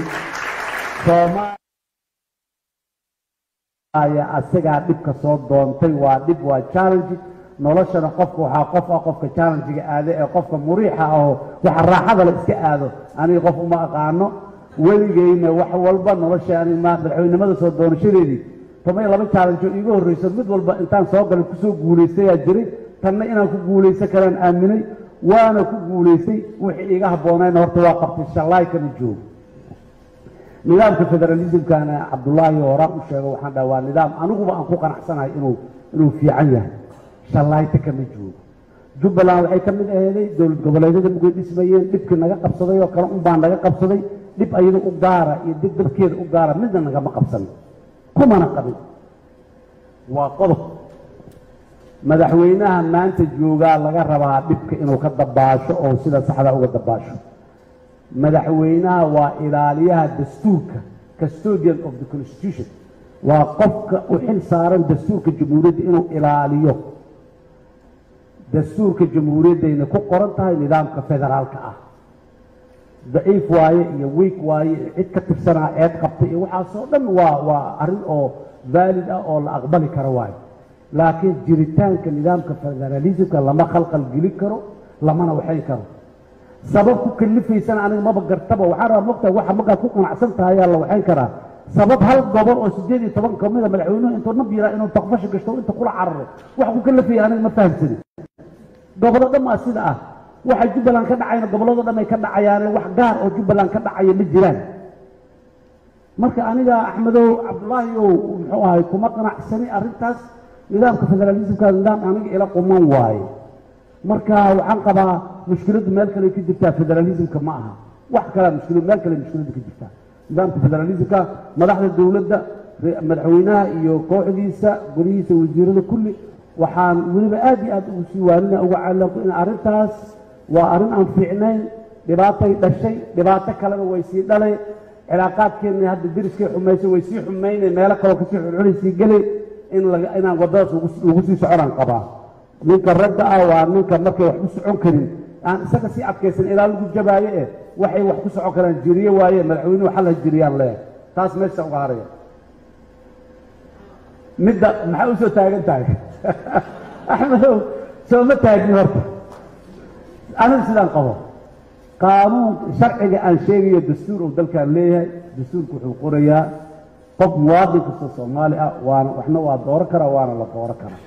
soomaaliya asagaa dhibka soo doontay waa dhib waa challenge noloshana qofka waxaa qof ah qofka challenge-ga aade ee qofka muriixa ahoo waxa raaxada la iska aado aniga qof uma aqaano weligeyna wax walba nolosha ani ma madaxweynimada soo doonashadeedii toban iyo laba challenge oo iiga horreyso mid walba intaan soo galay kusoo guulaystayaa jiray tanna inaan ku guulaysan karaan aaminay waana ku guulaystay wixii iiga habboonayna horta waa qabtay shallaay kama joogo nidaamka federalismkana cabdullaahi horaan u sheego waxaan dhaha waa nidaam aniguba aan ku qanacsanahay inuu inuu fiican yahay shallayta kama joogo jubbaland waxay ka mid aheeday dowlad goboleedyada mugay dhismayeen dhibkii naga qabsaday oo kale unbaa naga qabsaday dhib ayada u gaara iyo dib dabkeeda u gaara midna nagama qabsanin kumana qabin waa qodob madaxweynaha maanta joogaa laga rabaa dhibka inuu ka dabaasho oo sida saxda uga dabaasho madaxweynaha waa ilaaliyaha dastuurka custodian of the constitution waa qofka u xil saaran dastuurka jamhuuriyadda inuu ilaaliyo dastuurka jamhuuriyaddayna ku qoran tahay nidaamka federaalka ah daciif waaye iyo weik waaye iyo cid ka tirsanaa eed qabtay iyo waxaasoo dhan waa waa arrin oo vaalid ah oo la aqbali karo waaye laakiin jiritaanka nidaamka federalismka lama khalqal gelin karo lamana waxayn karo sabab ku kalifaysana aniga maba gartaba waxaan rabaa mogtahay waxa markaad ku qanacsan tahay ayaa la waxayn karaa sabab hal gobol oo sideed iyo toban ka mida madaxweynuhu intuu nab yiraa inuu taqfasha gashto inta kula cararo wax ku kalifaya aniga ma fahamsanin gobollo dhan waa sida ah waxa jubbaland ka dhacayna gobollado dhan ay ka dhacayaane wax gaar oo jubbaland ka dhacaya ma jiraan marka aniga axmedow cabdulaahi ow muxuu ahay kuma qanacsani arrintaas nidaamka federalismka nidaam aniga ila quman waaye marka waxaan qabaa mushkiladdu meel kale ka jirtaa federalismka ma aha wax kalea mushkilad meel kale mushkiladdu ka jirtaa nidaamka federalismka madaxda dowladda re- madaxweynaha iyo kooxdiisa golihiisa wasiirada kulli waxaan weliba aad iyo aad ugu sii waarina uga calanku in arrintaas waa arrin aan fiicnayn dhibaatay dhashay dhibaato kalena way sii dhalay cilaaqaadkeenna hadda deriskay xumaysay way sii xumaynay meelo kaloo kasii xulxulay sii gelay in laga inaan waddadaas ugu ugu sii soconaan qabaa ninka ragga ah waa ninka markay wax ku socon karin aan isaga sii adkaysan ilaa lagu jabaayo eh waxay wax ku socon karaan jiriye waaye madaxweynuhu xal ha jiriyaan leeyahay taas meesha uga haraya midda maxaa u soo taagan tahay axmedow soo ma taagni horta anigu sidaan qabo qaanuun sharciga aan sheegayo dastuur uu dalkan leeyahay dastuurku wuxuu qorayaa qof muwaadin kasta soomaali ah waana waxna waa dooro karaa waana la dooro karaa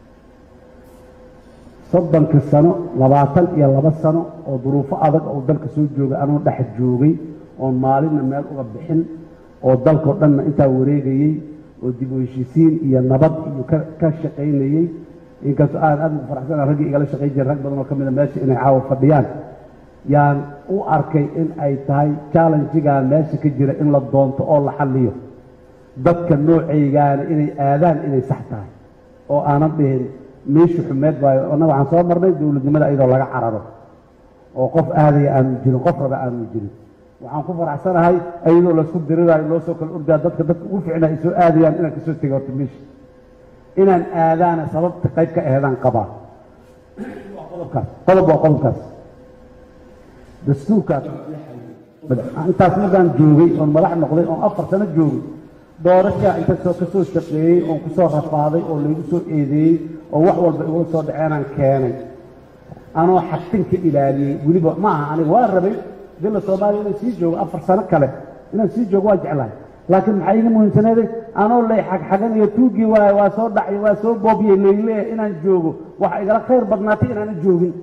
soddonka sano labaatan iyo laba sano oo duruufo adag oo dalka soo jooga anuu dhex joogay oon maalinna meel uga bixin oo dalkao dhanna intaa wareegayey oo dib u heshiisiin iyo nabad iyo ka ka shaqaynayey inkastoo aan aad ugu faraxsana raggii igala shaqayn jiray rag badan oo ka mida meesha inay caawa fadhiyaan yaan u arkay in ay tahay challenjigan meesha ka jira in la doonto oo la xalliyo dadka noocaygaana inay aadaan inay sax tahay oo aanan dhihin meeshu xumeed waayo annaga waxaan soo marnay dowladnimada iyadoo laga cararo oo qof aadaya aanu jirin qof raba aanu jirin waxaan ku faraxsanahay iyadoo laysku diriraayo loo soo kala ordaa dadka dadka ugu ficna ay soo aadayaan inaan kasoo tego horta meesha inaan aadaana sababta qayb ka aheedaan qabaa waa qodobkaas qodob waa qodobkaas dastuurkaas intaas markaan joogay oon madax noqday oon afar sano joogay doorashaa inta soo ka soo shaqeeyey oon ku soo rafaaday oo laygu soo eedeeyey oo wax walba igula soo dhaceenaan keenay anoo xagtinka ilaaliyey weliba ma aha aniga waa rabay dila soomaaliya inaan sii joogo afar sano kale inaan sii joogo waa jeclahay laakiin maxaa iiga muhiimsaneeday anoo lay xagxaganayo tuugii waaye waa soo dhacay waa soo boobiyey layleeya inaan joogo waxa igala khayr badnaatay inaana joogin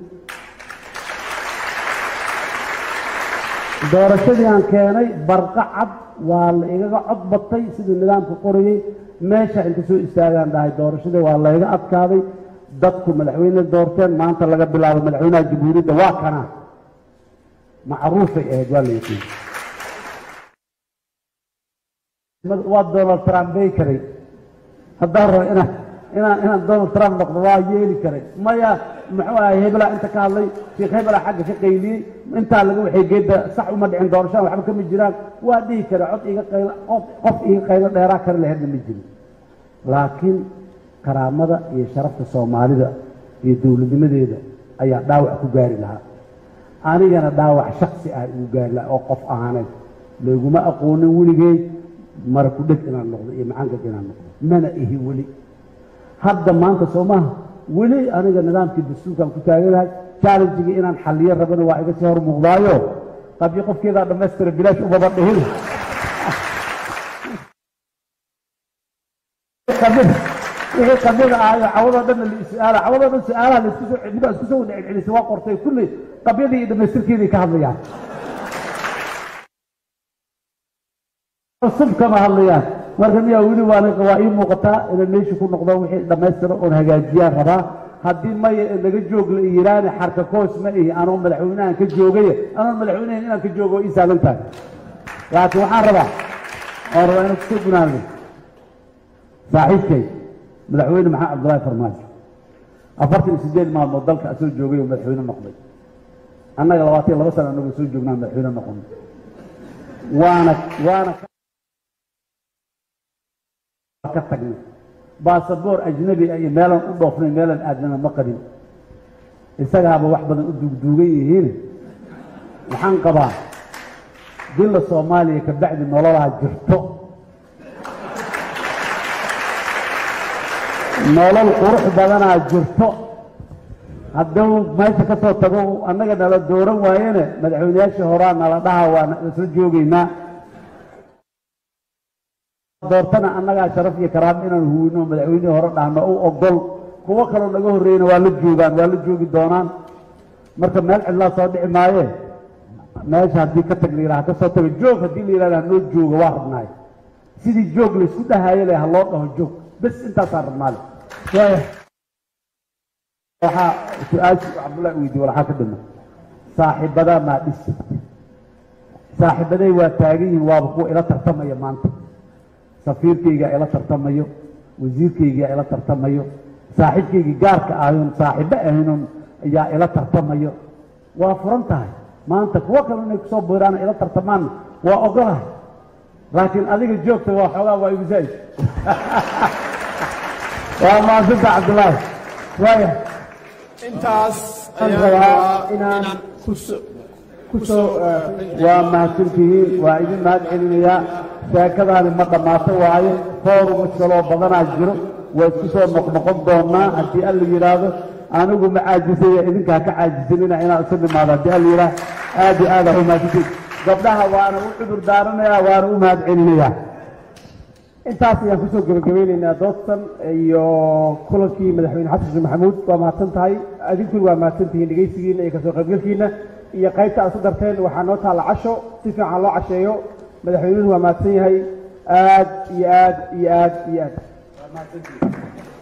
doorashadii aan keenay barqa cad waa la igaga cod batay siduu nidaamka qorayey meesha inta soo istaagaan dhahay doorashadii waa layga adkaaday dadku madaxweyne doorteen maanta laga bilaabo madaxweynaha jamhuuriyadda waa kana macruufay ahayd waa la yaqiin waa donald trump bay karay haddaan rabo inaan inaan inaan donald trump noqdo waa yeeli karay maya muxuu ahay hebelaa inta ka hadlay sheekh hebelaa xagga ka qayliyey intaa laga waxay geedda sax uma dhicin doorashaan waxba kama jiraan waa dhihi kara cod iga qaylo qof qof iga qaylo dheeraa kari laheedna ma jirin laakiin karaamada iyo sharafta soomaalida iyo dowladnimadeeda ayaa dhaawac ku gaari lahaa anigana dhaawac shaksi ah igu gaari lahaa oo qof ahaaneed layguma aqoonin weligey mara ku dheg inaan noqdo iyo macangag inaan noqdo mana ihi weli hadda maanta soo maaha weli aniga nidaamkii dastuurkaan ku taaganahay challengigii inaan xalliyo rabana waa iga sii hor muuqdaayo qabyo qofkeedaa dhammaystira bilaash ubaba dhihin wixii qabyada ahayo cawadoo dhanna la is-aala cawadoo dhan su-aalaha laisku soo celibaa isku soo wada celcelisay waa qortay kulli qabyadii iyo dhammaystirkeeday ka hadlayaan cusub kama hadlayaan marka miyaa weli waana waa ii muuqataa inaan meesha ku noqdo wixii dhammaystira oon hagaajiyaan rabaa haddii maya laga joog la yiraane xarka koos ma ihi anoo madaxweynahan ka joogaya anoon madaxweynahan inaan ka joogo ii saalan tahay laakiin waxaan rabaa oon rabaa inaan kusoo gunaano saaxiibkay madaxweyne maxamed cabdullaahi farmaajo afartan iyo sideed maalmood dalka asoo joogay oo madaxweyne noqday annaga labaatan iyo laba sana anagoo soo joognaa madaxweyne noqonay waana waana ka tagnay baasaboor ajnabi ah iyo meelaan u dhoofnay meelaan aadnana ma qabin isagaaba wax badan u duugduugan yihiin waxaan qabaa dilla soomaaliya ka bacdi nololaa jirto nolol qurux badanaa jirto hadduu meesha ka soo tago annaga nala dooran waayene madaxweyneyaashii horaa nala dhaha waa isla joogaynaa doortana annagaa sharaf iyo karaamo inaan huwino madaxweynihii hore dhahno u ogol kuwo kaloo naga horreeyna waa la joogaan waa la joogi doonaan marka meel cidlaa soo dhici maaye meesha haddii ka tag la yidhaha ka soo tago joog haddii la yidhahda hanoo jooga waa rabnaay sidii joog laysku dhahayo le ha loo dhaho joog bes intaasaan rabnaale waxaa su-aashu cabdullahi weydiye waxaa ka dhima saaxiibadaa maa dhisi saaxiibaday waa taagan yihiin waaba kuwa ila tartamaya maanta safiirkaygaa ila tartamayo wasiirkaygaa ila tartamayo saaxiibkaygii gaarka ahayoon saaxiibo ahaynoon ayaa ila tartamayo waa furan tahay maanta kuwo kale inay kusoo biiraana ila tartamaanna waa ogolahay laakiin adiga joogta waa xoogaa waa igu zaa'id waa maasanta cabdullaahi waaya intaas Waxaan ayaan rabaa rabaa inaan inaan kuso- kusoo waa mahadsantihiin waa idin mahad celinayaa sheekadaani ma dhammaato waaye fooruma kaloo badanaa jiro waa isku soo noqnoqon doonaa haddii alla yidhaahdo anigu ma caajisaya idinka ha ka caajisanina inaan isu nimaado haddii alla yidhaah aad iyo aad aa u mahadsantihiin gabdhaha waana u cudur daaranayaa waana u mahad celinayaa intaas ayaan kusoo gebagabeyneynaa doodtan iyo kulankii madaxweyne xasan sheekh maxamuud waa mahadsan tahay adinkuna waa mahadsan tihiin dhegaysigiina iyo kasoo qaybgalkiina iyo qaybta aad ku darteen waxaa noo taalla casho si fiican loo casheeyo madaxweynuhu waa mahadsan yahay aad iyo aad iyo aad iyo aad